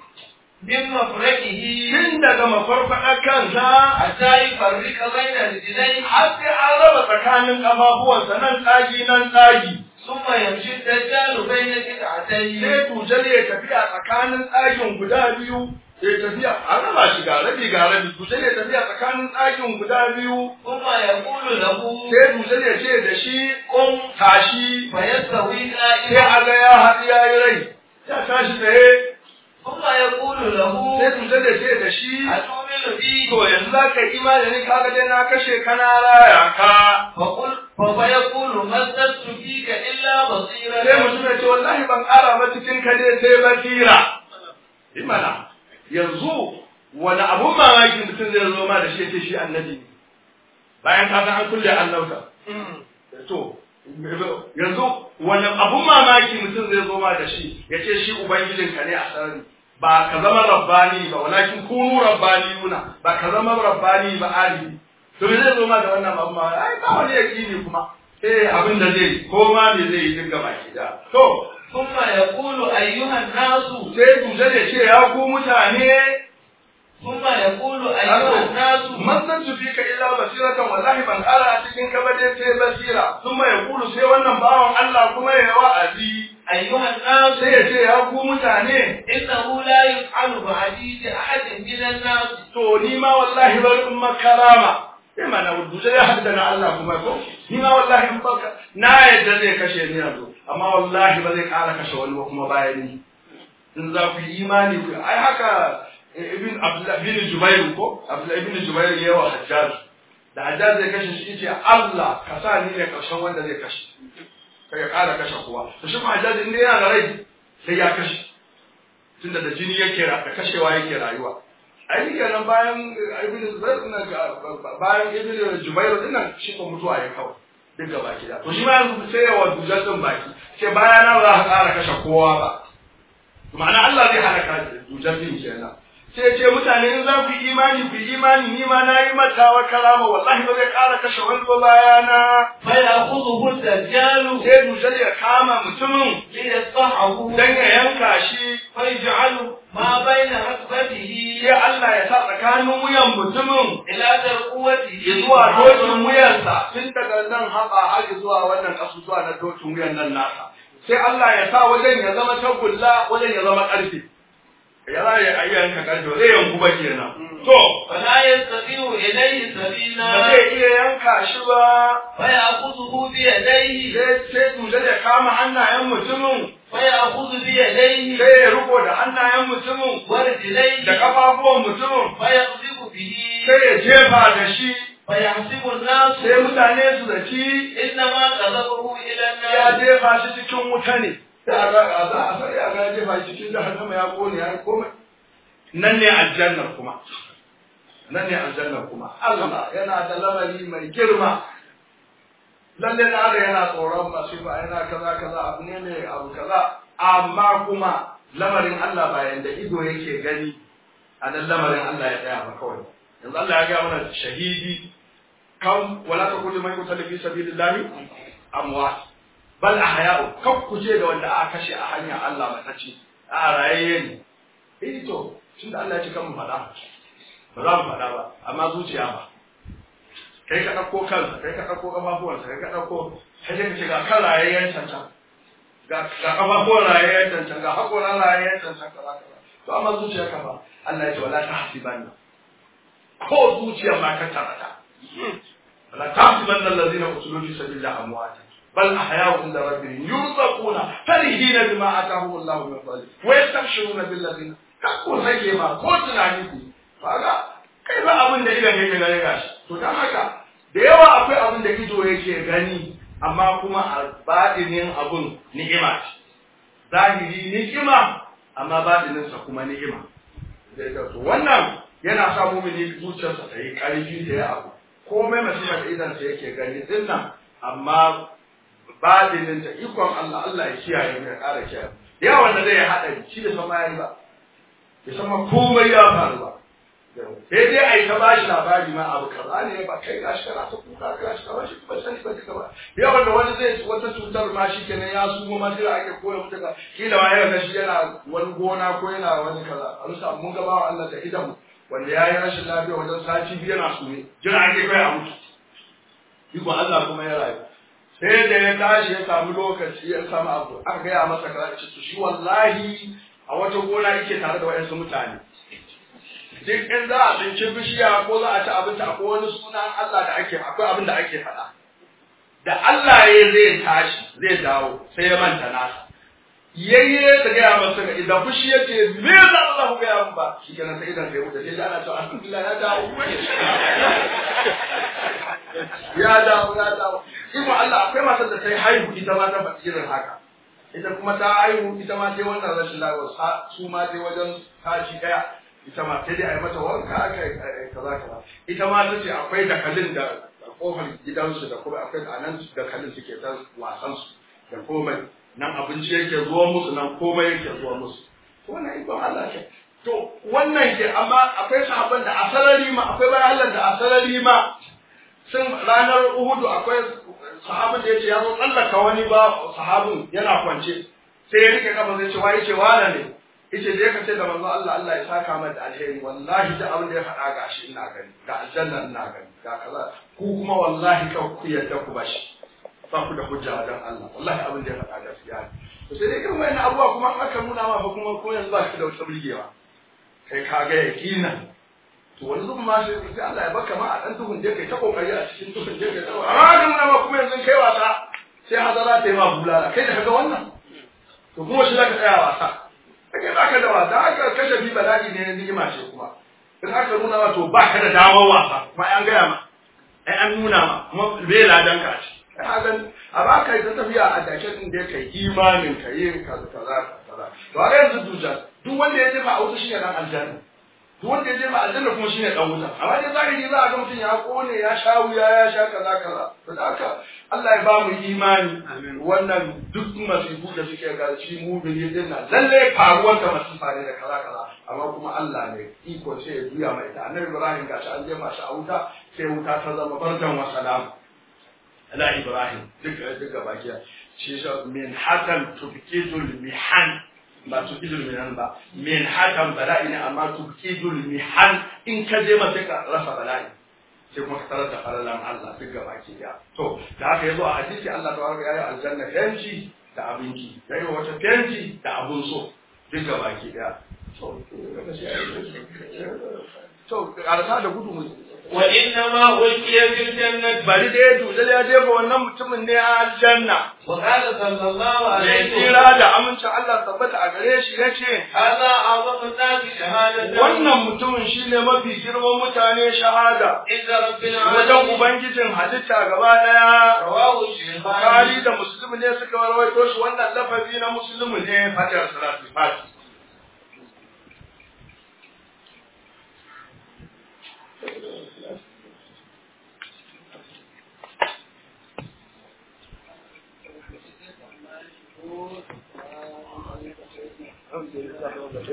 B: min mafraqihi
A: tun daga mafarkwadar kansa
B: hatta yufarriqa bayna rijlaihi
A: har sai an raba tsakanin ƙafafuwansa nan tsagi nan tsagi
B: thumma yamshi ad-dajjalu bayna qit'atayn
A: sai tujal ya tafi a tsakanin tsagin guda biyu ya tafiya an raba shi ga rabi ga rabi tujal ya tafi a tsakanin tsagin guda biyu
B: thumma yaqulu lahu
A: sai tujal ya ce da shi kun tashi
B: fa yastawi
A: sai
B: qa'iman
A: a ga ya haɗu ya yi rai ya tashi tsaye
B: thumma yaqulu lahu
A: sai tujal ya ce da shi
B: atu'minu bi
A: to yanzu za ka yi imani ni kaga dai na kashe ka na raya ka
B: fa qul fa yaqulu mazzatu fika illa
A: sai
B: basiratan
A: mutum ya ce wallahi ban ƙara ba cikin ka dai sai basira imana yanzu wani abun mamaki mutum zai zo ma da shi ya ce shi annabi ne bayan ka san an kulle annabta to yanzu wani abun mamaki mutum zai zo ma da shi ya ce shi ubangijinka ne a sarari ba ka zama rabbani ba walakin kunu rabbaniyuna ba ka zama rabbani ba alibi to me zai zo ma da wannan abun mamaki ai ba wani yakini kuma eh abin da zai ko ma me zai yi dinga baki da to
B: ثم يقول أيها الناس
A: sai duje ya ce ya ku mutane
B: ثم يقول أيها الناس
A: Mazan su fika illa basiratan wallahi ban kara a cikin ka ba dai sai basira sun ya kulu sai wannan bawan Allah kuma ya wa'azi
B: أيها الناس
A: sai ya ce ya ku mutane
B: إنه لا يفعل بعدي أحد من الناس
A: to ni ma wallahi bari in makarama sai mana dujal ya haɗu da na Allah kuma ko ni ma wallahi in baka na yadda zai kashe ni yanzu amma wallahi ba zai ƙara kashe wani ba kuma bayan ni in za ku yi imani ku ai haka ibn Abdullah ibn Jubair ko Abdullah ibn Jubair yawa Hajjaj da Hajjaj zai kashe shi yace Allah ka sa ni ne karshen wanda zai kashe kai ya ƙara kashe kowa to shi ma Hajjaj in yana da rai sai ya kashe tunda da jini yake da kashewa yake rayuwa ai ni kenan bayan ibn Zubair din bayan ibn Jubair din nan shi ko mutuwa ya kawo duk gaba gida to shi ma yanzu sai ya wadu jaddan baki sai bayana ba za ka ƙara kashe kowa ba ma'ana Allah zai halaka dujaddin kenan sai ce mutane in za ku yi imani ku yi imani ni ma na yi mata wa kalama wallahi ba zai ƙara kashe wani ba bayana
B: fa ya'khudhuhu ad-dajjal
A: sai dujal ya kama mutumin
B: li yasfahu
A: dan ya yanka shi
B: fa yaj'alu ma bayna hasbatihi
A: sai Allah ya sa tsakanin wuyan mutumin
B: ila tarquwatihi
A: zuwa dokin wuyansa tun daga nan haɓa har zuwa wannan ƙasusuwa na dokin wuyan nan nasa sai Allah ya sa wajen ya zama tagulla wajen ya zama ƙarfe ya za ya yi yanka ƙarfe zai yanku ba kenan to
B: fala yastati'u ilayhi
A: ba
B: sabila
A: zai iya yanka shi ba
B: fa ya'khudhuhu bi yadayhi
A: sai sai duje ya kama hannayen mutumin
B: fa ya'khudhu bi yadayhi
A: sai ya riko da hannayen mutumin
B: wa rijlayhi
A: da kafafuwan mutumin
B: fa yaqdhibu bihi
A: sai ya jefa da shi
B: fa yahsibu an-nas
A: sai mutane su zaci
B: innama qadhabahu ila
A: ya
B: an-nas
A: jefa shi cikin wuta ne sai a ga a za a sai a ga ya jefa shi cikin jahannama ya kone ya komai nan ne aljannar kuma nan ne aljannar kuma Allah yana da lamari mai girma lalle na da yana tsoron masifa yana kaza kaza abu ne ne abu kaza amma kuma lamarin Allah ba yanda ido yake gani a nan lamarin Allah ya tsaya ba kawai yanzu Allah ya ga mana shahidi kan wala ta kulli man yutalla fi sabilillahi amwat bal ahya'u kan kuje da wanda aka kashe a hanyar Allah matacce a rayayye ne eh to tunda Allah ya ce kan mu faɗa ba za mu faɗa ba amma zuciya ba kai ka ɗauko kansa kai ka ɗauko ƙafafuwansa kai ka ɗauko sai ka ce ga kan rayayyen cancan ga ga ƙafafuwan rayayyen cancan ga haƙoran rayayyen cancan kaza kaza to amma zuciya ka ba Allah ya ce wala ta hasibanna ko zuciya ma ka tarata wala ta hasibanna allazina qutilu fi sabilillahi amwata بل أحياء عند ربهم يرزقون فرحين بما آتاهم الله من فضله ويستبشرون بالذين كقول هيك ما قلت نعيدي فهذا kai ba abin da idan yake gani gashi to dan haka da yawa akwai abin da ido yake gani amma kuma a badinin abun ni'ima ce zahiri ni'ima amma badinin sa kuma ni'ima to wannan yana sa mumini zuciyarsa ta yi karfi da ya abu komai masifa da idan sa yake gani dinnan amma badinin ta ikon Allah Allah ya kiyaye mu ya ƙara kiyaye ya wanda zai haɗa shi da sama yayi ba ya sama komai ya faru ba sai dai ai ta bashi labari ma abu kaza ne ba kai gashi kana ta kuka gashi kana shi ba sani ba duka ba ya wanda wani zai wata cutar ma shi kenan ya su ma sai ake koya mutu ka kila ma ya shi yana wani gona ko yana wani kaza an sa mun ga bawa Allah da idan wanda ya yi rashin lafiya wajen sati biyu yana su ne jira ake kai a mutu iko Allah kuma ya rayu sai da ya tashi ya samu lokaci ya samu abu aka gaya masa kaza ce to shi wallahi a wata gona yake tare da wayansu mutane duk in za a tsinci bishiya ko za a ci abinci akwai wani sunan Allah da ake akwai abin da ake faɗa da Allah ya zai tashi zai dawo sai ya manta nasa yayye da gaya masa ga idan fushi ya ce me za Allah ku gaya min ba shi kenan sai idan sai wuce sai ana cewa alhamdulillah ya dawo ya dawo ya dawo Imo Allah akwai matar da ta yi haihu ita ma ta faɗi irin haka. Ita kuma ta haihu ita ma ta yi wannan rashin lafiya su ma ta yi wajen tashi ɗaya ita ma sai dai a yi mata wanka aka yi kaza kaza. Ita ma ta ce akwai dakalin da kofar gidansu da kuma akwai a nan dakalin suke ta wasan su da komai nan abinci yake zuwa musu nan komai yake zuwa musu. Wannan ikon Allah ke. To wannan ke amma akwai sahabban da a sarari ma akwai bayan Allah da a sarari ma sun ranar Uhudu akwai sahabin da ya ce ya zo tsallaka wani ba sahabin yana kwance sai ya rike kafa zai ce wa yace wala ne yace da yake ce da manzo Allah Allah ya saka mata da alheri wallahi da abin da ya faɗa gashi ina gani ga aljanna ina gani ga kaza ku kuma wallahi kan ku yadda ku bashi ba ku da hujja wajen Allah wallahi abin da ya faɗa gaskiya ne to sai dai kan wayannan abubuwa kuma aka nuna ma fa kuma ko yanzu ba shi da wata burgewa kai ka ga yakinan to wani zubin ma sai sai Allah ya baka ma a dan duhun je kai ta kokari a cikin duhun je kai ta amma da mun ma kuma yanzu kai wasa sai hazara ta yi ma bulala kai da kaga wannan to kuma shi zaka tsaya wasa kake baka da wasa aka kashe bi bala'i ne ni'ima ce kuma in aka nuna ma to baka da damar wasa kuma an gaya ma ai an nuna ma kuma bai ladan ka ci hagan a ba ka yi ta tafiya a dake din da kai imanin ka yi kaza kaza kaza to a yanzu dujan duk wanda ya jefa a wuta shine dan aljanna duk wanda ya jefa aljanna kuma shine dan wuta amma dai zahiri za a ga mutum ya kone ya sha wuya ya sha kaza kaza to da haka Allah ya ba mu imani wannan duk masifu da suke ga shi mu bin din nan lalle faruwar da masifa ne da kaza kaza amma kuma Allah ne iko sai ya juya mai ta annabi Ibrahim gashi an jefa shi a wuta sai wuta ta zama bardan wa salam ala Ibrahim duk duk baki shi min hakan tubkidul mihan ba tubkidul mihan ba min hakan bala'i ne amma tubkidul mihan in ka je mata ka rasa bala'i sai kuma ka tarar da falalan Allah duk gaba ke ya to da haka yazo a hadisi Allah ta warka yayi aljanna fenci da abinci yayi wata fenci da abun so duk gaba ke ya to to arsa da gudu mu
B: wa inna ma ulqiya fil jannati
A: bari da ya dudal ya jefa wannan mutumin ne a aljanna
B: wa qala sallallahu
A: mai
B: alaihi
A: tsira
B: wa
A: da amincin Allah tabbata a gare shi yace
B: hadha a'zamu nasi shahadatan
A: wannan mutumin shine mafi girman mutane shahada
B: inda rabbil
A: wajen
B: alamin
A: ubangijin halitta gaba daya
B: rawahu
A: Bukhari
B: shaykhani
A: da Muslim ne suka rawaito shi wannan lafazi na Muslim ne fatar salatu fati.